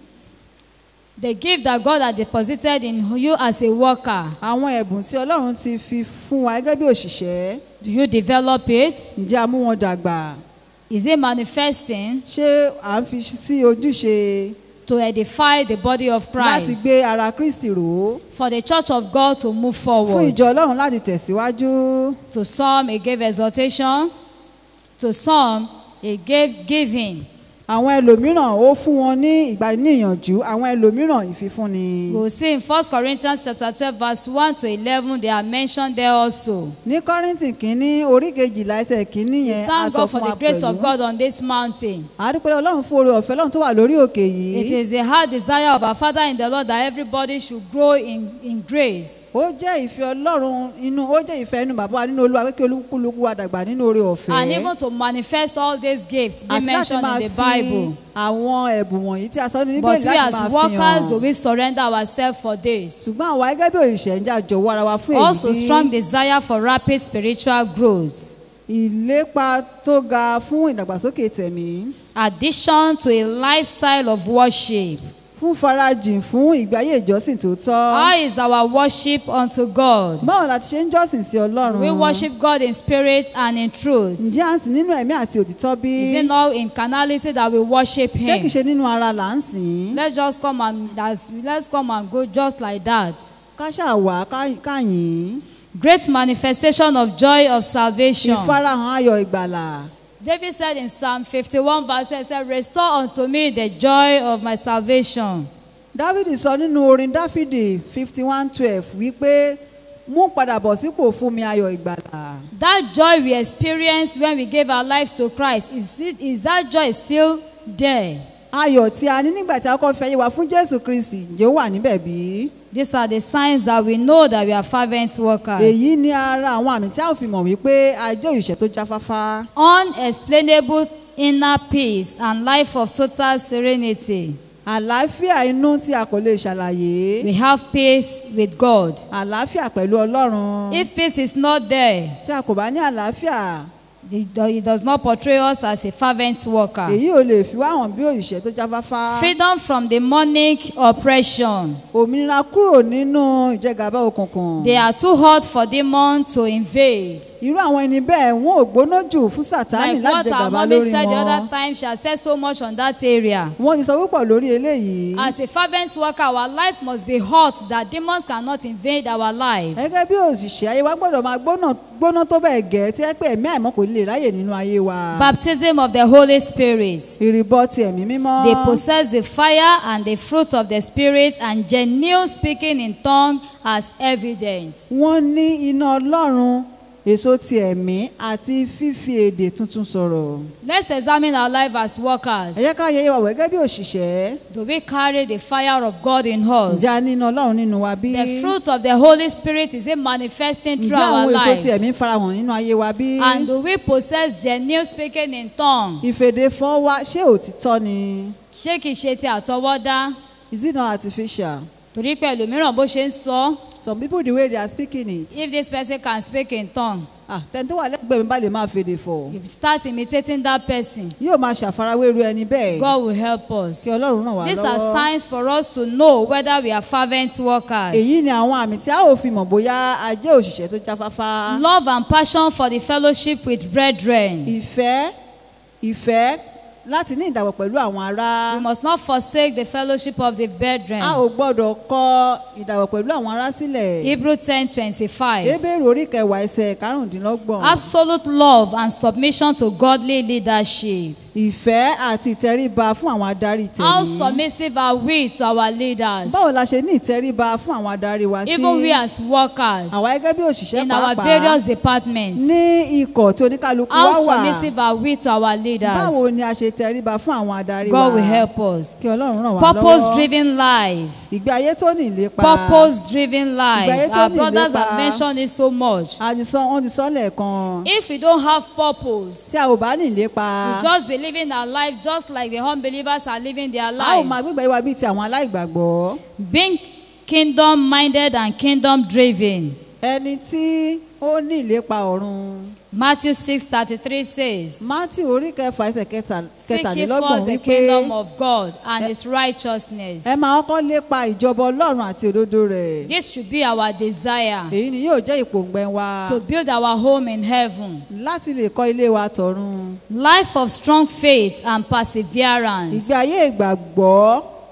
The gift that God had deposited in you as a worker. àwọn ẹ̀bùn tí ọlọ́run ti fi fún wa gẹ́gẹ́ bí òṣìṣẹ́ Do you develop it? ǹjẹ́ a mú wọn dàgbà Is it manifesting? ṣé à ń fi sí ojúṣe to edify the body of láti Christ, gbé ara kristi rò ó for the church of God to move fún forward. ìjọ ọlọ́run láti tẹ̀síwájú To some, he gave exhortation. To some, he gave giving. àwọn ẹlòmíràn ó fún wọn ní ìgbà níyànjú àwọn ẹlòmíràn ìfifúnni. We will see in 1 Corinthians chapter 12, verse 1 to 11, they are mentioned there also. ní kọ́rìntì kínní orí kejìlá ẹsẹ̀ kínní yẹn a Thank sọ God for fún the wa grace of pẹ̀lú. God on this mountain. àdúpẹ́ ọlọ́run fún oore ọ̀fẹ́ ọlọ́run tó wà lórí òkè It yìí. is the heart desire of our Father in the Lord that everybody should grow in, in grace. ó jẹ́ ìfẹ́ ọlọ́run inú ó jẹ́ ìfẹ́ inú bàbá wa nínú olúwa pé kí olúkúlùkù wa dàgbà nínú oore ọ̀fẹ́. And even to manifest all these gifts being àti láti mentioned máa in the fi Bible. àwọn ẹ̀bùn wọ̀nyí tí a sọ ní But bíbélì we láti as máa fi workers, do hàn. we surrender ourselves for this? ṣùgbọ́n àwa gẹ́gẹ́ bí òṣìṣẹ́ ń jà jọ̀wọ́ ara wa fún Also, èyí strong desire for rapid spiritual growth. ìlépa tó ga fún ìdàgbàsókè tẹ̀mí Addition to a lifestyle of worship. fún farajìn fún ìgbé ayé ìjọsìn tó tọ́. How is our worship unto God? báwo la ti ṣe ń jọ́sìn sí ọlọ́run. We worship God in spirit and in truth. ǹjẹ́ à ń sìn nínú ẹ̀mí àti òtítọ́ bí? Is it not in carnality that we worship ṣé kìí Him? ṣe nínú ara là ń sìn? Let's just come and that's, let's come and go just like that. ká ṣàwá ká- ká yìn ín. Great manifestation of joy of salvation. ìfarahàn ayọ̀ ìgbàlà. David said in Psalm 51 verse 1, he said, Restore unto me the joy of my salvation. dávidi sọ nínú orin dáfídì fifty one twelve wípé mú padà bọ̀ sípò fún mi ayọ̀ ìgbàlà. That joy we experience when we gave our lives to Christ, is, it, is that joy still there? ayọ̀ tí a ní nígbà tí a kọ́ fẹ́ yé wa fún jésù kristi ǹjẹ́ ó wà níbẹ̀ bí? These are the signs that we know that we are fervent workers. èyí ni ara àwọn àmì tí a ò fi mọ̀ wípé a jẹ́ òṣìṣẹ́ tó jáfáfá. Unexplainable inner peace and life of total serenity. àlàáfíà inú tí a kò lè ṣàlàyé. We have peace with God. àlàáfíà pẹ̀lú ọlọ́run. If peace is not there, tí a kò bá ní àlàáfíà it do- it does not portray us as a fervent worker. èyí ò lè fi wá hàn bí òṣìṣẹ́ tó jáfáfá. Freedom from demonic oppression. òmìnira kúrò nínú ìjẹgàba òkùnkùn. They are too hot for demon to invade. irú àwọn ẹni bẹ́ẹ̀ wọn ò gbóná jù fún sátánì Like láti what our jẹgàba mommy lórí said the other wọn. time, she has said so much on that area. wọ́n ti sọ púpọ̀ lórí eléyìí. As a fervent worker, our life must be hot that demons cannot invade our life. gẹ́gẹ́ bí òṣìṣẹ́ ayé wa gbọ́dọ̀ máa gbóná gbóná tó bẹ́ẹ̀ gẹ́ tí ẹ pé ẹ̀mí àìmọ́ kò lè ráyè nínú ayé wa. Baptism of the Holy Spirit. ìrìbọ ti ẹ̀mí mímọ́. They possess the fire and the fruit of the Spirit, and genuine speaking in tongue as evidence. wọ́n ní iná ọlọ́run èso ti ẹ̀mí àti fífi èdè tuntun sọ̀rọ̀. Let's examine our life as workers. ẹ jẹ́ ká yẹ wa wẹ̀ gẹ́gẹ́ bí òṣìṣẹ́. Do we carry the fire of God in us? ǹjẹ́ a ní iná ọlọ́run nínú wa bí? The fruit of the Holy Spirit is it manifesting through ǹjẹ́ our àwọn èso ti lives? ẹ̀mí farahàn nínú ayé wa bí? And do we possess genuine speaking in tongue? ìfèdè fọ́ wa ṣé òtítọ́ ni? Ṣé kìí ṣe ti àtọwọ́dá? is it not artificial? Torí pé ẹlòmíràn bó ṣe ń sọ, some people the way they are speaking it. if this person can speak in tongue, ah tẹni tó wà lẹ́gbẹ̀ẹ́ mi bá lè máa fèdè fọ̀. you start imitating that person. yóò máa ṣàfarawé irú ẹni bẹ́ẹ̀. God will help us. kí ọlọ́run ràn wá These are lọ́wọ́. signs for us to know whether we are fervent workers. èyí ni àwọn àmì tí a ò fi mọ̀ bóyá a jẹ́ òṣìṣẹ́ tó jáfáfá. Love and passion for the fellowship with brethren. ìfẹ́ ìfẹ́ láti ní ìdàpọ̀ pẹ̀lú àwọn ará. We must not forsake the fellowship of the brethren. a ò gbọ́dọ̀ kọ ìdàpọ̀ pẹ̀lú àwọn ará sílẹ̀. Hebrew ten twenty-five. ebéèrè orí kẹwàá ẹsẹ̀ karùndínlọ́gbọ̀n. Absolute love and submission to godly leadership. ìfẹ́ àti ìtẹríba fún àwọn adarí How tẹ̀lé. submissive are we to our leaders? báwo la ṣe ní ìtẹríba fún àwọn adarí wa sí. Even we as workers àwa gẹ́gẹ́ bí òṣìṣẹ́ in our pàápàá various departments. ní ikọ̀ tí oníkálukú wá How wà. submissive are we to our báwo leaders? ni a ṣe tẹríba fún àwọn adarí wa. God will help us. kí ọlọ́run ràn wá lọ́wọ́. Purpose driven life. ìgbé ayé tó ní ìlépa. Purpose driven life. Ìgbà yẹn tó Our ní brothers ìlépa. have mentioned it so much. a ti sọ wọ́n ti sọ lẹ́ẹ̀kan. If we don't have purpose, tí a ò bá ní ìlépa. we just be living our life just like the unbelievers are living their a ò máa lives. gbégbé wa bíi ti àwọn aláìgbàgbọ́. Being kingdom minded and kingdom driven. ẹni tí ó ní ìlépa ọ̀run. Matthew six thirty three says, mátì orí kẹfà ẹsẹ̀ kẹta- Seek ye kẹtàlélọ́gbọ̀n first the wípé kingdom of God and his righteousness. ẹ máa kọ́ lépa ìjọba ọlọ́run àti òdodo rẹ̀. This should be our desire èyí ni yóò jẹ́ ìpòǹgbẹ wa to build our home in heaven. láti lè kọ́ ilé wa tọ̀run. Life of strong faith and perseverance. ìgbé ayé ìgbàgbọ́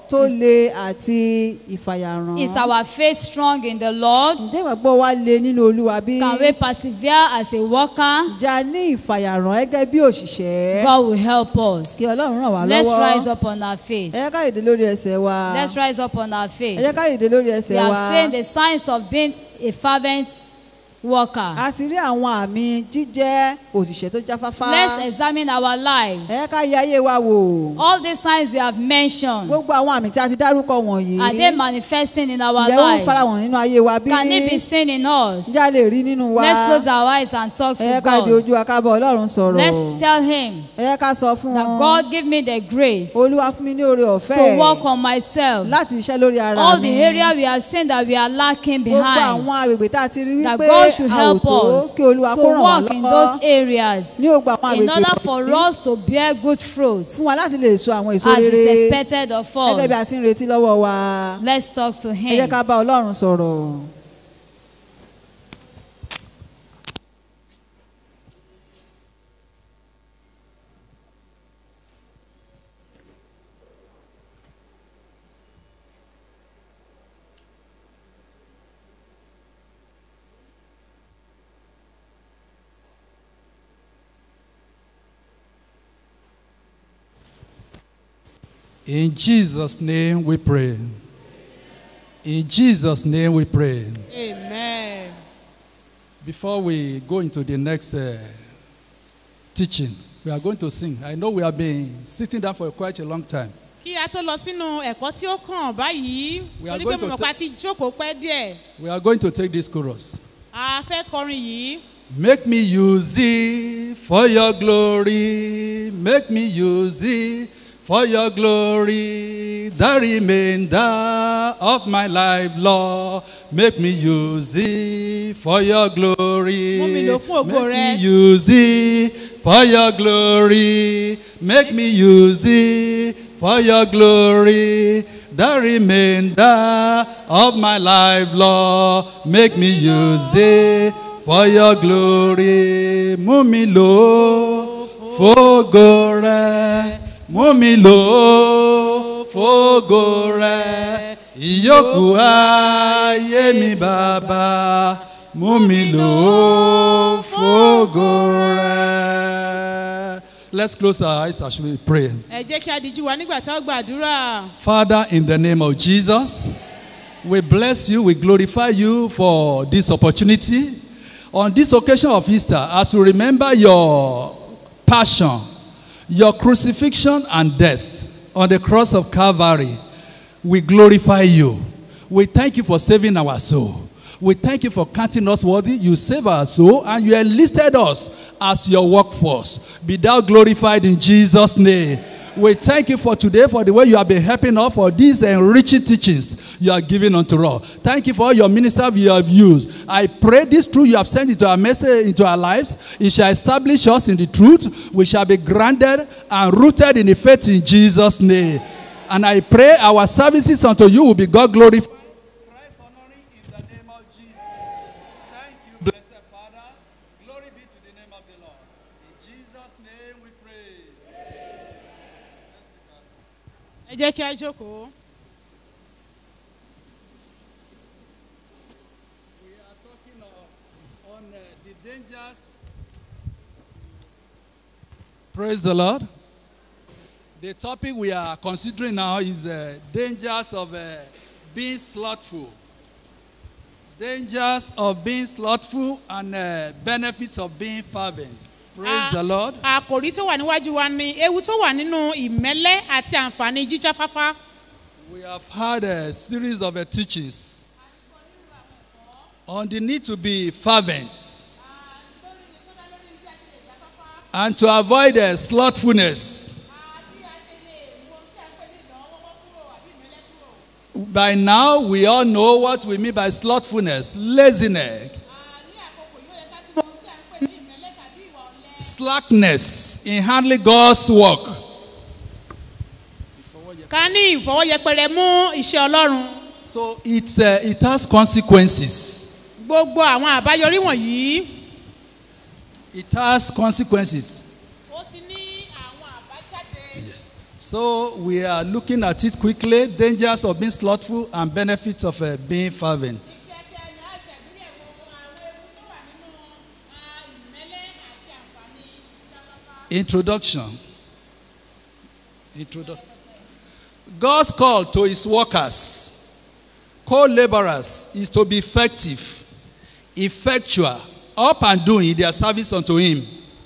tó le àti ìfàyàrán. Is our faith strong in the Lord? ǹjẹ́ ìgbàgbọ́ wa le nínú olúwa bí? Can we persevere as a worker? ǹjẹ́ a ní ìfàyàrán gẹ́gẹ́ bí òṣìṣẹ́? God will help us. kí ọlọ́run ràn wá Let's lọ́wọ́. rise up on our faith. ẹ jẹ́ ká dìde lórí ẹsẹ̀ wa. Let's rise up on our ẹ jẹ́ faith. ká dìde lórí We ẹsẹ̀ have wa. seen the signs of being a fervent worker. a ti rí àwọn àmì jíjẹ́ òṣìṣẹ́ tó jáfáfá. Let's examine our lives. ẹ jẹ́ ká yẹ ayé wa wò. All these signs we have mentioned, gbogbo àwọn àmì tí a ti dárúkọ wọ̀nyí. are they manifesting in our ǹjẹ́ ó ń fara life? hàn nínú ayé wa bí? Can it be seen in us? ǹjẹ́ a lè rí nínú wa? Let's close our eyes and talk ẹ jẹ́ to ká di God. ojú akábọ̀ ọlọ́run sọ̀rọ̀. Let's tell Him ẹ jẹ́ ká sọ fún that wọn. God give me the grace olúwa fún mi ní oore to ọ̀fẹ́. work on myself. láti iṣẹ́ lórí ara All mi. the area we have seen that we are lacking gbogbo behind. àwọn agbègbè tá a ti rí that wípé God should a ò help tó us kí olúwa to kó ràn wá work in those lọ́wọ́ areas ní gbogbo àwọn in agbègbè order for wọ̀nyí us to bear good fruit fún wa láti lè so àwọn èso as is rere expected of gẹ́gẹ́ bí a us. ti ń retí lọ́wọ́ wa Let's talk to ẹ jẹ́ Him. ká bá ọlọ́run sọ̀rọ̀. In Jesus' name we pray. In Jesus' name we pray. amen. Before we go into the next uh, teaching, we are going to sing. I know we have been sitting down for quite a long time. kí a tó lọ sínú ẹ̀kọ́ tí ó kàn báyìí We are torí pé going mo to mọ̀ pé a ti jókòó pẹ́ díẹ̀ We are going to take this chorus. a fẹ́ kọrin yìí Make me use it for your glory. Make me use it for your glory. The remainder of my life, Lord. Make me use it for your glory. Mú mi lò fún ògo Make rẹ. me use it for your glory. Make me use it for your glory. The remainder of my life, Lord. Make me use it for your glory. Mú mi lò fógo rẹ. Mú mi lò fógo rẹ. Ìyókù ayé mi bàbá. Mú mi lò fógo rẹ. Let's close our eyes as we pray. ẹ jẹ́ kí a dijú wa nígbà tí a ó gbàdúrà Father, in the name of Jesus, we bless you, we glorify you for this opportunity. On this occasion of Easter, as we remember your passion, your crucifixion and death on the cross of Calvary, we glorify you. We thank you for saving our soul. We thank you for counting us worthy. You save our soul and you enlisted us as your workforce. Be thou glorified in Jesus' name. We thank you for today, for the way you have been helping us for these enriching teachings you are giving unto us. Thank you for all your ministers you have used. I pray this truth you have sent into our message, into our lives. It shall establish us in the truth. We shall be grounded and rooted in the faith in Jesus' name. And I pray our services unto you will be God glorified. Christ honoring in the name of Jesus. Thank you, blessed Father. Glory be to the name of the Lord. In Jesus' name we pray. ẹ jẹ́ kí a jókòó We are talking of, on uh, the dangers. Praise the Lord. The topic we are considering now is uh, dangers of uh, being slothful. Dangers of being slothful and uh, benefits of being fervent. Praise Ah. the Lord. àkòrí tó wà níwájú wa ni ewu tó wà nínú ìmẹ́lẹ́ àti àǹfààní jíjáfáfá We have had a series of uh, teachings on the need to be fervent and to avoid uh, slothfulness. By now, we all know what we mean by slothfulness laziness, slackness in handling God's work. ká ní ìfọwọ́yẹpẹrẹ mú iṣẹ́ ọlọ́run So it's, uh, it has consequences. gbogbo àwọn àbáyọrí wọ̀nyí It has consequences. ó ti ní àwọn àbájáde Yes. So we are looking at it quickly dangers of being slothful and benefits of uh, being fervent. kíákíá ni a ṣàgbéyẹ̀wò àwọn ewu tó wà nínú ah, ìmẹ́lẹ́ àti àǹfààní ìjáfáfá. Introduction. Introduction. God's call to his workers, co laborers, is to be effective, effectual, up and doing in their service unto him.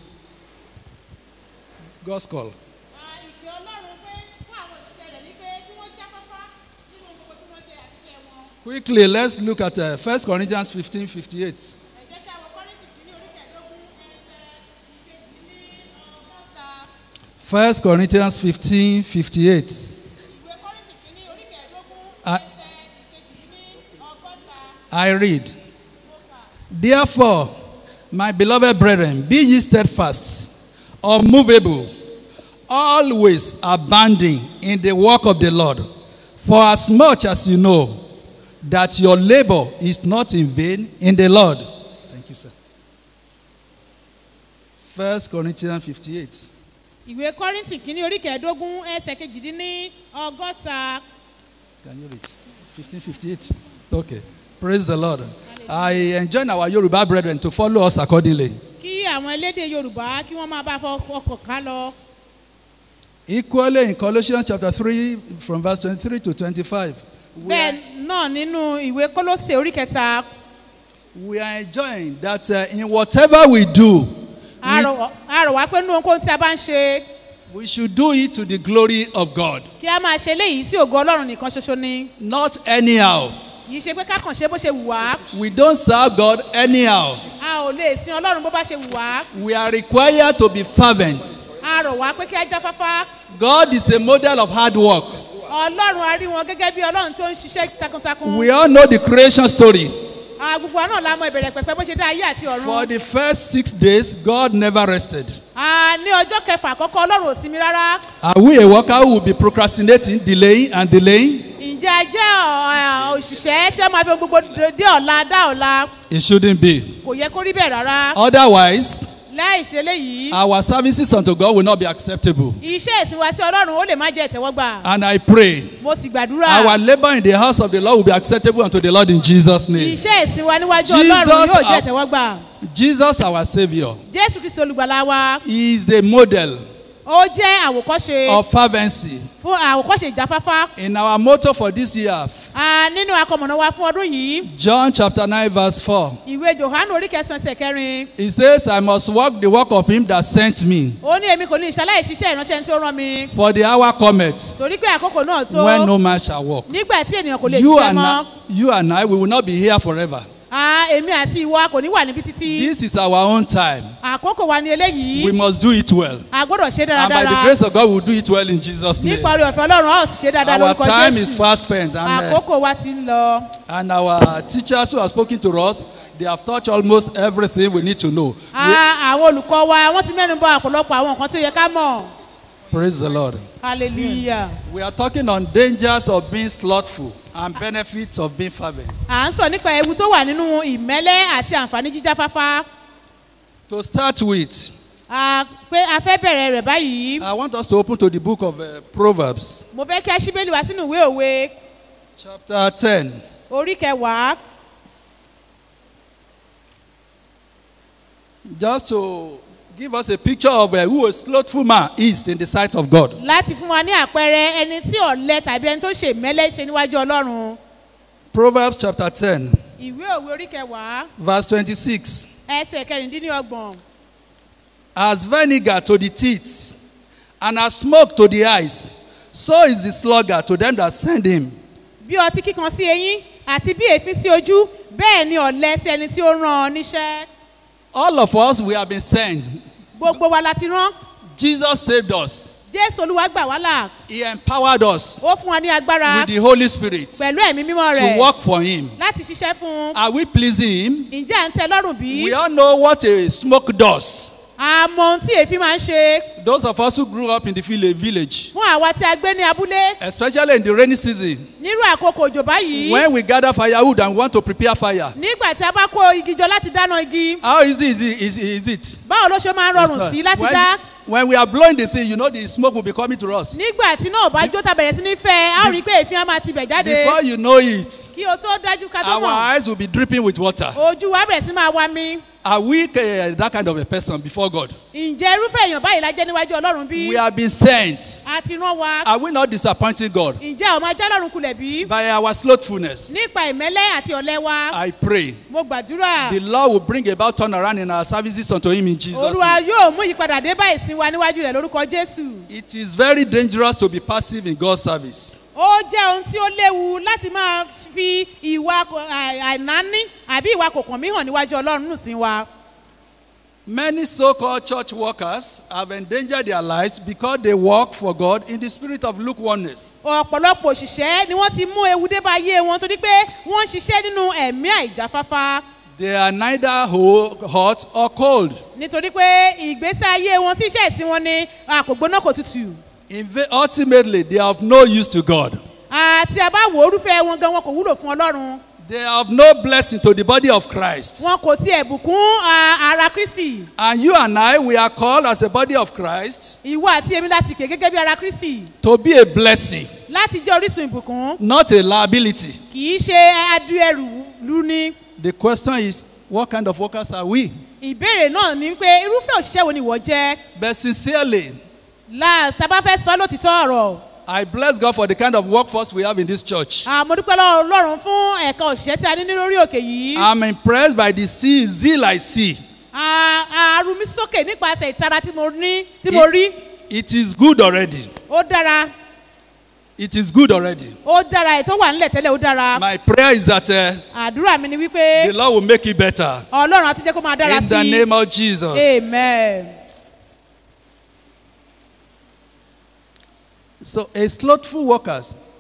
God's call. Ah, ìpè ọlọ́run pé fún àwọn òṣìṣẹ́ rẹ̀ ní pé kí wọ́n jáfáfá nínú gbogbo tí wọ́n ṣe àti iṣẹ́ wọn. Quickly, let's look at uh, 1 Corinthians 15 58. ẹ jẹ́ kí àwọn kọ́rìntì kìíní orí kẹẹ̀ẹ́dógún ẹsẹ̀ ìkejì ní ọgọ́ta 1 Corinthians 15 58. ìwé kọ́rìntì kìíní orí kẹẹ̀ẹ́dógún Ah. ẹsẹ̀ ìkejì ní ọgọ́ta I read, Therefore, my beloved brethren, be ye steadfast, unmovable, always abounding in the work of the Lord. For as much as you know that your labor is not in vain in the Lord. Thank you, sir. First Corinthians 58. ìwé kọ́rìntì kìíní orí kẹẹ̀ẹ́dógún ẹsẹ̀ kejì ní ọgọ́ta Can you read? 1558. Okay. Praise the Lord. I enjoin our Yoruba brethren to follow us accordingly. kí àwọn elédè yorùbá kí wọ́n máa bá fọ ọkọ̀ ká lọ. Equally in Colossians chapter 3, from verse 23 to 25, we bẹ́ẹ̀ are, náà nínú ìwé kólósè orí kẹta we are enjoying that uh, in whatever we do, a rọ̀ a rọ̀ wá pé nínú ohunkóhun tí a bá ń ṣe we should do it to the glory of God, kí a máa ṣe léyìí sí ògo ọlọ́run nìkan ṣoṣo ni not anyhow. yìí ṣe pé ká kàn ṣe bó ṣe wù wá We don't serve God anyhow. a ò lè sin ọlọ́run bó bá ṣe wù wá We are required to be fervent. a rọ̀ wá pé kí a jáfáfá God is a model of hard work. ọlọ́run a rí wọn gẹ́gẹ́ bí ọlọ́run tó ń ṣiṣẹ́ takuntakun We all know the creation story. Ah, gbogbo wa náà la mọ ìbẹ̀rẹ̀ pẹ̀pẹ́ bó ṣe dá ayé àti For ọ̀run the first six days, God never rested. Ah, ní ọjọ́ kẹfà àkọ́kọ́ ọlọ́run ò sinmi rárá Are we a worker who will be procrastinating, delaying, and delaying? ǹjẹ́ a jẹ́ ọ̀- òṣìṣẹ́ tí wọ́n máa fi ohun gbogbo dé ọ̀la dá ọ̀la It shouldn't be. kò yẹ kó rí bẹ́ẹ̀ rárá Otherwise, láì ṣe léyìí our services unto God will not be acceptable. iṣẹ́ ìsìn wa sí ọlọ́run ó lè má jẹ́ ìtẹ́wọ́gbà And I pray mo sì gbàdúrà our labor in the house of the Lord will be acceptable unto the Lord in Jesus' name. iṣẹ́ ìsìn wa níwájú Jesus, ọlọ́run yóò jẹ́ our- ìtẹ́wọ́gbà Jesus, our Savior, jésù kristi olùgbàlà wa is the model ó jẹ́ àwòkọ́ṣe of fervency. fún àwòkọ́ṣe ìjáfáfá In our motto for this year, Ah, nínú akọmọ̀nà wa fún ọdún yìí John chapter 9, verse 4, ìwé johannu orí kẹsàn-án ẹsẹ̀ kẹrin it says, I must walk the work of him that sent me. ó ní èmi kò ní ìṣaláì ṣiṣẹ́ ìránṣẹ́ tí ó rán mi For the hour cometh torí pé àkókò náà tó when no man shall walk. nígbà tí ènìyàn kò lè You ṣiṣẹ́ and, mọ́ I, you and I, we will not be here forever. Ah, èmi àti ìwọ kò ní wà níbi títí This is our own time. àkókò wa ni eléyìí We must do it well. a gbọ́dọ̀ ṣe And by the dáradára grace of God, we will do it well in Jesus' name. nípa orí ọ̀fẹ́ ọlọ́run a ó sì ṣe dáadáa Our lórúkọ time is jésù fast spent. And, uh, àkókò wa ti ń lọ and our teachers who have spoken to us, they have touched almost everything we need to know. We- Ah, àwọn olùkọ́ wa wọ́n ti mẹ́nu bọ àpọ̀lọpọ̀ àwọn nǹkan tí ó yẹ ká mọ̀ praise the Lord. hallelujah. We are talking on dangers of being slothful and benefits of being fervent. à ń sọ nípa ewu tó wà nínú ìmẹ́lẹ́ àti àǹfààní jíjáfáfá To start with, Ah, pé a fẹ́ bẹ̀rẹ̀ rẹ̀ báyìí I want us to open to the book of uh, Proverbs, mo fẹ́ kí a ṣí bẹ́ẹ̀lì wá sínú ìwé òwe chapter 10. orí kẹwàá Just to give us a picture of uh, who a slothful man is in the sight of God. láti fún wa ní àpẹẹrẹ ẹni tí ọ̀lẹ tàbí ẹni tó ṣe ìmẹ́lẹ́ ṣe níwájú ọlọ́run Proverbs chapter 10, ìwé òwe orí kẹwàá verse 26. ẹsẹ̀ kẹrìndínlọ́gbọ̀n As vinegar to the teeth, and as smoke to the eyes, so is the sluggard to them that send him. bí ọtí kíkan sí eyín àti bí èéfín sí ojú bẹ́ẹ̀ ni ọ̀lẹ sí ẹni tí ó rán ọ níṣẹ́ All of us, we have been sent. gbogbo wa la ti rán Jesus saved us. jésù olúwa gbà wá là He empowered us ó fún wa ní agbára with the Holy Spirit pẹ̀lú ẹ̀mí mímọ́ to rẹ̀ work for Him. láti ṣiṣẹ́ fún un Are we pleasing Him? ǹjẹ́ à ń tẹ lọ́rùn bí? We all know what a smoke does. a mọ ohun tí èéfín máa ń ṣe Those of us who grew up in the vil- village, fún àwa tí a gbé ní abúlé especially in the rainy season, nírú àkókò òjò báyìí when we gather firewood and want to prepare fire, nígbà tí a bá kó igi jọ láti dáná igi how easy is it? Is, is it? báwo ló ṣe máa ń rọrùn It's sí not. láti when, dá when we are blowing the thing, you know the smoke will be coming to us. nígbà tí náà bá jó ta bẹ̀rẹ̀ sí ní fẹ́ a ó rí i pé èéfín á máa tibẹ̀ jáde Before you know it, kí o tó dájú ká tó our mọ̀ eyes will be dripping with water. ojú wa bẹ̀rẹ̀ sí máa wá mi Are we uh, that kind of a person before God? ǹjẹ́ irúfẹ́ èèyàn báyìí la jẹ́ níwájú ọlọ́run bí We have been sent. a ti rán wa Are we not disappointing God ǹjẹ́ àwọn máa já lọ́run kulẹ̀ bí by our slothfulness? nípa ìmẹ́lẹ́ àti ọ̀lẹ́ wa I pray mo gbàdúrà the Lord will bring about turnaround in our services unto Him in Jesus. olúwa name. yóò mú ìyípadà dé bá ìsìn wa níwájú rẹ̀ lórúkọ jésù It is very dangerous to be passive in God's service. ó jẹ́ ohun tí ó léwu láti máa fi ìwà kò- àì- àìnáání àbí ìwà kòkàn mí hàn níwájú ọlọ́run nù sí wa. Many so called church workers have endangered their lives because they work for God in the spirit of lukewarmness. ọ̀pọ̀lọpọ̀ òṣìṣẹ́ ni wọ́n ti mú ewu dé bá ayé wọn torí pé wọ́n ń ṣiṣẹ́ nínú ẹ̀mí àìjáfáfá They are neither ho- hot or cold. nítorí pé ìgbésí ayé wọn sí iṣẹ́ ìsìn wọn ni a kò gbóná kò tutù Inve- ultimately, they are of no use to God. àti àbá wo orúfẹ́ wọn gan wọn kò wúlò fún ọlọ́run They are of no blessing to the body of Christ. wọn kò tiẹ̀ bùkún a- ara kristi And you and I, we are called as a body of Christ ìwọ àti èmi láti pè gẹ́gẹ́ bí ara kristi to be a blessing, láti jẹ́ orísun ìbùkún not a liability. kì í ṣe adu ẹrù lu ni The question is, what kind of workers are we? ìbéèrè náà ni pé irúfẹ́ òṣìṣẹ́ wo ni ìwọ jẹ́ But sincerely, láà tá a bá fẹ́ sọ lótìtọ́ ọ̀rọ̀ I bless God for the kind of workforce we have in this church. àmọ́ dúpẹ́ lọ́wọ́ ọlọ́run fún ẹ̀ka òṣìṣẹ́ tí a ní ní lórí òkè yìí I'm impressed by the sea, zeal I see. a ru mi sókè nípasẹ̀ ìtara tí mo ní tí mo rí It is good already. ó dára It is good already. ó dára ètò wà nílẹ̀ tẹ́lẹ̀ ó dára My prayer is that uh, àdúrà mi ni wípé the Lord will make it better. ọlọ́run á tún jẹ́ kó máa dára In sí the i name of Jesus. amen. So, a slothful worker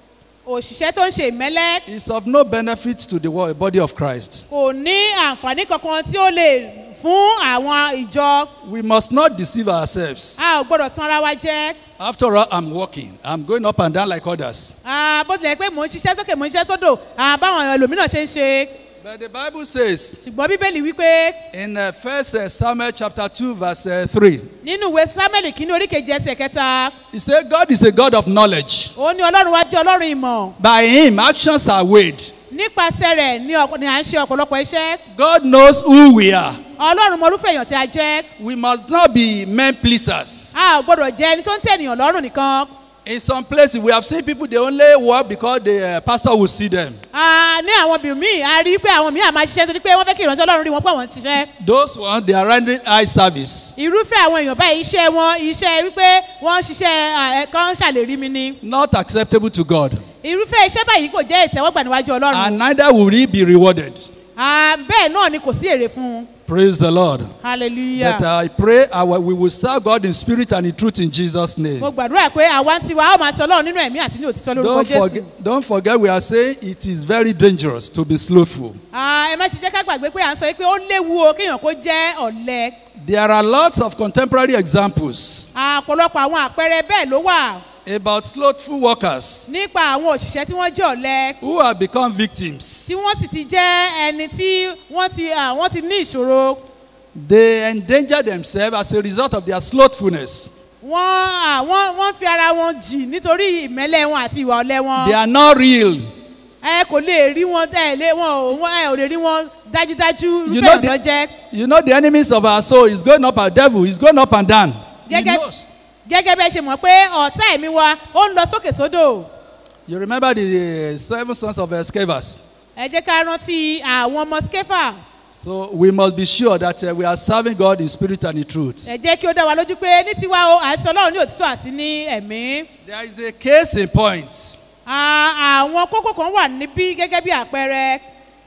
òṣìṣẹ́ tó ń ṣe ìmẹ́lẹ́ is of no benefit to the wo- body of Christ. kò ní àǹfààní kankan tí ó lè fún àwọn ìjọ We must not deceive ourselves. a ò gbọ́dọ̀ tún ara wa jẹ́ After all, I'm working. I'm going up and down like others. Ah, bó tilẹ̀ pé mò ń ṣiṣẹ́ sókè mò ń ṣiṣẹ́ sódò ah, báwọn ẹlòmíràn ṣe ń ṣe But the Bible says ṣùgbọ́n bíbélì wípé in uh, 1 Samuel chapter 2, verse uh, 3, nínú ìwé samuel kìíní oríkejì ẹsẹ̀ kẹta He said, God is a God of knowledge. ó ní ọlọ́run wá jẹ́ ọlọ́run ìmọ̀ By Him, actions are weighed. nípasẹ̀ rẹ̀ ni ọ̀pọ̀- ni à ń ṣe ọ̀pọ̀lọpọ̀ iṣẹ́ God knows who we are. ọlọ́run mọ irúfẹ́ èèyàn tí a jẹ́ We must not be men pleasers. a ò gbọ́dọ̀ jẹ́ ẹni tó ń tẹ̀ ènìyàn lọ́rùn nìkan In some places, we have seen people, they only work because the uh, pastor will see them. Ah, ní àwọn bìí míì a rí i pé àwọn míì à máa ṣiṣẹ́ nítorí pé wọ́n fẹ́ kí ìránṣẹ́ ọlọ́run rí wọn pé àwọn ń ṣiṣẹ́ Those ones, they are rendering eye service. irúfẹ́ àwọn èèyàn báyìí iṣẹ́ wọn iṣẹ́ wípé wọ́n ń ṣiṣẹ́ ẹ̀kan ṣàlérí mi ni Not acceptable to God. irúfẹ́ iṣẹ́ báyìí kò jẹ́ ìtẹ́wọ́gbà níwájú ọlọ́run And neither will he be rewarded. Ah, bẹ́ẹ̀ náà ni kò sí èrè fún un Praise the Lord. hallelujah. But I pray our, we will serve God in spirit and in truth in Jesus' name. mo gbàdúrà pé àwa ń tiwa ó máa sọ ọlọ́run nínú ẹ̀mí àti ní òtítọ́ lórúkọ Don't jésù. forget, don't forget, we are saying it is very dangerous to be slothful. Ah, ẹ má ṣe jẹ́ ká gbàgbé pé à ń sọ pé ó léwu o kéèyàn kó jẹ́ ọ̀lẹ. There are lots of contemporary examples àpọ̀lọpọ̀ àwọn àpẹẹrẹ bẹ́ẹ̀ ló wà about slothful workers nípa àwọn òṣìṣẹ́ tí wọ́n jẹ́ ọ̀lẹ who have become victims. tí wọ́n sì ti jẹ́ ẹni tí wọ́n ti ah, wọ́n ti ní ìṣòro. They endanger themselves as a result of their slothfulness. wọ́n ah, wọ́n wọ́n fi ara wọn jì nítorí ìmẹ́lẹ̀ wọn àti ìwà ọ̀lẹ wọn. They are not real. ẹ kò lè rí wọn ẹ lé wọn ò wọ́n ẹ ò lè rí wọn dájúdájú You irúfẹ́ know ìrànlọ́ jẹ́. the, you know the enemies of our soul is going up and devil is going up and down. He Gẹ́gẹ́- knows. gẹ́gẹ́ bẹ́ẹ̀ ṣe mọ̀ pé ọ̀tá ẹ̀mí wa ó ń lọ sókè sódò. You remember the uh, seven sons of Scevas. ẹ jẹ́ ká rántí àwọn ọmọ skefa So we must be sure that uh, we are serving God in spirit and in truth. ẹ jẹ́ kí ó dá wa lójú pé ní tiwa o àti ọlọ́run ní òtítọ́ àti ní ẹ̀mí. There is a case in point. À- àwọn kókó kan wà níbí gẹ́gẹ́ bí àpẹẹrẹ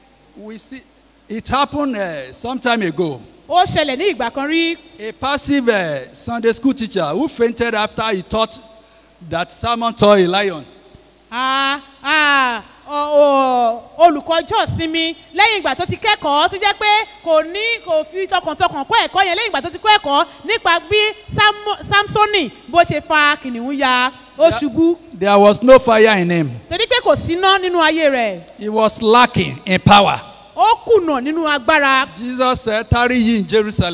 We see it happened uh, some time ago. ó ṣẹlẹ̀ ní ìgbà kan rí A passive uh, Sunday school teacher who fainted after he taught that Simon tore a lion. À- à, ọ- ọ- olùkọ́ ọjọ́ ìsinmi lẹ́yìn ìgbà tó ti kẹ́kọ̀ọ́ tó jẹ́ pé kò ní kò fi tọkàntọkàn kọ́ ẹ̀kọ́ yẹn lẹ́yìn ìgbà tó ti kọ́ ẹ̀kọ́ nípa bí Sam- samsoni bó ṣe fa kìnìún ya ó ṣubú There was no fire in him. torí pé kò síná nínú ayé rẹ̀ He was lacking in power. ó kùnà nínú agbára Jesus said, Tarry ye in Jerusalem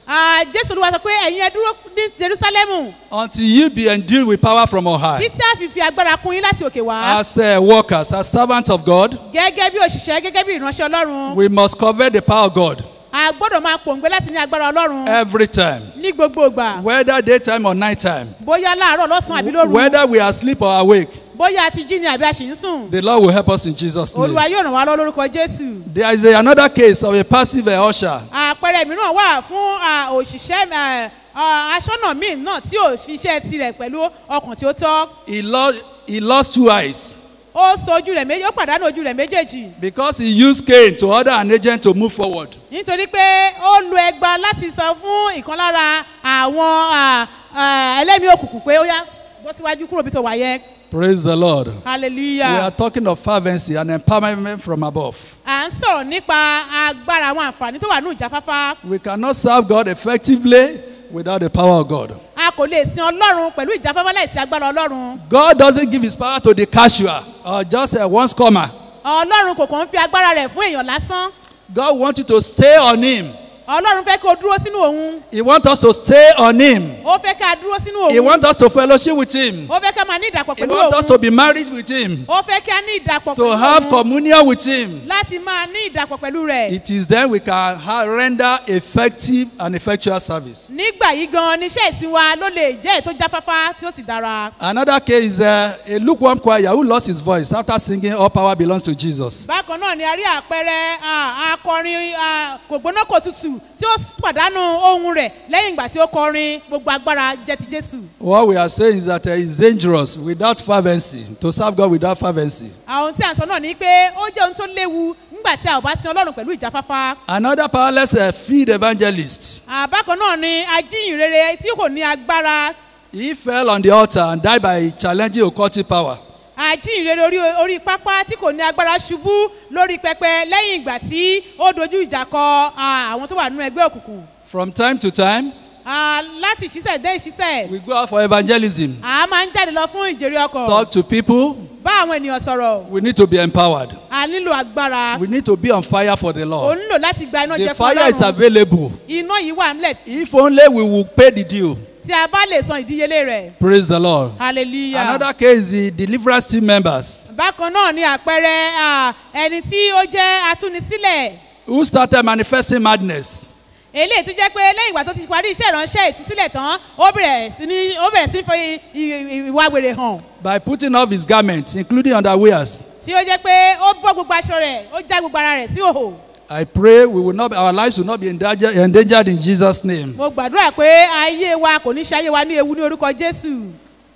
Ah, jésù olúwa sọ pé ẹ̀yin ẹ dúró ní jerusalemu until you be endued with power from on high. títí a fi fi agbára kún yín láti òkè wá As uh, workers, as servants of God, gẹ́gẹ́ bí òṣìṣẹ́ gẹ́gẹ́ bí ìránṣẹ́ ọlọ́run we must covet the power of God a gbọ́dọ̀ máa pòǹgbẹ láti ní agbára ọlọ́run every time, ní gbogbo ìgbà whether daytime or nighttime, bóyá láàárọ̀ lọ́sàn-án àbí lóru whether we are asleep or awake. bóyá a ti jí ni àbí a sì ń sùn The Lord will help us in Jesus' olúwa name. yóò ràn wá lọ lórúkọ jésù There is a, another case of a passive uh, usher. àpẹẹrẹ mìíràn wà fún ah, òṣìṣẹ́ ah, ah, aṣọ́nà míì náà tí ò fi iṣẹ́ tirẹ̀ pẹ̀lú ọkàn tí ó tọ́ He lost, he lost two eyes ó so ojú rẹ̀ méjì ó pàdánù ojú rẹ̀ méjèèjì because he used cane to order an agent to move forward. nítorí pé ó lu ẹgba láti sọ fún ìkan lára àwọn ah, ah, ẹlẹ́mìí òkùnkùn pé ó yá bọ́ síwájú kúrò bí tó wà yẹn Praise the Lord. We hallelujah. are talking of fervency and empowerment from above. à ń sọ̀rọ̀ nípa agbára àwọn àǹfààní tó wà ní ìjáfáfá We cannot serve God effectively without the power of God. a kò lè sin ọlọ́run pẹ̀lú ìjáfáfá láìsí agbára ọlọ́run God doesn't give his power to the casual or just a once comer. ọlọ́run kò kàn ń fi agbára rẹ̀ fún èèyàn lásán God wants you to stay on him. ọlọ́run fẹ́ kí o dúró sínú òun He wants us to stay on him. ó fẹ́ ká dúró sínú He òun wants us to fellowship with him. ó fẹ́ ká máa ní ìdàpọ̀ He pẹ̀lú wants us òun to be married with him. ó fẹ́ ká ní ìdàpọ̀ To pẹ̀lú have òun communion with him. láti máa ní ìdàpọ̀ pẹ̀lú rẹ̀ It is then we can ha- render effective and effectual service. nígbà yìí gan níṣẹ́ ìsìn wa ló lè jẹ́ ètò jáfáfá tí ó sì dára Another case is uh, a lukewarm choir who lost his voice after singing All Power Belongs to Jesus. bákan náà ni a rí àpẹẹrẹ ah, akọrin ah, kò gbóná kò tutù tí ó pàdánù ohun rẹ̀ lẹ́yìn ìgbà tí ó kọrin gbogbo agbára jẹ́ ti jésù What we are saying is that uh, it's dangerous without fervency, to serve God without fervency. àwọn tí à ń sọ náà ni pé ó jẹ́ ohun tó léwu nígbà tí a ò bá sin ọlọ́run pẹ̀lú ìjáfáfá Another powerless uh, field evangelist. àbákan náà ni ajíhìnrere tí kò ní agbára He fell on the altar and died by challenging occultic power. ajíhìnrere orí orí pápá tí kò ní agbára ṣubú lórí pẹpẹ lẹ́yìn ìgbà tí ó dojú ìjà kọ ah, àwọn tó wà nínú ẹgbẹ́ òkùnkùn From time to time, Ah, láti ìṣísẹ̀ dé ìṣísẹ̀ we go out for evangelism, a máa ń jáde lọ fún ìjèrè ọkọ̀ talk to people. bá àwọn ènìyàn sọ̀rọ̀ We need to be empowered. a nílò agbára We need to be on fire for the o Lord. nílò láti gba iná The jẹ fún fire is ọlọ́run available. iná yìí wà nílẹ̀ If only we will pay the due. tí a bá lè san ìdíyelé rẹ̀ Praise the Lord. hallelujah. Another case is the deliverance team members bákan náà ni àpẹẹrẹ ah, ẹni tí ó jẹ́ atúnisílẹ̀ who started manifesting madness. eléyìí tó jẹ́ pé lẹ́yìn ìgbà tó ti parí iṣẹ́ ìránṣẹ́ ìtúsílẹ̀ tán ó bẹ̀rẹ̀ sí ní ó bẹ̀rẹ̀ sí ní fi i- i- ìwà wèrè hàn by putting off his garments, including underwears. tí ó jẹ́ pé ó bọ́ gbogbo aṣọ rẹ̀ ó já gbogbo ara rẹ̀ sí òhò I pray we will not, our lives will not be endangered, endangered in Jesus' name. mo gbàdúrà pé ayé wa kò ní ṣe ayé wa ní ewu ní orúkọ jésù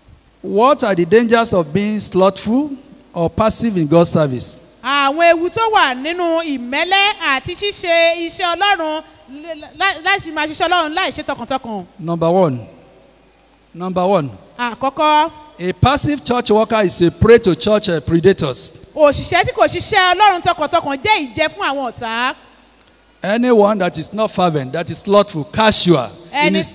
What are the dangers of being slothful or passive in God's service? àwọn ewu tó wà nínú ìmẹ́lẹ́ àti ṣíṣe iṣẹ́ ọlọ́run l- lá- láti máa ṣiṣẹ́ ọlọ́run láì ṣe tọkàntọkàn Number one. Number one. àkọ́kọ́ A passive church worker is a prey to church uh, predators. òṣìṣẹ́ tí kò ṣiṣẹ́ ọlọ́run tọkàntọkàn jẹ́ ìjẹ fún àwọn ọ̀tá Anyone that is not fervent, that is slothful, casual, in ẹni his,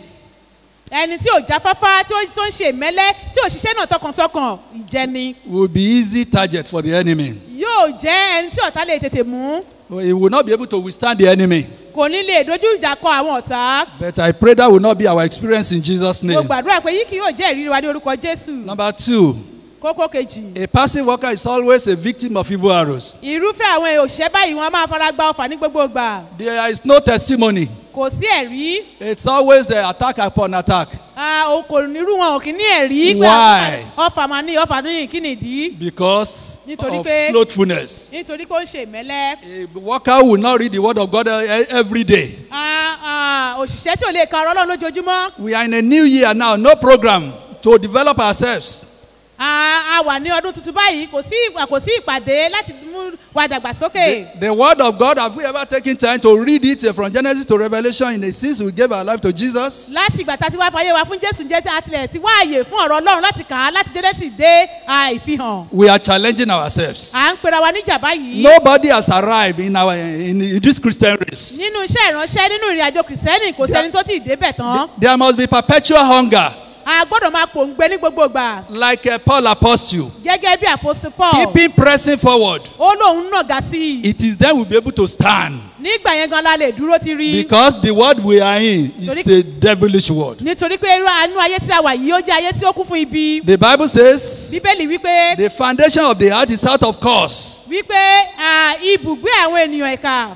ẹni tí ò jáfáfá tí ó tó ń ṣe ìmẹ́lẹ́ tí ò ṣiṣẹ́ náà tọkàntọkàn ìjẹni will be easy target for the enemy. yóò jẹ́ ẹni tí ọ̀tá lè tètè mú He will not be able to withstand the enemy. kò ní lè dojú ìjà kọ àwọn ọ̀tá But I pray that will not be our experience in Jesus' mo name. gbàdúrà pé yìí kì yóò jẹ́ ìrírí wa ní orúkọ jésù Number two, kókó kejì a passive worker is always a victim of evil arrows. irúfẹ́ àwọn òṣìṣẹ́ báyìí wọn a máa fara gba ọfà ní gbogbo ìgbà There is no testimony. kò sí ẹ̀rí It's always the attack upon attack Ah, o kò nírú wọn ò kì í ní ẹ̀rí pé Why? ọfà máa ní ọfà ní kí nìdí because Nítorí of pé- slothfulness. nítorí kó ń ṣe ìmẹ́lẹ́ A worker will not read the word of God uh, every day. Ah, ah, òṣìṣẹ́ tí ò lè ka ọ̀rọ̀ ọlọ́run lójoojúmọ́ We are in a new year now, no program to develop ourselves. Ah, a wà ní ọdún tuntun báyìí kò sí kò sí ìpàdé láti mú wa dàgbàsókè. The, the word of God, have we ever taken time to read it uh, from Genesis to Revelation in the since we gave our life to Jesus? láti ìgbà tá a ti wá fàyè wa fún jésù jẹ́ tí a tilẹ̀ ti wá àyè fún ọ̀rọ̀ ọlọ́run láti kà á láti jẹ́dẹ́sì dé ah, ìfihàn. We are challenging ourselves. à ń pera wa níjà báyìí. Nobody has arrived in our in, in this Christian race. nínú iṣẹ́ ìránṣẹ́ nínú ìrìn àjò kìrìsìtẹ́nì kò sẹ́ni tó ti débẹ̀ tán. There must be perpetual hunger. a gbọ́dọ̀ máa pòǹgbẹ ní gbogbo ìgbà like uh, Paul apostle, gẹ́gẹ́ bí àpòsí paul keeping pressing forward. ó lóun nàgà sí i It is then we'll be able to stand nígbà yẹn gan la lè dúró ti rí because the world we are in is a devilish world. nítorí pé irú àánú ayé tí a wà yìí ó jẹ́ ayé tí ó kún fún ibi The Bible says bíbélì wípé the foundation of the earth is out of course. wípé à, ibùgbé àwọn ènìyàn ẹ̀ka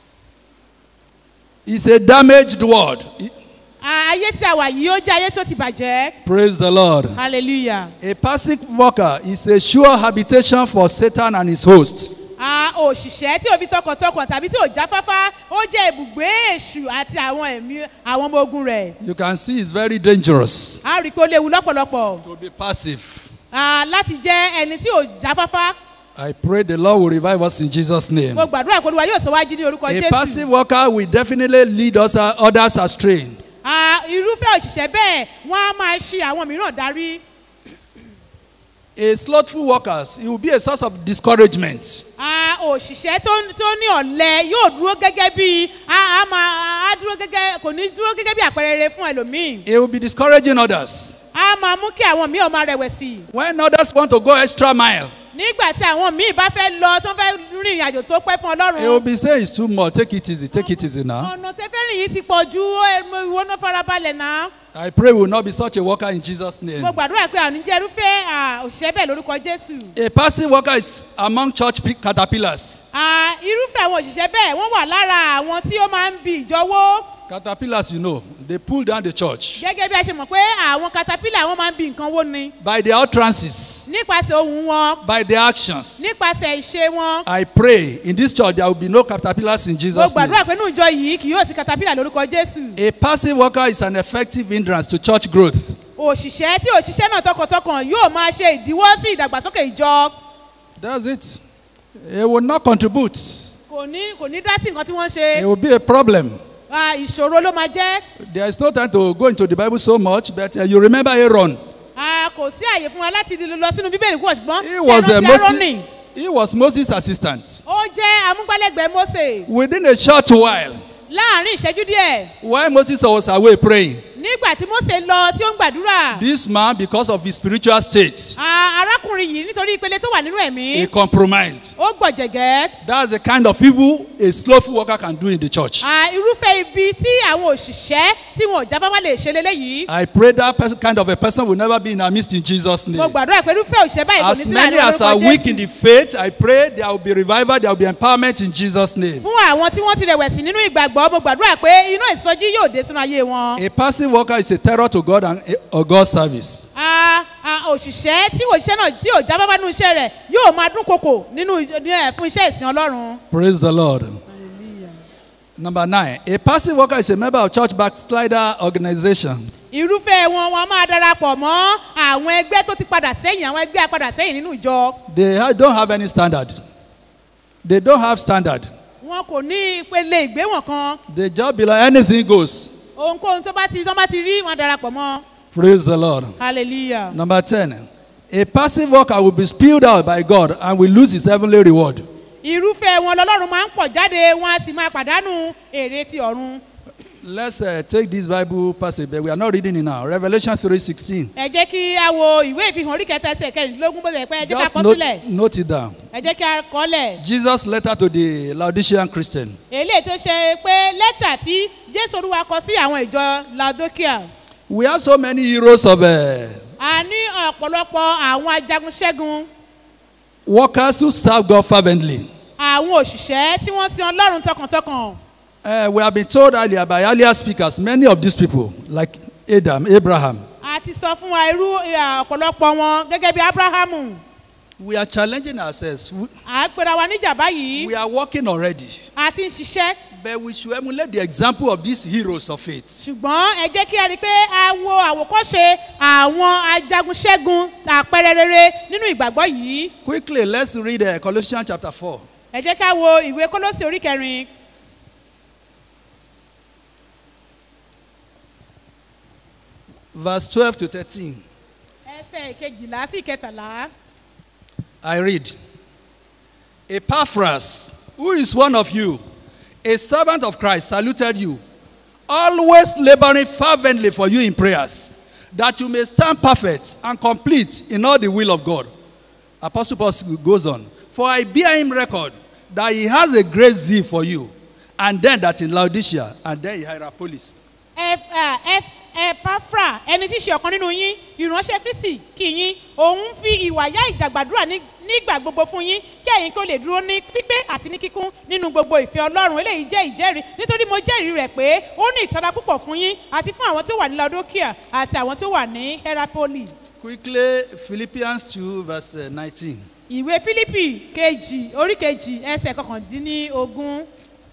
It's a damaged world. à, ayé tí a wà yìí ó jẹ́ ayé tí ó ti bàjẹ́ Praise the Lord. hallelujah. A passive worker is a sure habitation for Satan and his hosts. a òṣìṣẹ́ tí ò fi tọkàntọkàn tàbí tí ò jáfáfá ó jẹ́ ibùgbé èṣù àti àwọn ẹ̀mí àwọn ọmọ ogun rẹ̀ You can see it's very dangerous a rí i pé ó léwu lọ́pọ̀lọpọ̀ to be passive. Ah, láti jẹ́ ẹni tí ò jáfáfá I pray the Lord will revive us in Jesus' name. mo gbàdúrà pé olúwa yóò sọ wájú ní orúkọ A passive jésù worker will definitely lead us, uh, others astray. Ah, irúfẹ́ òṣìṣẹ́ bẹ́ẹ̀ wọ́n á máa ṣe àwọn mìíràn darí A slothful worker, it will be a source of discouragement. Ah, òṣìṣẹ́ tó tó ní ọ̀lẹ yóò dúró gẹ́gẹ́ bí a a máa a dúró gẹ́gẹ́ kò ní dúró gẹ́gẹ́ bí àpẹẹrẹ rere fún ẹlòmíì It will be discouraging others. a máa mú kí àwọn míì ọmọ rẹ̀wẹ̀sì When others want to go extra mile, nígbà tí àwọn míì bá fẹ́ lọ tó fẹ́ rìnrìn àjò tó pẹ́ fún it will ọlọ́run be saying it's too much. Take it easy. Take it easy now. ọ̀nà tẹ́fẹ́rìn yìí ti pọ̀ ju ó, ẹ, ìwọ náà farabalẹ̀ náà I pray we will not be such a worker in Jesus' name. mo gbàdúrà pé àwọn oníjẹ́ irúfẹ́ ah, òṣìṣẹ́ bẹ́ẹ̀ lórúkọ jésù A passive worker is among church pe- caterpillars. Ah, irúfẹ́ àwọn òṣìṣẹ́ bẹ́ẹ̀ wọ́n wà lára àwọn tí ó máa ń bi ìjọwọ́ Caterpillars, you know, they pull down the church gẹ́gẹ́ bí a ṣe mọ̀ pé àwọn caterpillar wọ́n máa ń bi nǹkan wó ni by their utterances, nípasẹ̀ ohun wọn by their actions. nípasẹ̀ ìṣe wọn I pray in this church there will be no caterpillars in mo Jesus' name. gbàdúrà pé nínú ìjọ yìí kì yóò sí caterpillar lórúkọ jésù A passive worker is an effective hindrance to church growth. òṣìṣẹ́ tí òṣìṣẹ́ náà tọkàntọkàn yóò máa ṣe ìdíwọ́ sí ìdàgbàsókè ìjọ That's it. It will not contribute. kò ní kò ní dá sí nǹkan tí wọ́n It ṣe will be a problem. Ah, ìṣòro ló máa jẹ́ There is no time to go into the Bible so much, but uh, you remember Aaron. Ah, kò sí àyè fún wa láti lọ sínú bíbélì púpọ̀ ṣùgbọ́n He was, ṣé uh, ẹ rántí Moses, Áárónì? he was Moses' assistant. ó jẹ́ amúgbálẹ́gbẹ̀ẹ́ mose Within a short while, láàrin ìṣẹ́jú díẹ̀ while Moses was away praying, nígbà tí mose lọ tí ó ń gbàdúrà this man, because of his spiritual state, Ah, arákùnrin yìí nítorí ìpele tó wà nínú he ẹ̀mí compromised. ó gbọ̀jẹ̀gẹ́ That's the kind of evil a slothful worker can do in the church. Ah, irúfẹ́ ibi tí àwọn òṣìṣẹ́ tí wọn ò jáfáfá lè ṣe leléyìí I pray that person, kind of a person will never be in our midst in Jesus' mo name. gbàdúrà pé irúfẹ́ òṣìṣẹ́ báyìí kò ní As sí many láàrin as are orúkọ weak in jésù the faith, I pray there will be revival, there will be empowerment in Jesus' name. fún àwọn tí wọ́n ti rẹ̀wẹ̀sì nínú ìgbàgbọ́ mo gbàdúrà pé iná ìsọjí yóò dé sínú ayé wọn A passive worker is a terror to God and or God's service. Ah, ah, òṣìṣẹ́ tí òṣìṣẹ́ náà tí ò jáfáfá nínú iṣẹ́ rẹ̀ yóò máa dún kòkò nínú ní, eh, fún iṣẹ́ ìsìn ọlọ́run Praise the Lord. Number nine, a passive worker is a member of church backslider organization. irúfẹ́ wọn wọn a máa darapọ̀ mọ́ àwọn ẹgbẹ́ tó ti padà sẹ́yìn àwọn ẹgbẹ́ apadà sẹ́yìn nínú ìjọ They ha- don't have any standard. They don't have standard. wọn kò ní ìpele ìgbéwọ̀n kan They just be like anything goes. ohunkóhun tó bá ti tó bá ti rí wọn darapọ̀ mọ́ Praise the Lord. hallelujah. Number 10. A passive worker will be spewed out by God and will lose his heavenly reward. irúfẹ́ wọn lọ́lọ́run máa ń pọ̀ jáde wọn a sì máa pàdánù èrè ti ọ̀run. Let's uh, take this Bible passage, but we are not reading it now. Revelation 3:16. ẹ jẹ́ kí a wo ìwé ìfihàn orí kẹta ẹsẹ̀ kẹrìndínlógún bó ṣe pé ẹ jẹ́ ká Just kọ́ note, sílẹ̀ note it down. ẹ jẹ́ kí a kọ́ lẹ̀. Jesus' letter to the Laodicean Christian. eléyìí tó ṣe pé lẹ́tà tí jésù olúwa kọ sí àwọn ìjọ ladokia. We have so many heroes of uh, a ní ọ̀pọ̀lọpọ̀ àwọn ajagunṣẹ́gun workers who serve God fervently. àwọn òṣìṣẹ́ tí wọ́n sin ọlọ́run tọkàntọkàn. Uh, we have been told earlier by earlier speakers, many of these people, like Adam, Abraham, a ti sọ fún wa irú eh, ọ̀pọ̀lọpọ̀ wọn gẹ́gẹ́ bí abrahamu. we are challenging ourselves. We, à ń pera wa níjà báyìí we are working already, a ti ń ṣiṣẹ́ but we should emulate the example of these heroes of faith. ṣùgbọ́n ẹ jẹ́ kí a rí i pé a wo àwòkọ́ṣe àwọn ajagunṣẹ́gun àpẹẹrẹ rere nínú ìgbàgbọ́ yìí. Quickly, let's read uh, Colossians chapter 4. ẹ jẹ́ ká wo ìwé kólósì orí kẹrin Verse 12 to 13. ẹsẹ̀ ìkejìlá sí ìkẹtàlá. I read. Epaphras, who is one of you, a servant of Christ, saluted you, always laboring fervently for you in prayers, that you may stand perfect and complete in all the will of God. Apostle Paul goes on, For I bear him record that he has a great zeal for you, and then that in Laodicea, and then in Hierapolis. ẹpafra ẹni tí í ṣe ọ̀kan nínú yín ìránṣẹ́ kristi kì yín òun ń fi ìwà yá ìdàgbàdúrà ní- nígbà gbogbo fún yín kí ẹ̀yin kó lè dúró ní pípé àti ní kíkún nínú gbogbo ìfẹ́ ọlọ́run eléyìí jẹ́ ìjẹ́rìí nítorí mo jẹ́rìí rẹ̀ pé ó ní ìtara púpọ̀ fún yín àti fún àwọn tí ó wà ní laodocea àti àwọn tí ó wà ní herapoli Quickly, Philippians 2, verse uh, 19. ìwé fílípì kejì orí kejì ẹsẹ̀ kọkàndínlógún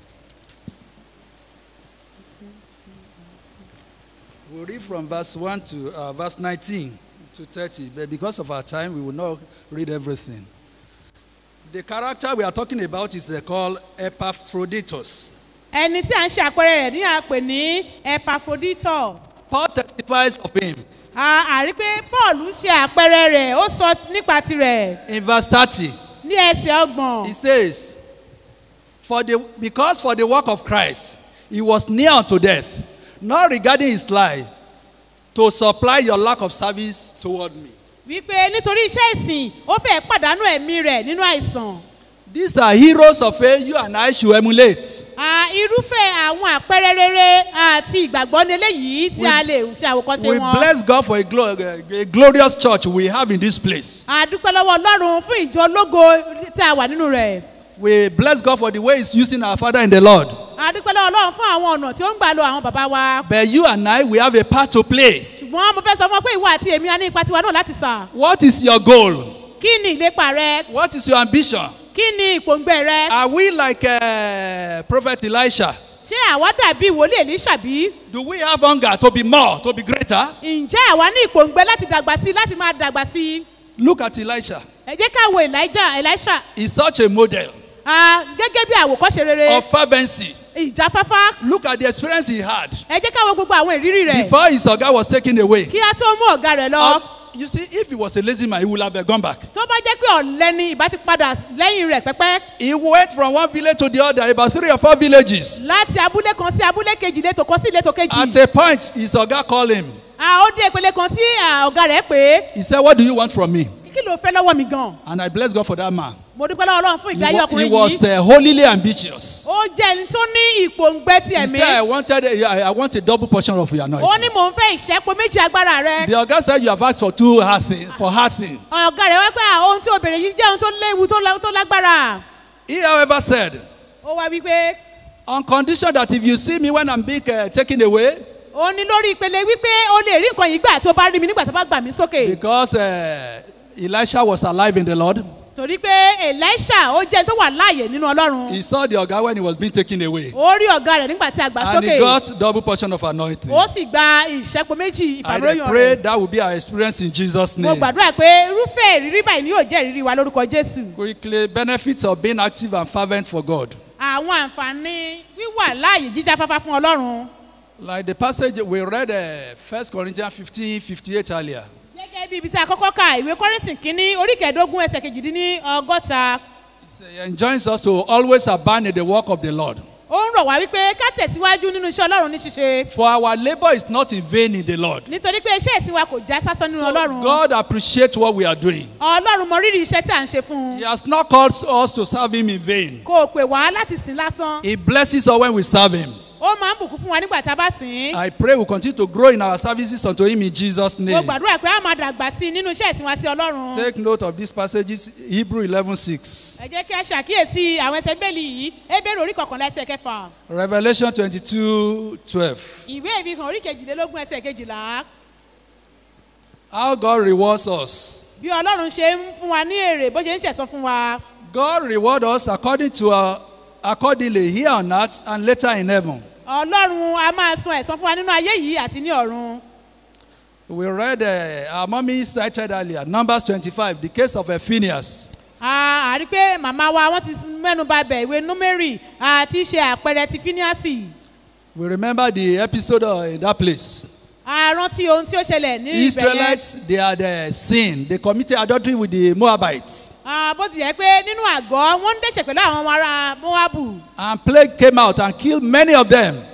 We'll read from verse 1 to uh, verse 19 to 30, but because of our time, we will not read everything. The character we are talking about is uh, called Epaphroditus. ẹni tí à ń ṣe àpẹẹrẹ rẹ̀ ní àpè ní epaphroditus Paul testifies of him a àrí pé paul ṣe àpẹẹrẹ rẹ̀ ó sọ nípa tirẹ̀ in verse 30. ní ẹsẹ̀ ọgbọ̀n He says, for the, Because for the work of Christ, he was near unto death, not regarding his life, to supply your lack of service toward me. wípé nítorí iṣẹ́ ìsìn ó fẹ́ pàdánù ẹ̀mí rẹ̀ nínú àìsàn These are heroes of faith you and I should emulate. À, irúfẹ́ àwọn àpẹẹrẹ rere àti ìgbàgbọ́ ní eléyìí tí a lè ṣe àwòkọ́ṣe We wọn bless God for a, glo- a glorious church we have in this place. a dúpẹ́ lọ́wọ́ ọlọ́run fún ìjọ ológo tí a wà nínú rẹ̀ We bless God for the way He's using our Father in the Lord. a dúpẹ́ lọ́wọ́ ọlọ́run fún àwọn ọ̀nà tí ó ń gbà lo àwọn bàbá wa But you and I, we have a part to play. ṣùgbọ́n mo fẹ́ sọ fún ọ pé ìwọ àti èmi a ní ipa tiwa náà láti sà What is your goal? kí ni ìlépa rẹ What is your ambition? kí ni ìpòǹgbẹ rẹ Are we like uh, Prophet Elisha? ṣé àwa dàbí ìwòlé èlíṣàbí Do we have hunger to be more, to be greater? ǹjẹ́ àwa ní ìpòǹgbẹ láti dàgbà sí i láti máa dàgbà sí i Look at Elisha. ẹ jẹ́ ká wo elijah elisha He's such a model Ah, gẹ́gẹ́ bí àwòkọ́ṣe rere of fervency. ìjáfáfá Look at the experience he had ẹ jẹ́ ká wo gbogbo àwọn ìrírí rẹ̀ before his Oga was taken away. kí á tó mú ọ̀gá rẹ̀ lọ Uh, you see, if he was a lazy man, he would have uh, gone back. tó bá jẹ́ pé ọ̀lẹ́ ni ìbá ti padà lẹ́yìn rẹ̀ pẹ́pẹ́ He went from one village to the other, about three or four villages. láti abúlé kan sí abúlé kejì létò kan sí létò kejì At a point, his Oga called him. Ah, ó dé ìpele kan tí ah, ọ̀gá rẹ̀ pé He said, What do you want from me? kí ló fẹ́ lọ́wọ́ mi gan And I bless God for that man. mo dúpẹ́ lọ́wọ́ ọlọ́run fún He, ìgbé ayé wa- he ọkùnrin was yìí uh, holily ambitious. ó jẹ́ ẹni tó ní ìpòǹgbẹ ti He ẹ̀mí said, I wanted, I, I want a double portion of your ó ní anointing. mò ń fẹ́ ìṣẹ́po méjì agbára rẹ The Oga said, You have asked for two hard things, for hard things. ọ̀gá rẹ̀ wá pé ah, ohun tí obìnrin yìí jẹ́ ohun tó léwu tó lá- tó lágbára He, however, said, ó wá wípé On condition that if you see me when I'm being uh, taken away, ó ní lórí ìpele wípé o lè rí nǹkan yìí gbà tó bá rí mi nígbà tó bá gbà mí sókè because uh, Elisha was alive in the Lord, torí pé elisha ó jẹ́ ẹni tó wà láàyè nínú ọlọ́run he saw the Oga when he was being taken away. ó rí ọ̀gá rẹ̀ nígbà tí a gbà And sókè he got double portion of anointing. ó sì gba ìṣẹ́po méjì I ìfàmìlóyún pray rẹ̀ that will be our experience in Jesus' mo name. gbàdúrà pé irúfẹ́ ìrírí báyìí ni yóò jẹ́ ìrírí wa lórúkọ jésù Quickly, benefits of being active and fervent for God. àwọn àǹfààní wíwà láàyè jíjáfáfá fún ọlọ́run Like the passage we read, uh, 1 Corinthians 15 58 earlier. gẹ́gẹ́ bí ibi tí a kọ́kọ́ ka ìwé kọ́rìntì kínní orí kẹẹ̀ẹ́dógún ẹsẹ̀ kejìdínní ọgọ́ta He enjoins us to always abound in the work of the Lord. ó ń rọ̀ wá wípé ká tẹ̀síwájú nínú iṣẹ́ ọlọ́run ní ṣíṣe For our labor is not in vain in the Lord. nítorí pé iṣẹ́ ìsìn wa kò já sásán nínú So ọlọ́run God appreciates what we are doing. ọlọ́run mọ rírì iṣẹ́ tí à ń ṣe fún He un has not called us to serve Him in vain. kò pè wá láti sìn lásán He blesses us when we serve Him. ó máa ń bùkún fún wa nígbà tá a bá sìn ín I pray we continue to grow in our services unto Him in Jesus' mo name. gbàdúrà pé a máa dàgbà sí i nínú iṣẹ́ ìsìn wa sí ọlọ́run Take note of these passages Hebrew 11 6, ẹ jẹ́ kí a ṣàkíyèsí àwọn ẹsẹ̀ bẹ́ẹ̀lì yìí ebéèrè orí kọkànlá ẹsẹ̀ kẹfà Revelation 22 12. ìwé ìfihàn orí kejìlélógún ẹsẹ̀ kejìlá How God rewards us. bí ọlọ́run ṣe ń fún wa ní èrè bó ṣe ń ṣẹ̀sán fún wa God reward us according to our, accordingly here on earth and later in heaven. ọlọ́run a máa san ẹ̀san fún wa nínú ayé yìí àti ní ọ̀run We read uh, our mommy cited earlier, Numbers 25, the case of uh, Phineas. a a rí pé màmá wa wọ́n ti mẹ́nu ba bẹ̀ ìwé númérì àti ṣe àpẹẹrẹ ti fíníàsì We remember the episode uh, in that place. a rántí ohun tí ó ṣẹlẹ̀ ní ibẹ̀ yẹn Israelites, they had uh, sinned. They committed adultery with the Moabites. Ah, bó ti yẹ pé nínú àgọ́ wọ́n ń dẹ̀ṣẹ̀ pẹ̀lú àwọn ọmọ ará moabu And plague came out and killed many of them.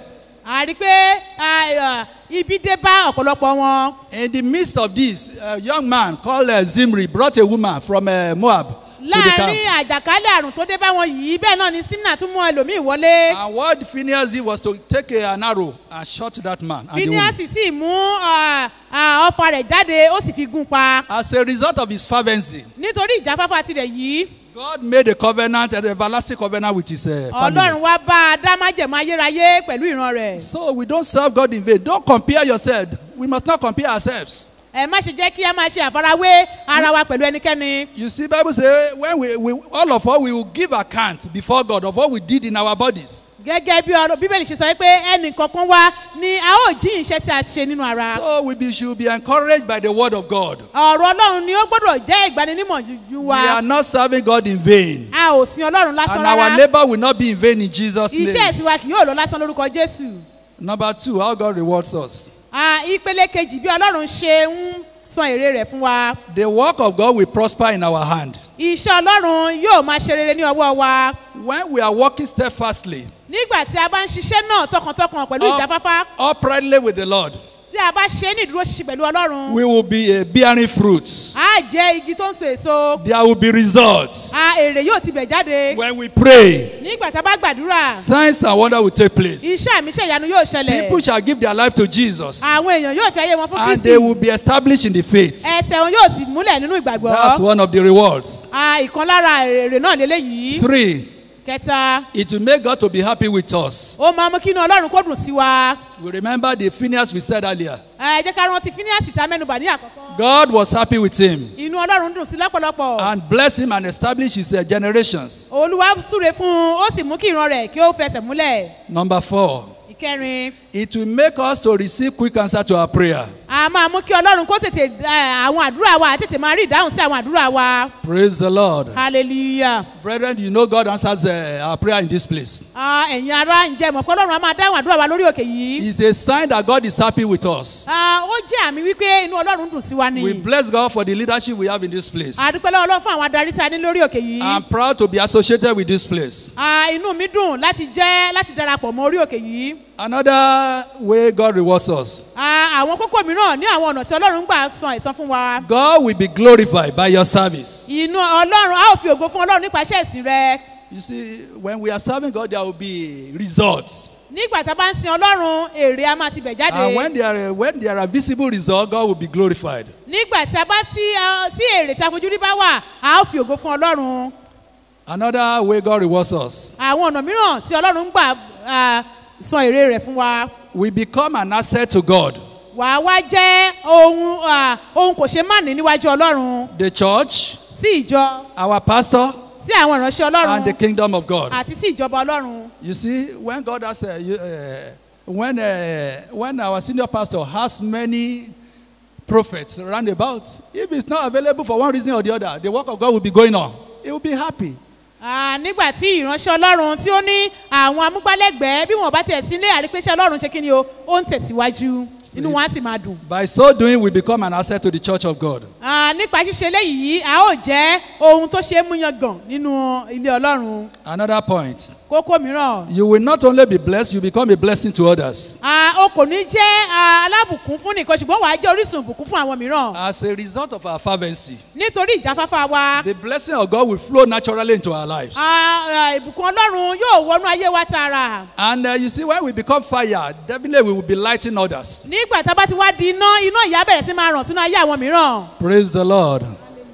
a rí i pé ah, ah, ibi dé bá ọ̀pọ̀lọpọ̀ wọn. In the midst of this, a young man called uh, Zimri brought a woman from uh, Moab to the camp. láàrin àjàkálẹ̀ àrùn tó dé bá wọn yìí bẹ́ẹ̀ náà ni stimna tún mú ẹlòmíì wọlé. And what Phineas did was to take a, an arrow and shot that man. And the phineas woman. sì mú ah, ah, ọfà rẹ̀ jáde ó sì fi gún pa. As a result of his fervency, nítorí ìjáfáfá tirẹ̀ yìí God made a covenant, an everlasting covenant with his uh, ọlọ́run family. wá bá a dá májẹ̀mú ayérayé pẹ̀lú ìran rẹ̀. So we don't serve God in vain. Don't compare yourself. We must not compare ourselves. ẹ má ṣe jẹ́ kí a máa ṣe àfarawé ara wa pẹ̀lú ẹnikẹ́ni. You see, Bible say when we, we all of us we will give account before God of what we did in our bodies. gẹ́gẹ́ bí ọ̀rọ̀ bíbélì ṣe sọ pé ẹnì kankan wa ni a ó jí iṣẹ́ tí a ti ṣe nínú ara. So we be, should be encouraged by the word of God. ọ̀rọ̀ ọlọ́run ni ó gbọ́dọ̀ jẹ́ ìgbaninímọ̀ ju We wa. are not serving God in vain. a ò sin ọlọ́run lásán And our rárá. labor will not be in vain in Jesus' iṣẹ́ name. ẹ̀sìn wa kì yóò lọ lásán lórúkọ jésù. Number two, how God rewards us. Ah, ìpele kejì bí ọlọ́run ṣe ń san èrè rẹ̀ fún wa. The work of God will prosper in our hand. iṣẹ́ ọlọ́run yóò máa ṣe rere ní ọwọ́ wa. When we are working steadfastly, nígbà tí a bá ń ṣiṣẹ́ náà tọkàntọkàn pẹ̀lú Up- ìjáfáfá uprightly with the Lord, tí a bá ṣe é ní ìdúró ṣiṣẹ́ pẹ̀lú ọlọ́run. we will be uh, bearing fruits. a jẹ́ igi tó ń so èso. There will be results. a èrè yóò ti bẹ̀ jáde. When we pray, nígbà tá a bá gbàdúrà signs and wonder will take place. iṣẹ́ àmì iṣẹ́ ìyanu yóò ṣẹlẹ̀. People shall give their life to Jesus. àwọn èèyàn yóò fi ayé wọn fún And kristi. they will be established in the faith. ẹsẹ̀ wọn yóò sì múlẹ̀ nínú That's ìgbàgbọ́. one of the rewards. a ìkan lára èrè náà lélẹ́yìí. Three, kẹta it will make God to be happy with us. ó máa mú kí inú ọlọ́run kó dùn sí wa. We remember the Phineas we said earlier. ẹ jẹ́ ká rántí phineas tá a mẹ́nubà ní àkọ́kọ́. God was happy with him inú ọlọ́run dùn sí lọ́pọ̀lọpọ̀. and blessed him and established his uh, generations. olúwa súre fún un ó sì mú kí ìran rẹ̀ kí ó fẹsẹ̀ múlẹ̀. Number four, ìkẹrin it will make us to receive quick answer to our prayer. a máa mú kí ọlọ́run kó tètè ẹ, àwọn àdúrà wa àti tètè máa rí ìdáhùn sí àwọn àdúrà wa. Praise the Lord. hallelujah. Brethren, you know God answers uh, our prayer in this place. Ah, ẹ̀yin ará ǹjẹ́ mọ̀ pé ọlọ́run á máa dáhùn àdúrà wa lórí òkè yìí. It's a sign that God is happy with us. Ah, ó jẹ́ àmì wípé inú ọlọ́run dùn sí wa ni. We bless God for the leadership we have in this place. àdúpẹ́ lọ́wọ́ ọlọ́run fún àwọn adarí tí a ní lórí òkè yìí. I'm proud to be associated with this place. Ah, inú mi dùn láti jẹ́ láti darapọ̀ mọ́ orí òkè yìí. Another way God rewards us. Ah, àwọn kókó mìíràn ní àwọn ọ̀nà tí ọlọ́run ń gbà san ẹ̀san fún wa. God will be glorified by your service. inú ọlọ́run a ó fi ògo fún ọlọ́run nípa iṣẹ́ ìsìn rẹ. You see, when we are serving God, there will be results. nígbà tá a bá ń sin ọlọ́run èrè a máa ti bẹ̀ jáde. And when there, are, when there are visible results, God will be glorified. nígbà tí a bá tí a- tí èrè tí a fojú rí bá wà a ó fi ògo fún ọlọ́run. Another way God rewards us. àwọn ọ̀nà mìíràn tí ọlọ́run ń gbà ah, san èrè rẹ̀ fún wa. We become an asset to God. wà á wá jẹ́ ohun ah, ohun kò ṣe má ní níwájú ọlọ́run The church, sí ìjọ our pastor, sí àwọn ìránṣẹ́ and the ọlọ́run kingdom of God. àti sí ìjọba ọlọ́run. You see, when God has, uh, you, uh, when, uh, when our senior pastor has many prophets around about, if it's not available for one reason or the other, the work of God will be going on. He will be happy. Ah, nígbà tí ìránṣẹ́ ọlọ́run tí ó ní àwọn amúgbálẹ́gbẹ̀ẹ́ bí wọ́n bá tiẹ̀ sí ilé àrípéṣẹ́ ọlọ́run ṣe kí ni o ó ń tẹ̀síwájú inú wọn á sì máa dùn. By so doing, we become an asset to the church of God. Ah, nípa ṣíṣe eléyìí a ó jẹ́ ohun tó ṣe é mú yangàn nínú ilé ọlọ́run. Another point kókó mìíràn you will not only be blessed, you become a blessing to others. Ah, o kò ní jẹ́ ah, alábùkún fún nìkan ṣùgbọ́n wàá jẹ́ orísun ìbùkún fún àwọn mìíràn As a result of our fervency, nítorí ìjáfáfá wa. the blessing of God will flow naturally into our lives. Ah, ah, ìbùkún ọlọ́run yóò wọnú ayé wa tààrà. And uh, you see, when we become fire, definitely we will be lighting others. nígbà tá a bá ti wá di iná iná ìyá bẹ̀rẹ̀ sí máa ràn sínú ayé àwọn mìíràn. Praise the Lord.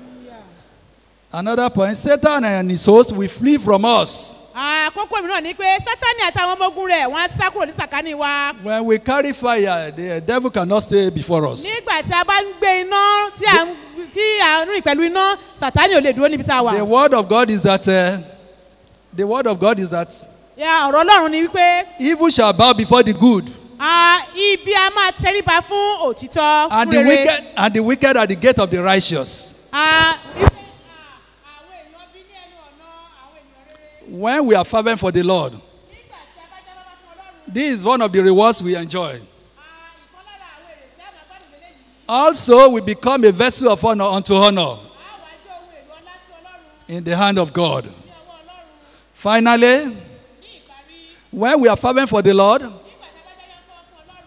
Another point Satan and his host will flee from us àkókò mìíràn ni pé sátani àtàwọn ọmọ ogun rẹ̀ wọ́n á sá kúrò ní sàkání wa. when we carry fire. The devil cannot stay before us. nígbà tí a bá ń gbé iná tí à ń tí à ń rìn pẹ̀lú iná sátani ò lè dúró níbi tá a wà. The word of God is that uh, the word of God is that Ya, ọ̀rọ̀ ọlọ́run ni wípé evil shall bow before the good, ah, ibi a máa tẹríba fún òtítọ́ and fún the rere. wicked and the wicked at the gate of the righteous. Ah, ibi- ah, àwọn èèyàn bí ní ẹnu ọ̀nà àwọn ènìyàn rere. When we are fervent for the Lord, nígbà tí a bá jábọ́ fún ọlọ́run this is one of the rewards we enjoy. ah, ìkan lára àwọn èrè tí a máa gbádùn lélẹ́yìí. Also, we become a vessel of honor unto honor a wá jẹ́ ohun èlò ọlá sí ọlọ́run in the hand of God. ní ọwọ́ ọlọ́run Finally, ní ìparí when we are fervent for the Lord, nígbà tí a bá jẹ́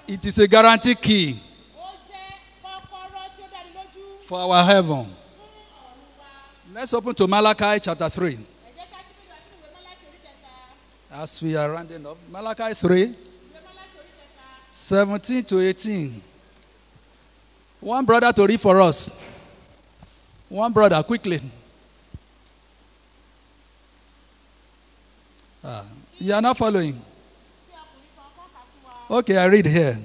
It is a guarantee key ó jẹ́ kọ́kọ́rọ́ tí ó dáni lójú for our heaven. fún ọ̀run wa. Let's open to Malachi chapter 3. ẹ jẹ́ ká ṣí bíbélì sínú ìwé Málákì orí kẹta. As we are rounding up, Malachi 3, ìwé Málákì orí kẹta. 17 to 18. One brother to read for us. One brother, quickly. Ah, you are not following. Okay, I read here.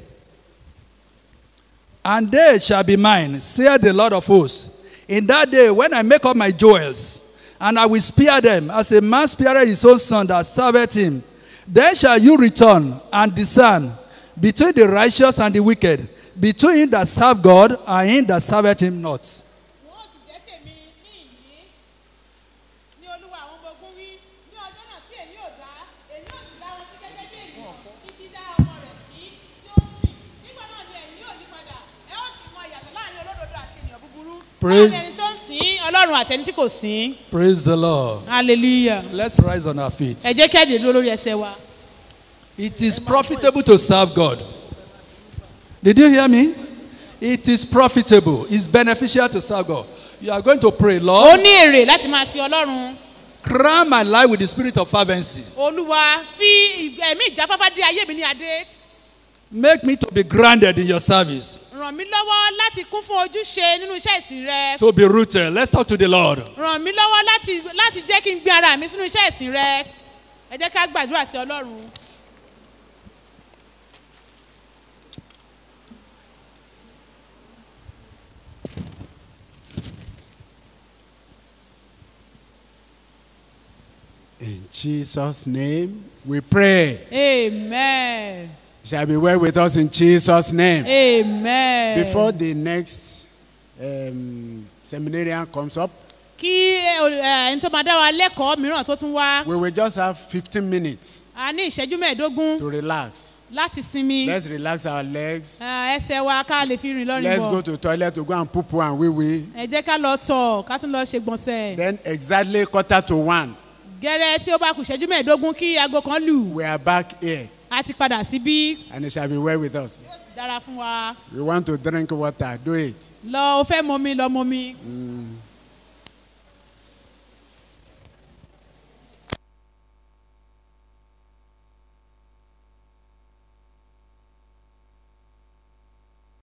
And they shall be mine, saith the Lord of hosts. In that day, when I make up my jewels, and I will spare them, as a man spareth his own son that serveth him, then shall you return and discern between the righteous and the wicked, between him that serve God and him that serveth him not. wọ́n sì jẹ́ tèmi ní ìyí ní olúwa àwọn ọmọ ogun wí ní ọjọ́ náà tí èmi ò dá èmi ò sì dá wọn sí gẹ́gẹ́ bí ènìyàn títí dá ọmọ rẹ̀ sí tí ó sìn nígbà náà ni ẹ̀yin yóò yí padà ẹ ó sì mọ ìyàtọ̀ láàrin olódodo àti ènìyàn búburú Praise- láàrin ẹni tó ń sìn ọlọ́run àti ẹni tí kò sìn Praise the Lord. hallelujah Let's rise on our feet. ẹ jẹ́ kẹ́ẹ̀dẹ̀ dúró lórí ẹsẹ̀ wa It is profitable to serve God. Did you hear me? It is profitable. It's beneficial to serve God. You are going to pray, ó Lord, ní èrè láti máa sin ọlọ́run crown my life with the spirit of fervency. olúwa fi ìg- ẹ̀mí ìjáfáfá dé ayé mi ní adé Make me to be grounded in your service, ràn mí lọ́wọ́ láti kún fún ojúṣe nínú iṣẹ́ ìsìn rẹ to be rooted. Let's talk to the Lord. ràn mí lọ́wọ́ láti láti jẹ́ kí n gbé ara mi sínú iṣẹ́ ìsìn rẹ ẹ jẹ́ ká gbàdúrà sí ọlọ́run. In Jesus' name, we pray. amen Shall be well with us in Jesus' name. amen. Before the next um, seminarian comes up, kí ẹ, ol- ẹ, ẹni tó máa dá wa lẹ́kọ̀ọ́ mìíràn tó tún wá we will just have 15 minutes a ní ìṣẹ́jú mẹ́ẹ̀ẹ́dógún to relax. láti sinmi Let's relax our legs. ẹ, ẹsẹ̀ wa ká lè fi rìn lọ́rìn Let's go bọ̀ to toilet to go and poo poo and wee wee. ẹ jẹ́ ká lọ tọ̀ ká tún lọ ṣe gbọ̀nsẹ̀ Then exactly quarter to one, gẹ́rẹ́ tí ó bá kù ìṣẹ́jú mẹ́ẹ̀ẹ́dógún kí aago kan lù we are back here a ti padà síbí and it shall be well with us. yóò sì dára fún wa We want to drink water, do it. lọ o fẹ́ mọmi lọ mọmi Mm,